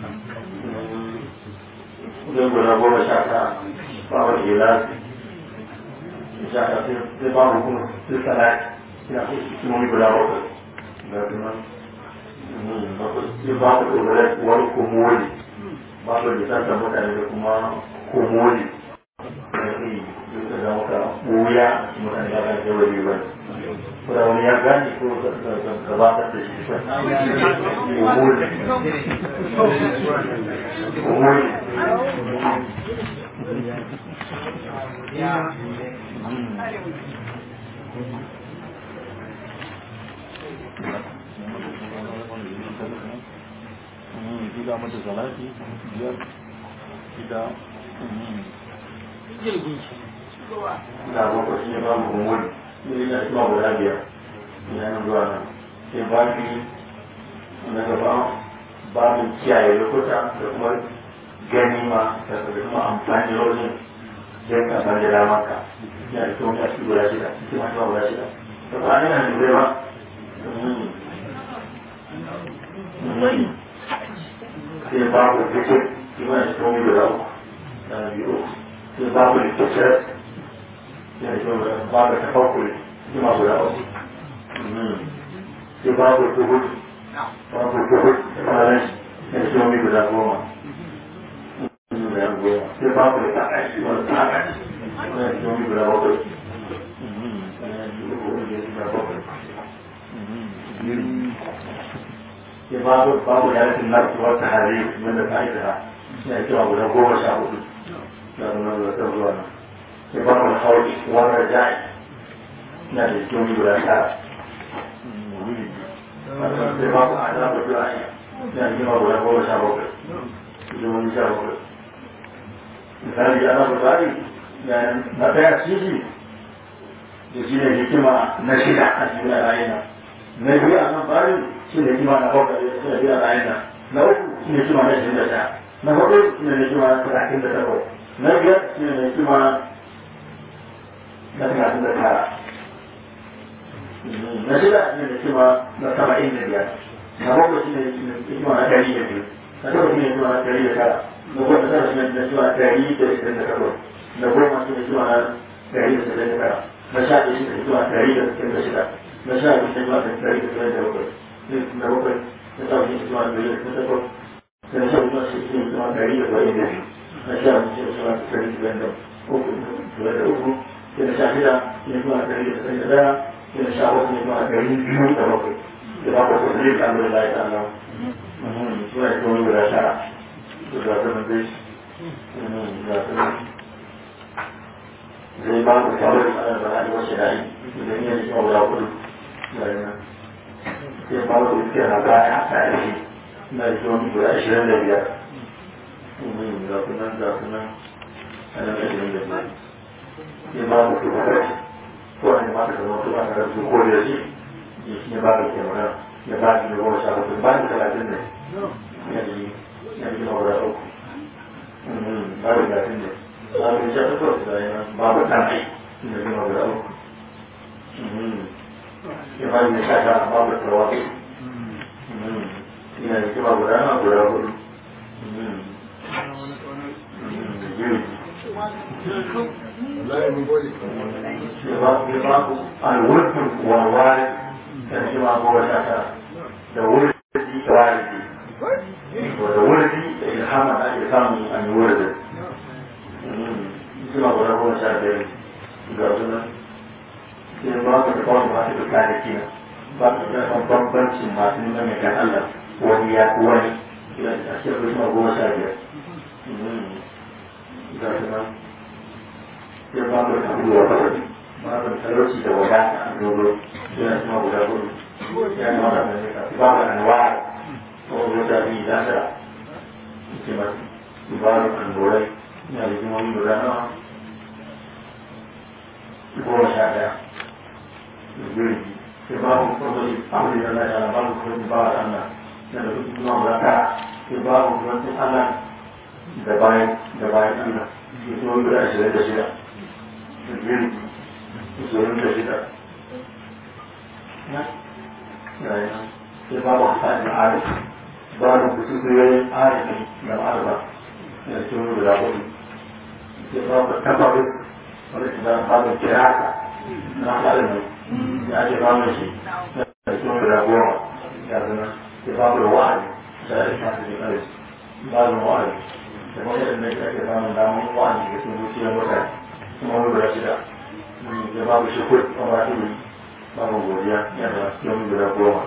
kudin guda goma sha tara babu ta ila sha tara sai babu kuma sai salati ina da hikimomi guda bakwai ga kuma sai ba ku dogara wani komoli ba ku lisanta mutane da kuma komoli da kai duka da maka buya mutane ya kan jawa ne ba ko da wani ya gani ko gabatar da shi ba komoli komoli gida mata salati biyar gida da boko shi ne ba mu komoli ne ya shi ma guda biyar ya nan zuwa nan sai ba ki na gaba babin kiyaye lokuta da kuma ganima da kuma amfani da wajen sai ka san da damar ka ya da kuma shi guda shida shi ma shi ma guda shida to ba ne nan zai ba sai babu zikir shi ma shi kuma guda uku da biyu sai babu littattafai ya shi ma babu tafakkuri shi ma guda uku sai babu tuhud babu tuhud da faranshi ya shi ma guda goma sai babu da ta'ashi wani ta'ashi wani shi ma guda bakwai sai babu babu da rikin nasu wata hari wanda ta aika ya kira guda goma sha hudu da nuna da ta zuwa nan sai babu da hauri wani rajai na da hikimomi guda tara sai ba ku a da ba ku ayi na hikima guda goma sha bakwai hikimomi sha bakwai misali ana bukari na ɗaya ciki da shi ne hikima na shida a cikin rayuwa na biyu a nan bari shi ne hikima na bakwai da shi ne biyu a rayuwa na uku shi ne hikima na shirin da sha na hudu shi ne hikima na talatin da takwas na biyar shi ne hikima na talatin da tara na shida shi ne hikima na saba'in da biyar na bakwai shi ne hikima na ɗari da biyu na takwas shi ne hikima na ɗari da tara na goma tara shi ne hikima na ɗari da ishirin da takwas na goma shi ne hikima na ɗari da sittin da tara na sha ɗaya shi ne hikima na ɗari da sittin da shida na sha biyu shi ne hikima na ɗari da sittin da bakwai na bakwai na sa shi hikima na ɗari da sittin da takwas na sha biyu shi ne hikima na ɗari da saba'in da biyu na sha biyu shi ne hikima na ɗari da saba'in da uku da uku sai na sha shida shi ne hikima na ɗari da sittin da ɗaya sai na sha bakwai shi ne hikima na ɗari biyu da bakwai da bakwai ko zai ka amur lai ta nan suna yi kuma guda tara da za ta nan dai za ta nan zai ba ku kawai ana da hali wasu da yi da yin yanzu kuma guda kudu da yi nan sai ba ku iske na baya a tarihi na yi kuma guda ashirin da biyar za ku nan za ku nan ana da ashirin da biyar sai ba ku kuma kai ko an yi mata kamar su ana da su ko da shi ya ba da ke magana ya ba da goma sha bakwai ba da talatin ne ya yi ya yi na guda uku ba da talatin ne ba da sha takwas da yana ba da tanai ya yi na guda uku ya ba da sha sha ba da tawasu ya yi kuma guda na guda hudu يبقى الورد والوارد كان ما هو شاكرا da wurdi da waridi da wurdi da ilhama da ake samu a yi wurdi suna guda goma sha biyar ga suna sai ba ka da kawai masu da kare kina ba ka da kan bambancin masu nuna mai kan Allah wani ya ku wani a cikin suna goma sha biyar ga suna sai ba ka da kabuwa fasari ba ka da talauci da wadata a dogo suna suna guda gudu يعني مرة من بعض الأنواع موجودة في داخل كما بعض الأنواع يعني جمعي مدانا هو شاعر يقول في بعض الفضل أمر الله على بعض الفضل بعض أن نبي إمام ركع في بعض الفضل أنا دبائن دبائن أنا يسوي بلا أشياء تشيلا يقول يسوي بلا أشياء sai babu hasanin arif babu kusuryoyin arifi da ma'arba da cikin guda hudu sai babu tabbabin wanda ke zama babu kirasa na halin da ake babu shi da cikin guda goma ya zama sai babu wa'adi da ya shafi da kare babu wa'adi da kuma yadda ne ake samun damar wa'adi da sun zuciyar mutane kuma wani guda shida da babu shi kuwa a wata wuri babu godiya yana cikin guda goma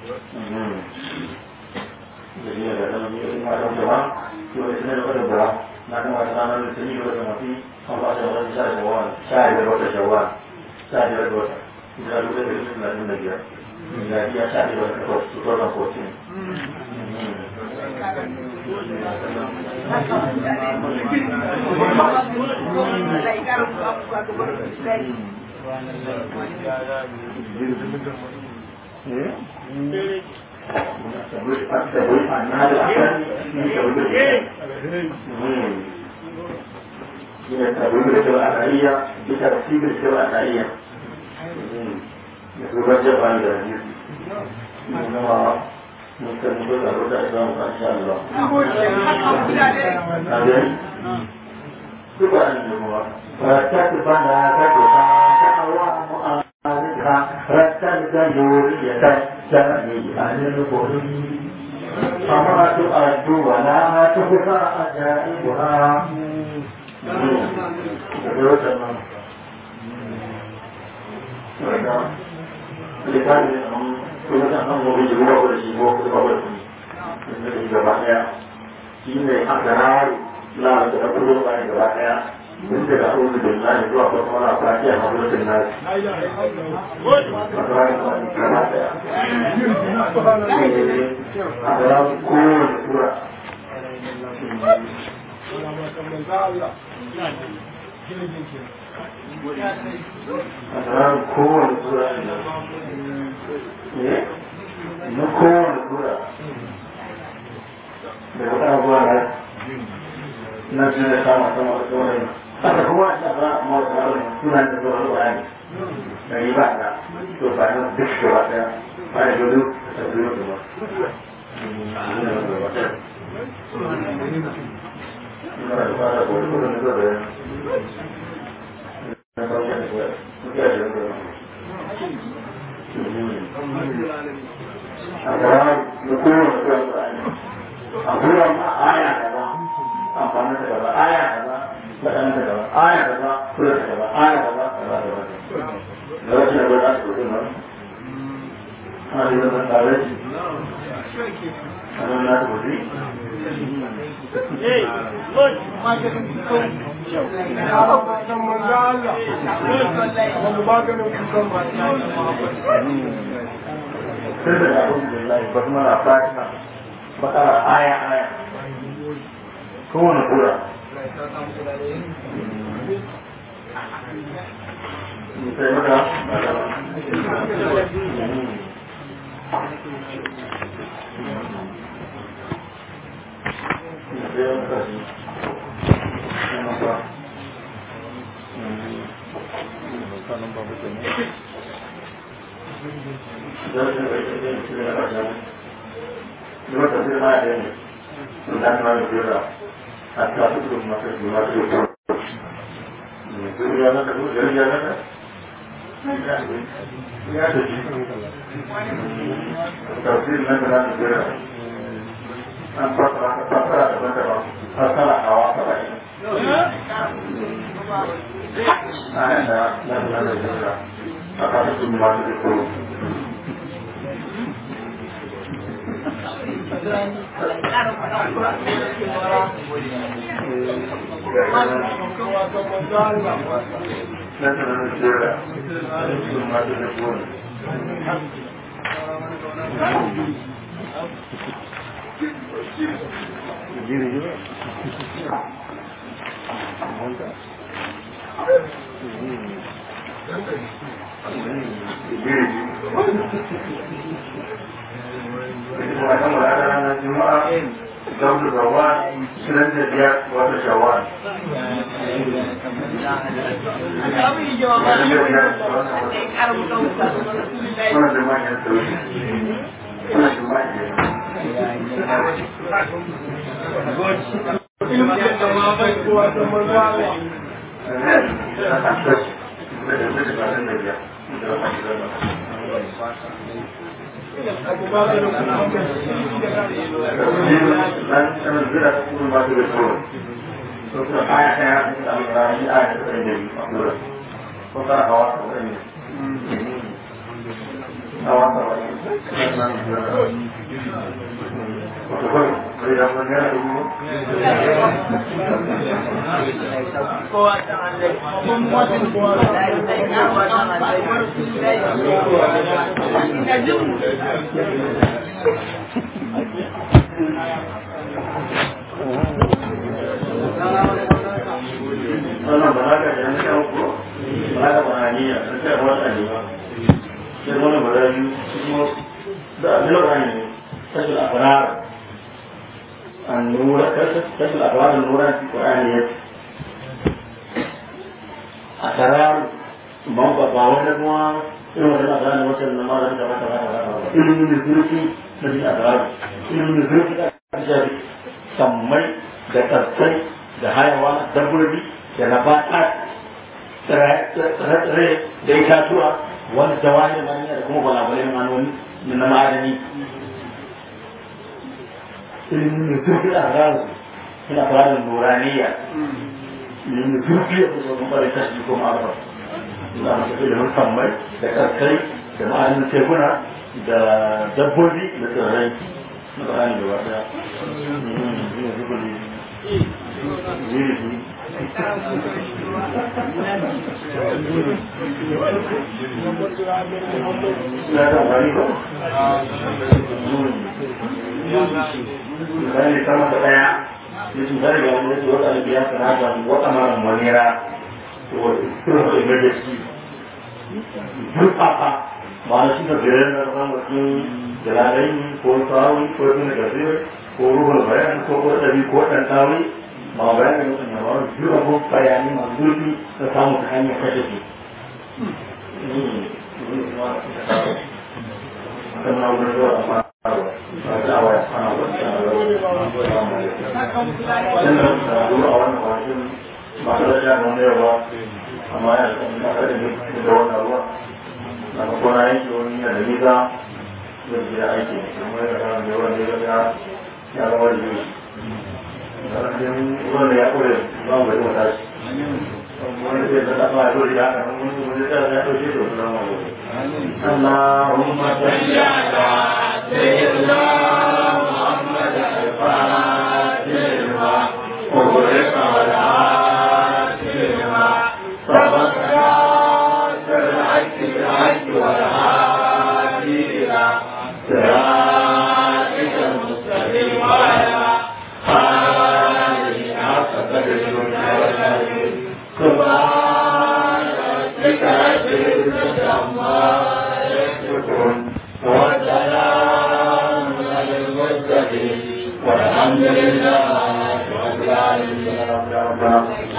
jadi ada dalam ini macam doa dua ini ada pada doa nak macam mana di sini ada mati apa sahaja bisa jawab saya ada doa jawab saya ada doa tidak ada dari sini lagi lagi ya jadi ya saya ada doa itu orang posting من التأويل الشرعية بترتيب الشرعية يتوجه عن ذلك إنما ممكن نقول الرجع إسلام إن شاء الله هذا سبحان الله فتكبنا فتها تقوى مؤامرها رتل جورية سميئا للبري فما تؤد ولا تخفى عجائبها لذلك kuma ta san gobe jigo ba da shi ko kuma ba da shi da shi gaba daya shi ne aka rawo la da ta kullu ba gaba daya من daga أعوذ بالله zuwa kuma na fatiha hadratin nas a ga kowane sura a ga kowane sura ne na kowane sura daga kan zuwa na na shi da kama sama da tsoron haka kuma a shafa mawata wani suna da zuwa zuwa ne da yi ba da to ba na duk gaba daya ba da gudu da zuwa kuma ina da fara ko kuma da zuwa da na ba da zuwa ya da zuwa a ga da kowane zuwa ne a kuma aya kaza amfani da gaba aya kaza faɗan da gaba aya kaza kula da gaba aya kaza kaza kaza da wasu da gwada su kudin nan ana da zaman tare a nan na su kudi sai da abu da lai ba kuma na fatima bakara aya aya kowane kura sai maka Dua terima ada ini. Tentang manusia. Hatta itu masuk di masuk. Itu dia nak itu dia dia nak. Ya, tapi nak nak dia. Apa apa apa apa apa apa awak apa ini? Ada nak nak dia. Apa itu masuk itu? مثلا الزرع ثم تكون Diri juga. Wannan mulata ranar Juma'a Gaudu Zawad Shirin da biyar wata Shawwal. Wannan da manyan sauri. Wannan da manyan wannan ba haka da na shan ko ba haka ba haniya na shan wata ne ba sai wani ba biyu kuma da abin da ne tashil akrar النور تشمل أفراد النور في القرآن أسرار موقع باونا كما إنه مثلا أسرار وصل النمار كما كما كما إنه من الزلوكي مثل أسرار إنه من الزلوكي أسرار سمي da tattai da hayawa dabbobi da nabata tsire da itatuwa wanda jawahir maniya da kuma gwalagwalai manoni na ma'adani ilimin mai zurfi a ransu suna fara da nuraniya ilimin mai zurfi a kusa kuma bari tashi ko ma'arfa suna masu ilimin sammai da karkai da ma'anin tekuna da dabbobi da tsirrai na bayani da wata ilimin zurfi zirfi Ya ta wani ba? Misali sama da ɗaya, ya cutar da wani yake wata biya sanata wata mara manira, to irin da emergency. Duk papa, ba na shi da biyar na zama mutum jalalai ko tawi ko tun da zai ko ruhul bayan ko ko ɗabi ko ɗan tawi ma bayan da mutum ya bawar duk abu bayani masu zurfi na samu ta hanyar kashe su. Akan na wurin zuwa a fara ba ta awa ya fara ba ta awa Sannan da zuwa a wannan kwanakin ba ta da jan wani yawa amma ya na kada ne da wannan ruwa. Na kona yanki wani yana da nisa zai je aiki kuma ya kama da yawan da ya ya zama da yi ƙarfin ruwan da ya kore ba mu bari mata shi wani zai da dafa ya dole da haka nan wani wani zai da ya ɗauke da wasu rama wani Allahumma salli ala sayyidina Muhammad al-Fatih wa ughriqa wal-Asim sabaka sir'ati bil-haqq wal-hadi ila صراطك المستقيم وعلى آله حق قدره ومقداره سبحان ربك رب العزة عما يصفون وسلام على المرسلين والحمد لله رب العالمين